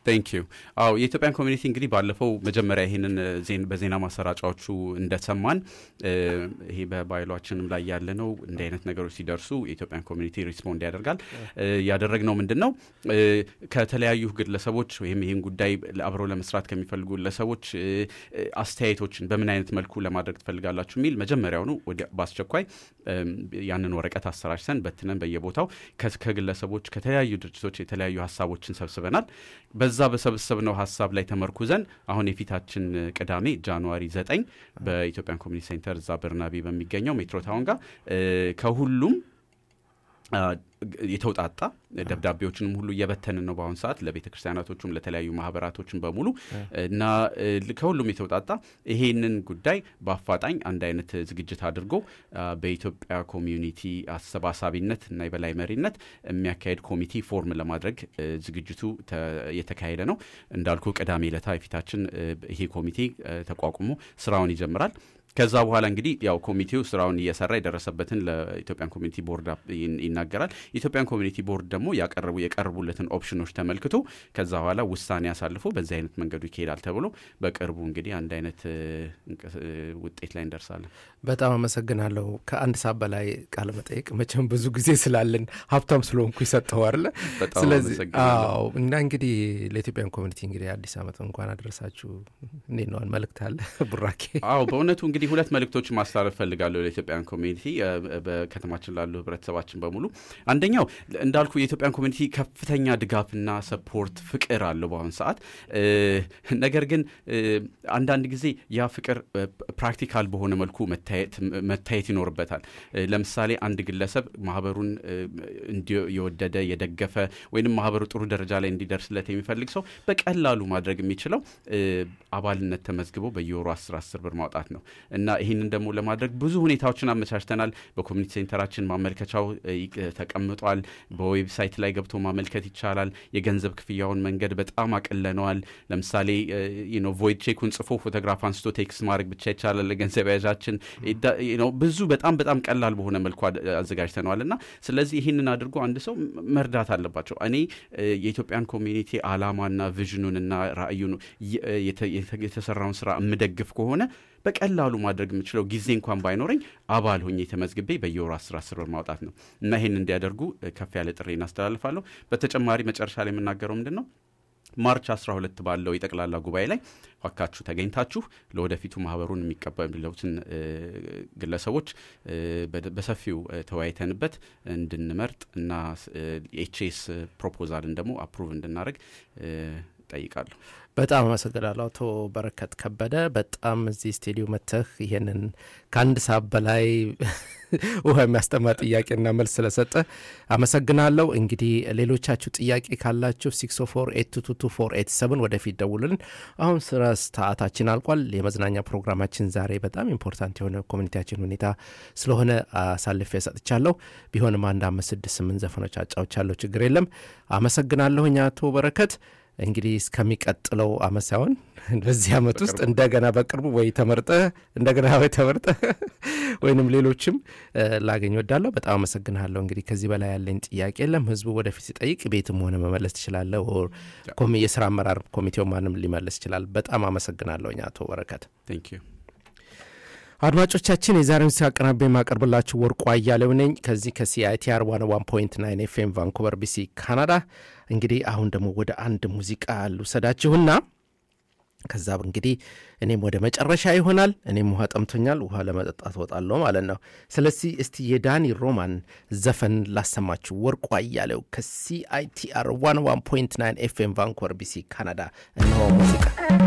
ቴንክ ዩ አዎ የኢትዮጵያን ኮሚኒቲ እንግዲህ ባለፈው መጀመሪያ ይህንን ዜን- በዜና ማሰራጫዎቹ እንደሰማን እ፣ ይሄ በባይሏችንም ላይ ያለ ነው እንዲህ አይነት ነገሮች ሲደርሱ የኢትዮጵያን ኮሚኒቲ ሪስፖንድ ያደርጋል እ፣ ያደረግነው ምንድን ነው እ፣ ከተለያዩ ግለሰቦች ወይም ይህን ጉዳይ አብረው ለመስራት ከሚፈልጉ ግለሰቦች እ፣ እ፣ አስተያየቶችን በምን አይነት መልኩ ለማድረግ ትፈልጋላችሁ የሚል መጀመሪያውኑ ወዲያ- በአስቸኳይ እም፣ ያንን ወረቀት አሰራጭተን በትነን በየቦታው ከ- ከግለሰቦች ከተለያዩ ድርጅቶች የተለያዩ ሀሳቦችን ሰብስበናል። በዛ በሰበሰብነው ሀሳብ ላይ ተመርኩዘን አሁን የፊታችን ቅዳሜ ጃንዋሪ ዘጠኝ በኢትዮጵያን ኮሚኒቲ ሴንተር እዛ በርናቢ በሚገኘው ሜትሮ ታውን ጋር እ፣ ከሁሉም አ፣ የተውጣጣ ደብዳቤዎችንም ሁሉ እየበተንን ነው በአሁኑ ሰዓት ለቤተ ክርስቲያናቶቹም ለተለያዩ ማህበራቶችም በሙሉ እና እ፣ ከሁሉም የተውጣጣ ይሄንን ጉዳይ በአፋጣኝ አንድ አይነት ዝግጅት አድርጎ አ፣ በኢትዮጵያ ኮሚዩኒቲ አሰባሳቢነት እና የበላይ መሪነት የሚያካሄድ ኮሚቴ ፎርም ለማድረግ እ፣ ዝግጅቱ ተ- የተካሄደ ነው። እንዳልኩ ቅዳሜ ዕለታ የፊታችን እ፣ ይሄ ኮሚቴ እ፣ ተቋቁሞ ስራውን ይጀምራል። ከዛ በኋላ እንግዲህ ያው ኮሚቴው ስራውን እየሰራ የደረሰበትን ለኢትዮጵያን ኮሚኒቲ ቦርድ አፕ- ይን- ይናገራል። የኢትዮጵያን ኮሚኒቲ ቦርድ ደግሞ ያቀረቡ የቀረቡለትን ኦፕሽኖች ተመልክቶ ከዛ በኋላ ውሳኔ አሳልፎ በዚህ አይነት መንገዱ ይካሄዳል ተብሎ በቅርቡ እንግዲህ አንድ አይነት እ፣ እንቅስ- እ፣ ውጤት ላይ እንደርሳለን። በጣም አመሰግናለሁ። ከአንድ ሰዓት በላይ ቃለ መጠየቅ መቼም ብዙ ጊዜ ስላለን ሀብታም ስለሆንኩ ይሰጠው አለ። በጣም ስለዚህ አመሰግናለሁ። አዎ፣ እና እንግዲህ ለኢትዮጵያን ኮሚኒቲ እንግዲህ አዲስ ዓመት እንኳን አደረሳችሁ። እንዴት ነዋል? መልእክት አለ ቡራኬ? አዎ በእውነቱ እንግዲህ ሁለት መልእክቶችን ማስተላለፍ ፈልጋለሁ ለኢትዮጵያን ኮሚኒቲ እ፣ በከተማችን ላሉ ህብረተሰባችን በሙሉ። አንደኛው እንዳልኩ የኢትዮጵያን ኮሚኒቲ ከፍተኛ ድጋፍና ሰፖርት ፍቅር አለው በአሁኑ ሰዓት እ፣ ነገር ግን እ፣ አንዳንድ ጊዜ ያ ፍቅር እ፣ ፕራክቲካል በሆነ መልኩ መታየት መታየት ይኖርበታል። እ፣ ለምሳሌ አንድ ግለሰብ ማህበሩን እ፣ እንዲ- የወደደ የደገፈ ወይንም ማህበሩ ጥሩ ደረጃ ላይ እንዲደርስለት የሚፈልግ ሰው በቀላሉ ማድረግ የሚችለው እ፣ አባልነት ተመዝግቦ በየወሩ 10 10 ብር ማውጣት ነው እና ይህንን ደግሞ ለማድረግ ብዙ ሁኔታዎችን አመቻችተናል። በኮሚኒቲ ሴንተራችን ማመልከቻው እ፣ ይቅ- ተቀምጧል። በዌብሳይት ላይ ገብቶ ማመልከት ይቻላል። የገንዘብ ክፍያውን መንገድ በጣም አቅለነዋል። ለምሳሌ ነው ቮይድ ቼኩን ጽፎ ፎቶግራፍ አንስቶ ቴክስት ማድረግ ብቻ ይቻላል። ለገንዘብ ያዣችን ዳ- you know፣ ብዙ በጣም በጣም ቀላል በሆነ መልኩ አድ- አዘጋጅተነዋል እና ስለዚህ ይህንን አድርጎ አንድ ሰው ም- መርዳት አለባቸው። እኔ እ፣ የኢትዮጵያን ኮሚኒቲ አላማና ቪዥኑንና ራእዩን የ- የተ- የተ- የተሰራውን ስራ የምደግፍ ከሆነ በቀላሉ ማድረግ የምችለው ጊዜ እንኳን ባይኖረኝ አባል ሆኜ ተመዝግቤ በየወሩ አስር አስር ብር ማውጣት ነው እና ይህን እንዲያደርጉ እ፣ ከፍ ያለ ጥሪ እናስተላልፋለሁ። በተጨማሪ መጨረሻ ላይ የምናገረው ምንድን ነው ማርች 12 ባለው የጠቅላላ ጉባኤ ላይ እባካችሁ ተገኝታችሁ ለወደፊቱ ማህበሩን የሚቀበሉትን እ፣ ግለሰቦች እ፣ በደ- በሰፊው እ፣ ተወያይተንበት እንድንመርጥ እና ኤችኤስ ፕሮፖዛልን ደግሞ አፕሩቭ እንድናደርግ እ፣ ጠይቃለሁ። በጣም አመሰግናለሁ አቶ በረከት ከበደ። በጣም እዚህ ስቱዲዮ መተህ ይሄንን ከአንድ ሰዓት በላይ ውሃ የሚያስጠማ ጥያቄና መልስ ስለሰጠ አመሰግናለሁ። እንግዲህ ሌሎቻችሁ ጥያቄ ካላችሁ 604822487 ወደፊት ደውልን። አሁን ስራ ሰዓታችን አልቋል። የመዝናኛ ፕሮግራማችን ዛሬ በጣም ኢምፖርታንት የሆነ ኮሚኒቲያችን ሁኔታ ስለሆነ አሳልፌ ሰጥቻለሁ። ቢሆንም አንድ አምስት ስድስት ስምንት ዘፈኖች አጫውቻለሁ። ችግር የለም። አመሰግናለሁኝ አቶ በረከት። እንግዲህ እስከሚቀጥለው አመት ሳይሆን በዚህ አመት ውስጥ እንደገና በቅርቡ ወይ ተመርጠ እንደገና ወይ ተመርጠ ወይንም ሌሎችም እ፣ ላገኝ ወዳለሁ። በጣም አመሰግንሃለሁ። እንግዲህ ከዚህ በላይ ያለኝ ጥያቄ የለም። ህዝቡ ወደፊት ሲጠይቅ ቤትም ሆነ መመለስ ትችላለህ። ኦር ኮሚ የስራ አመራር ኮሚቴው ማንም ሊመለስ ይችላል። በጣም አመሰግናለሁኝ አቶ በረከት። ቴንክ ዩ አድማጮቻችን የዛሬውን ሲያቀናብ የማቀርብላችሁ ወርቁ አያሌው ነኝ ከዚህ ከሲአይቲአር ዋን ዋን ፖይንት ናይን ኤፍኤም ቫንኩቨር ቢሲ ካናዳ። እንግዲህ አሁን ደግሞ ወደ አንድ ሙዚቃ ልውሰዳችሁና ከዛ እንግዲህ እኔም ወደ መጨረሻ ይሆናል። እኔም ውሃ ጠምቶኛል፣ ውሃ ለመጠጣት ወጣለሁ ማለት ነው። ስለዚህ እስቲ የዳኒ ሮማን ዘፈን ላሰማችሁ። ወርቁ አያሌው ከሲአይቲአር ዋን ዋን ፖይንት ናይን ኤፍኤም ቫንኩቨር ቢሲ ካናዳ። እነሆ ሙዚቃ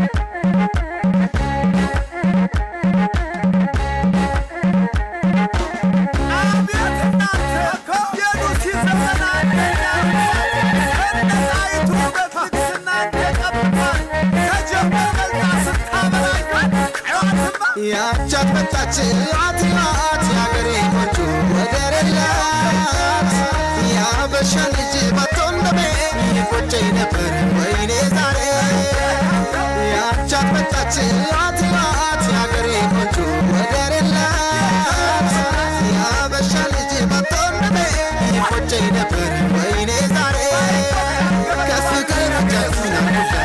ያቻት መጣች አትናት ያገሬ ቆንጆ ወደር የላት ያበሻ ልጅ ባቶንደሜ ይቆጨኝ ነበር ወይኔ ዛሬ ያቻት መጣች አትናት ያገሬ ቆንጆ ወደር የላት ያበሻ ልጅ ባቶንደሜ ይቆጨኝ ነበር ወይኔ ዛሬ ከፍቅር ጀግና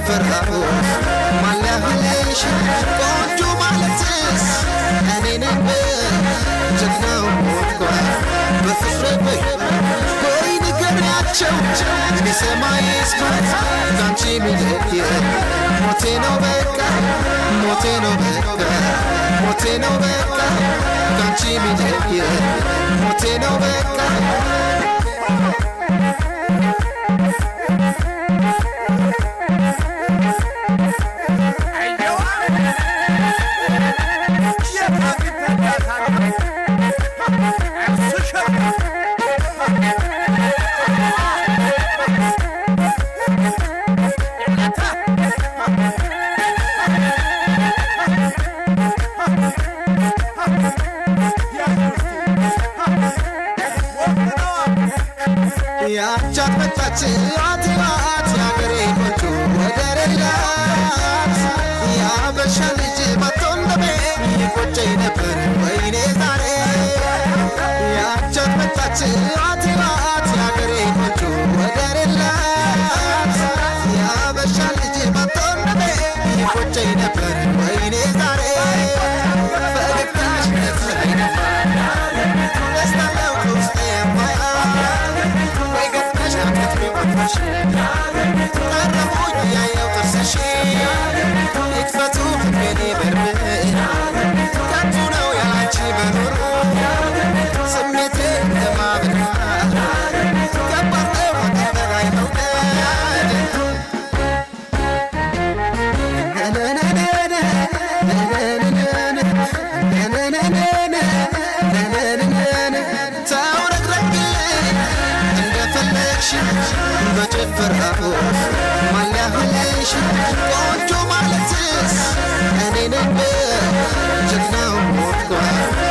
በጭፈራው ማለህልሽ ቆንጆ ማለትስ እኔ ነኝ ጀግናው ሞቷል በፍቅር ወይ ንገሪያቸው ቢሰማ ይስማት ካንቺ ሚለየ ሞቴ ነው በቃ ሞቴ ነው በቃ ሞቴ ነው በቃ ካንቺ ሚለየ ሞቴ ነው በቃ ያቻት መጣች አትባት ያገሬ ቆንጆ ወደር የላት ያበሻ ልጅ መጥቶ እንደሜ ይቆጨኝ ነበር ወይኔ ዛሬ ያቻት መጣች አትባት ያገሬ ቆንጆ ወደር የላት ያበሻ ልጅ መጥቶ እንደሜ ይቆጨኝ ነበር ወይኔ ዛሬ ፈገግታሽ ነፍሰኝ ደስታ ነው ውስጤ የማያ በጭፈራው ማላህልሽ ቆንጆ ማለትስ እኔ ነኝ ጀግናው ሞቷል